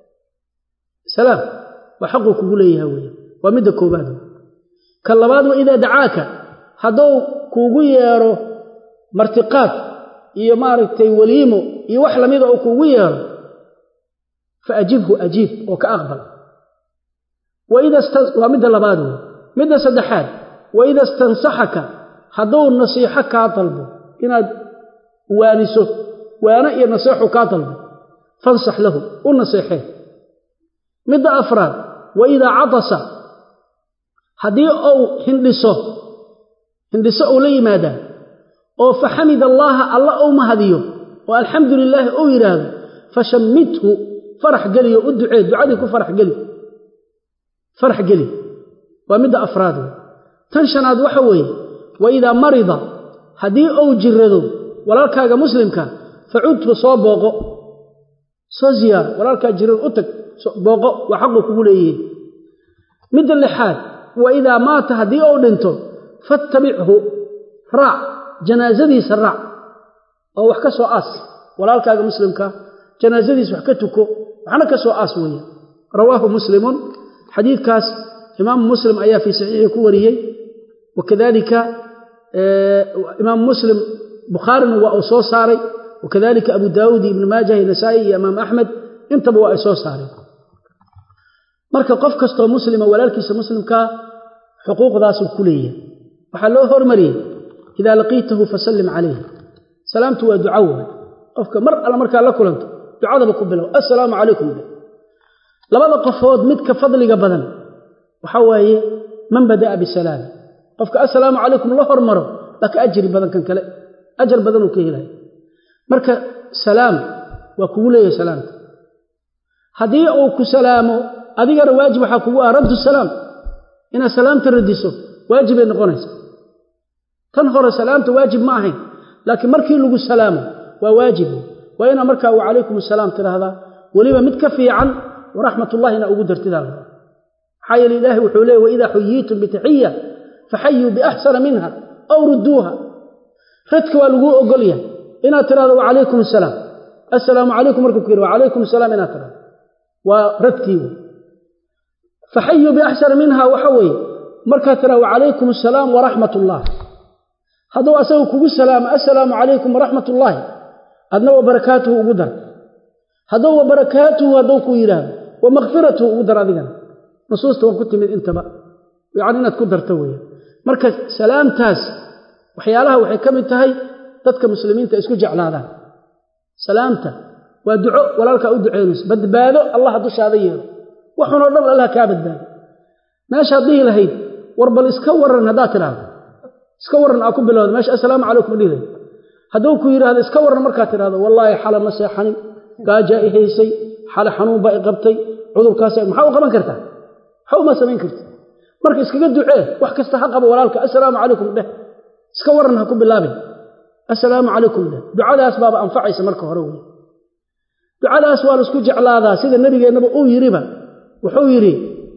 [SPEAKER 1] سلام وحقه كغليه وي ومد كوباد كلباد واذا دعاك هدو كوغو ييرو مرتقات iyo maaragtay waliimo iyo wax lamid oo kugu yeero faajibhu ajib oo ka aqbal waida wa mid labaad mid saddexaad waida istansahaka haduu nasiixa ka talbo inaad waaniso waana iyo nasiixu ka talbo فانصح له ونصيحه مد أفراد وإذا عطس هدي أو هندسه هندسه أولي ماذا أو فحمد الله الله أو مهديه والحمد لله أو يراد فشمته فرح قلي ودعي دعادك فرح قلي فرح قلي ومد أفراده تنشناد وحوي وإذا مرض هدي أو جرده ولا كاغا مسلمك فعدت صوبه soo ziyaar walaalkaa jiran u tag booqo waa xaqu kugu leeyihiin midda lixaad wa idaa maata haddii uu dhinto fattabichu raac janaasadiisa raac oo wax ka soo aas walaalkaaga muslimka janaasadiisa wax ka tuko waxna ka soo aas weeye rawaahu muslimun xadiidkaas imaamu muslim ayaa fii saxiixii ku wariyey wakadalika imaamu muslim bukhaarina waa uu soo saaray وكذلك أبو داود ابن ماجه النسائي أمام أحمد انتبهوا أيسو صاري marka qof kasto muslima walaalkiisa muslimka xuquuqdaas uu kuleeyahay waxa loo hormariyay ida laqitahu fasallim alayhi salaamtu wa du'a qofka mar alla marka la kulanto ducada ku bilow assalaamu alaykum labada qofood mid ka fadliga badan waxa waaye man badaa bi salaam qofka assalaamu alaykum la hormaro laka ajri badan kan kale ajr badan uu ka helay marka salaam waa kugu leeyahay salaamta haddii uu ku salaamo adigana waajib waxaa kugu ah raddu salaam inaad salaamta radiso waajibay noqonaysa tan hore salaamta waajib ma ahayn laakiin markii lagu salaamo waa waajib waa inaa markaa wa calaykum asalaam tidhaahdaa weliba mid ka fiican waraxmatullahi ina ugu dartidaa maxaa yeele ilaahay wuxuu leeyay waidaa xuyiitum bitaxiya faxayuu biaxsana minha aw rudduuha radka waa laguu ogol yahay inaad tiraahdo wacalaykum asalaam assalaamu calaykum markuu ku yidhi wacalaykum asalaam inaad tiraahdo waa radkii faxayuu biaxsana minha waxa weeye markaad tiraahdo wacalaykum asalaam waraxmat ullah hadduu asaga kugu salaamo assalaamu calaykum waraxmat ullaahi adna wa barakaatuhu ugu dar hadduu wa barakaatuhu hadduu ku yidhaahdo wa makfiratuhu ugu dar adigana nusuusta waa ku timid intaba yacni inaad ku darto weeye marka salaamtaas waxyaalaha waxay ka mid tahay dadka muslimiinta isku jeclaadaan salaamta waa duco walaalkaa u duceynayso badbaado allah dushaada yeelo waxunoo dhan allah kaa badbaado meeshaad dhihi lahayd war bal iska waran haddaad tidhaahdo iska waran aa ku bilowda meesha assalaamu calaykum dhihi lahayd hadduu ku yidhaahdo iska waran markaad tidhahdo wallaahi xala ma seexanin gaajaa i haysay xale xanuun baa i qabtay cudurkaas maxaa u qaban kartaa maxaa uma samayn karta marka iskaga ducee wax kasta ha qabo walaalka assalaamu calaykum dheh iska waran ha ku bilaabin assalaamu calaykum dheh ducadaas baaba anfacaysa marka hore wey ducadaas waa laisku jeclaadaa sida nebigeennaba uu yidhiba wuxuu yidhi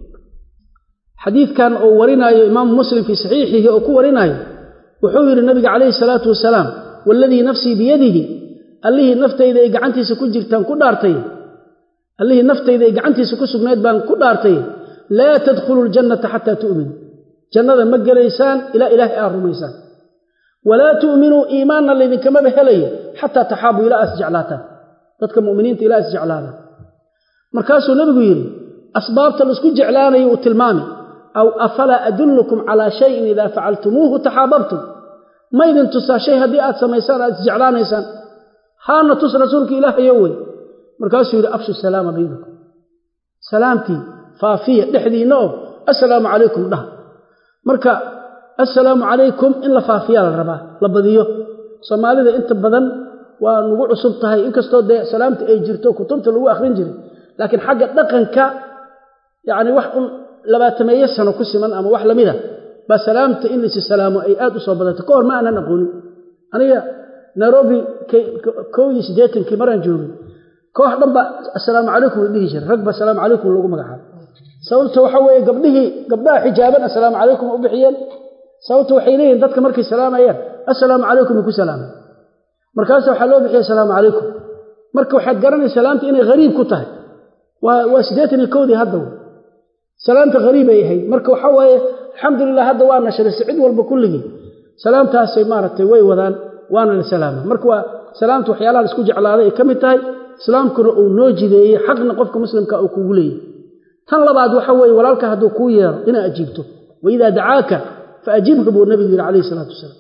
[SPEAKER 1] xadiidkan uu warinaayo imaamu muslim fii saxiixihi oo ku warinaayo wuxuu yidhi nabiga calayhi salaatu wasalaam waaladii nafsii biyadihi allihii naftayda ay gacantiisa ku jirtaan ku dhaartay allihii naftayda ay gacantiisa ku sugnayd baan ku dhaartay laa tadkhulu ljannata xataa tu'minuu jannada ma gelaysaan ilaa ilaahay aad rumaysaan walaa tu'minuu iimaanna laydinkamaba helayo xataa taxaabuu ilaa aas jeclaataan dadka mu'miniinta ilaa is jeclaadaan markaasuu nebigu yidhi asbaabta laisku jeclaanayo uu tilmaami aw afalaa adullukum calaa shayin idaa facaltumuuhu taxaababtum ma ydin tusaa shay haddii aad samaysaan aad isjeclaanaysaan haana tus rasuulka ilaahayo wey markaasuu yidhi afshu salaama baynakum salaamtii faafiya dhexdiinna oo assalaamu calaykum dhaha marka assalaamu calaykum in la faafiyaa la rabaa la badiyo soomaalida inta badan waa nagu cusub tahay inkastoo dee salaamta ay jirto kutubta lagu akhrin jiray laakiin xagga dhaqanka yacni wax un labaatameeyo sano ku siman ama wax lamid a baa salaamta in laysi salaamo ay aad u soo badatay ka hor ma aanan aqoonin aniga nairobi kow iyo siddeetankii maraan joogay koox dhan ba assalaamu calaykum la dhihi jiray rag ba assalaamu calaykum lagu magacaabo sababta waxa weeye gabdhihii gabdhaha xijaaban assalaamu calaykum u bixiyeen sababta waxay leeyihin dadka markay salaamayaan assalaamu calaykum ay ku salaamay markaasa waxaa loo bixiyay assalaamu calaykum marka waxaad garanaysa salaamta inay hariib ku tahay waa waa siddeetan iyo kowdii hadda w salaamta hariib ay ahayd marka waxa waaye alxamdulilah hadda waa nashrisa cid walba kulligii salaamtaasay maaragtay way wadaan waana la salaama marka waa salaamta waxyaalaha laisku jeclaaday ay ka mid tahay islaamkuna uu noo jideeyey xaqna qofka muslimka uu kugu leeyahy tan labaad waxa weeye walaalka hadduu kuu yeero inaa ajiibto waidaa dacaaka fa ajibhu buu nabigu yidhi calayhi isalaatu wasalaam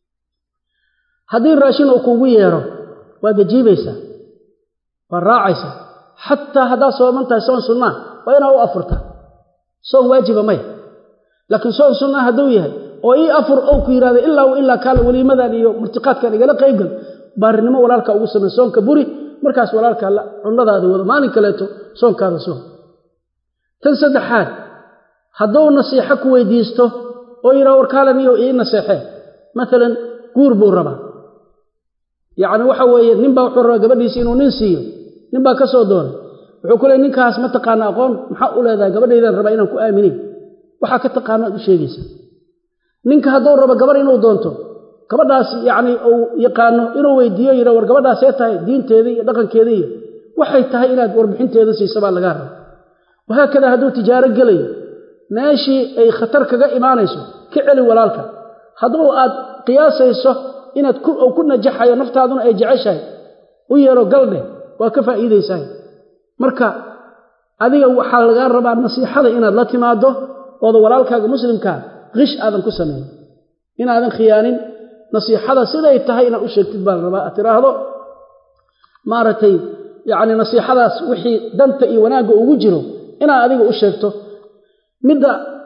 [SPEAKER 1] haddii raashin uu kuugu yeero waad ajiibaysaa waad raacaysaa xataa haddaad sooman tahay soon sunnaa waa inaa u afurtaa soon waajiba maya laakiin soon sunnaa hadduu yahay oo ii afur ou ku yidhahdo ilaa w ilaa kaale weliimadan iyo murtiqaadkan igala qaybgal baarinimo walaalka ugu samey soonka buri markaas walaalka cunnadaada wado maalin kaleeto soonkaada soon tan saddexaad hadduu nasiixo ku weydiisto oo yidhaha warkaalaniyo ii naseexee maalan guur buu rabaa yacni waxa weeye ninbaa wuxuu rabaa gabadhiisi inuu nin siiyo ninbaa ka soo doonay wuxuu ku leey ninkaas ma taqaana aqoon maxaa u leedahay gabadhaydaan rabaa inaan ku aaminin waxaa ka taqaano aad u sheegaysaa ninka hadduu rabo gabarh inuu doonto gabadhaas yacni uu yaqaano inuu weydiiyo yidha war gabadhaasee tahay diinteeda iyo dhaqankeeda iyo waxay tahay inaad warbixinteeda siisa baa lagaa raba wahaakadaa hadduu tijaaro gelayo meeshii ay khatar kaga imaanayso ka celi walaalka hadduu aad qiyaasayso inaad ku najaxayo naftaaduna ay jeceshahay u yeelo galdheh waa ka faa'iidaysahay marka adiga waxaa lagaa rabaa nasiixada inaad la timaaddo ooda walaalkaaga muslimkaa qish aadan ku samayn inaadan khiyaanin nasiixada siday tahay inaad u sheegtid baa la rabaa aad tiraahdo maaragtay yacni nasiixadaas wixii danta iyo wanaagga ugu jiro inaad adiga u sheegto midda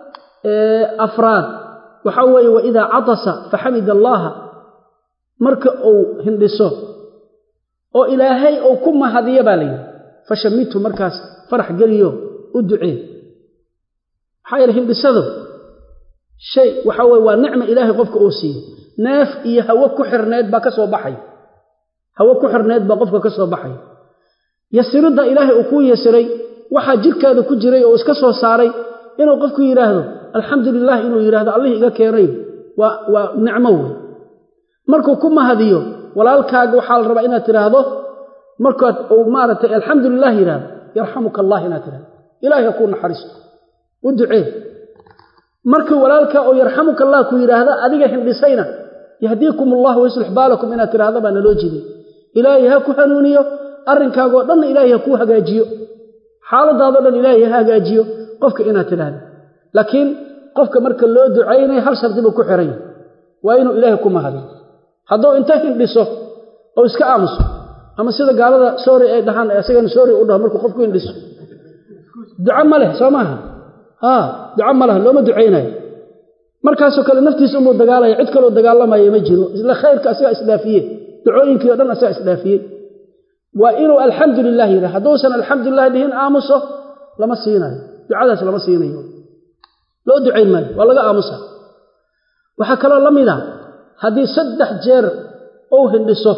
[SPEAKER 1] afraad waxaa weeye wa idaa catasa faxamida allaaha marka uu hindhiso oo ilaahay uu ku mahadiyo baa layidhi fashamidhu markaas farax geliyo u ducee maxaa yeele hindhisadu shay waxaa weye waa nicma ilaahay qofka uu siiyo neef iyo hawo ku xirneed baa ka soo baxay hawo ku xirneed baa qofka ka soo baxay yasiridda ilaahay uu kuu yasiray waxaa jirkaada ku jiray oo iska soo saaray inuu qofku yidhaahdo alxamdu lilah inuu yidhaahdo allihii iga keenay waa waa nicmo wey markuu ku mahadiyo walaalkaaga waxaa la rabaa inaad tidhaahdo markaad uu maaragtay alxamdu lilah yidhahdo yarxamuka allah inaad tidhahdo ilahay ha kuu naxariisto u ducee markii walaalkaa oo yarxamuka allah ku yidhaahda adiga hindhisayna yahdiikum allahu wayaslix baalakum inaad tidhaahda baa naloo jeeday ilaahay ha ku hanuuniyo arrinkaagoo dhanna ilaahay ha kuu hagaajiyo xaaladaadoo dhan ilaahay ha hagaajiyo qofka inaad tidhaahda laakiin qofka marka loo ducaynaya hal shardi buu ku xiran yahay waa inuu ilaahay ku mahadiyo hadduu inta hindhiso oo iska aamuso ama sida gaalada soori ay dhahaan isagana soori u dhaho markuu qofku hindhiso duco ma leh soo maaha haa duco ma leh looma ducaynayo markaasoo kale naftiisa unbuu dagaalaya cid kaloo dagaalamaya ma jiro isla khayrka asagaa isdhaafiye ducooyinkii o dhan asagaa isdhaafiyey waa inuu alxamdu lilah yidhah hadduusan alxamdulilah dhihin aamuso lama siinayo ducadaas lama siinayo loo ducayn maayo waa laga aamusa waxaa kaloo la mid a haddii saddex jeer uu hindhiso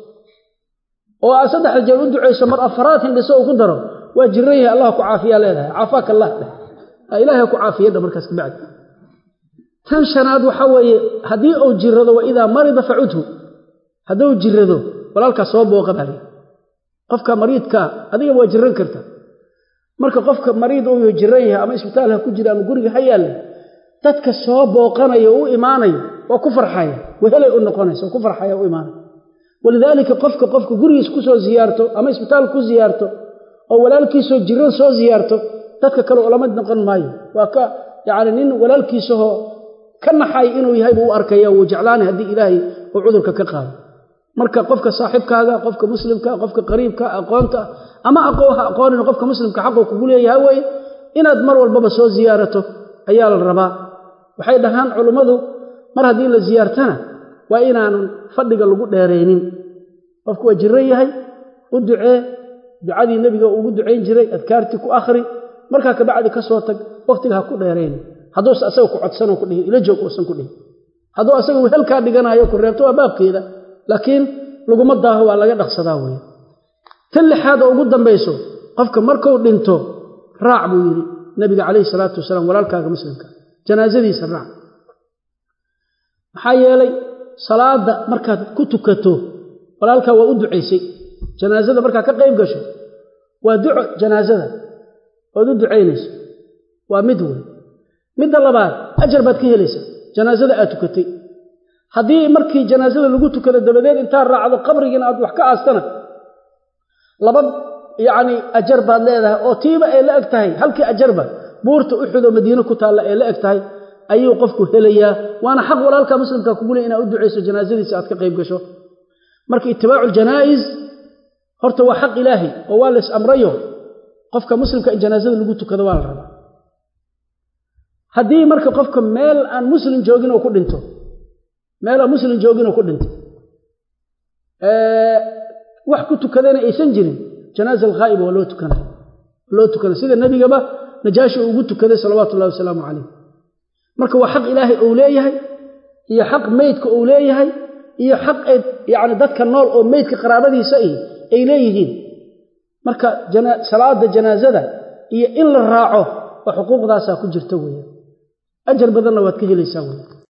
[SPEAKER 1] oo aad saddexda jeer u ducayso mar afaraad hindhiso uu ku daro waa jiran yahay allah ku caafiyaa leedahay caafaaka allah dheh ilahay ha ku caafiyadha markaas kabacdi tan shanaad waxaa weeye haddii uu jirado wa idaa marida facudhu hadduu jirado walaalkaas soo booqa baa lii qofka mariidkaa adiga waa jiran karta marka qofka mariid uu jiran yahay ama isbitaal ha ku jira ama guriga ha yaalle dadka soo booqanayo u imaanayo waa ku farxaya wehelay u noqonaysa waa ku farxaya u imaanaya walidaalika qofka qofka gurigiis ku soo ziyaarto ama isbitaal ku ziyaarto oo walaalkiisoo jiran soo ziyaarto dadka kale ulamid noqon maayo waa ka yacni nin walaalkiisahoo ka naxay inuu yahay buu u arkaya wuu jeclaanay haddii ilaahay uu cudurka ka qaado marka qofka saaxiibkaaga qofka muslimka qofka qariibka aqoonta ama aqoo ha aqoonin qofka muslimka xaquu kugu leeyahay weeye inaad mar walbaba soo ziyaarato ayaa la rabaa waxay dhahaan culummadu mar haddii la ziyaartana waa inaanan fadhiga lagu dheeraynin qofku waa jiran yahay u ducee ducadii nebiga ugu ducayn jiray adkaartii ku akhri markaa kabacdi ka soo tag wakhtiga ha ku dheeraynin hadduuse asaga ku codsanoo ku dhihin ila joog uusan ku dhihin hadduu asaga wehelkaa dhiganayo ku reebto waa baabkeeda laakiin laguma daaho waa laga dhaqsadaa weeye tan lixaad oo ugu dambayso qofka markuu dhinto raac buu yidhi nebiga calayhi salaatu wasalaam walaalkaaga muslimka janaasadiisa raac maxaa yeelay salaadda markaad ku tukato walaalkaa waa u ducaysay janaasada markaad ka qayb gasho waa duco janaasada ood u ducaynayso waa mid wey midda labaad ajar baad ka helaysaa janaasada aad tukatay haddii markii janaasada lagu tukado dabadeed intaad raacdo qabrigiina aad wax ka aastana laba yacni ajar baad leedahay oo tiiba ay la eg tahay halkii ajarba buurta uxudoo madiine ku taalla ay la eg tahay ayuu qofku helayaa waana xaq walaalka muslimka kugu le inaad u ducayso janaasadiisa aad ka qayb gasho marka itibaacu ljanaa'is horta waa xaq ilaahay oo waa lays amrayo qofka muslimka in janaasada lagu tukado waa la rabaa haddii marka qofka meel aan muslim joogin oo ku dhinto meel aan muslim joogin oo ku dhinto wax ku tukadana aysan jirin janaaza alghaa'ib waa loo tukanaya loo tukanaya sida nebigaba najaashi uu ugu tukaday salawaatu ullahi wasalaamu calayh marka waa xaq ilaahay uu leeyahay iyo xaq meydka uu leeyahay iyo xaq ay yacni dadka nool oo meydka qaraabadiisa ihi ay leeyihiin marka salaada janaasada iyo in la raaco oo xuquuqdaasaa ku jirta weeye ajar badanna waad ka helaysaa weye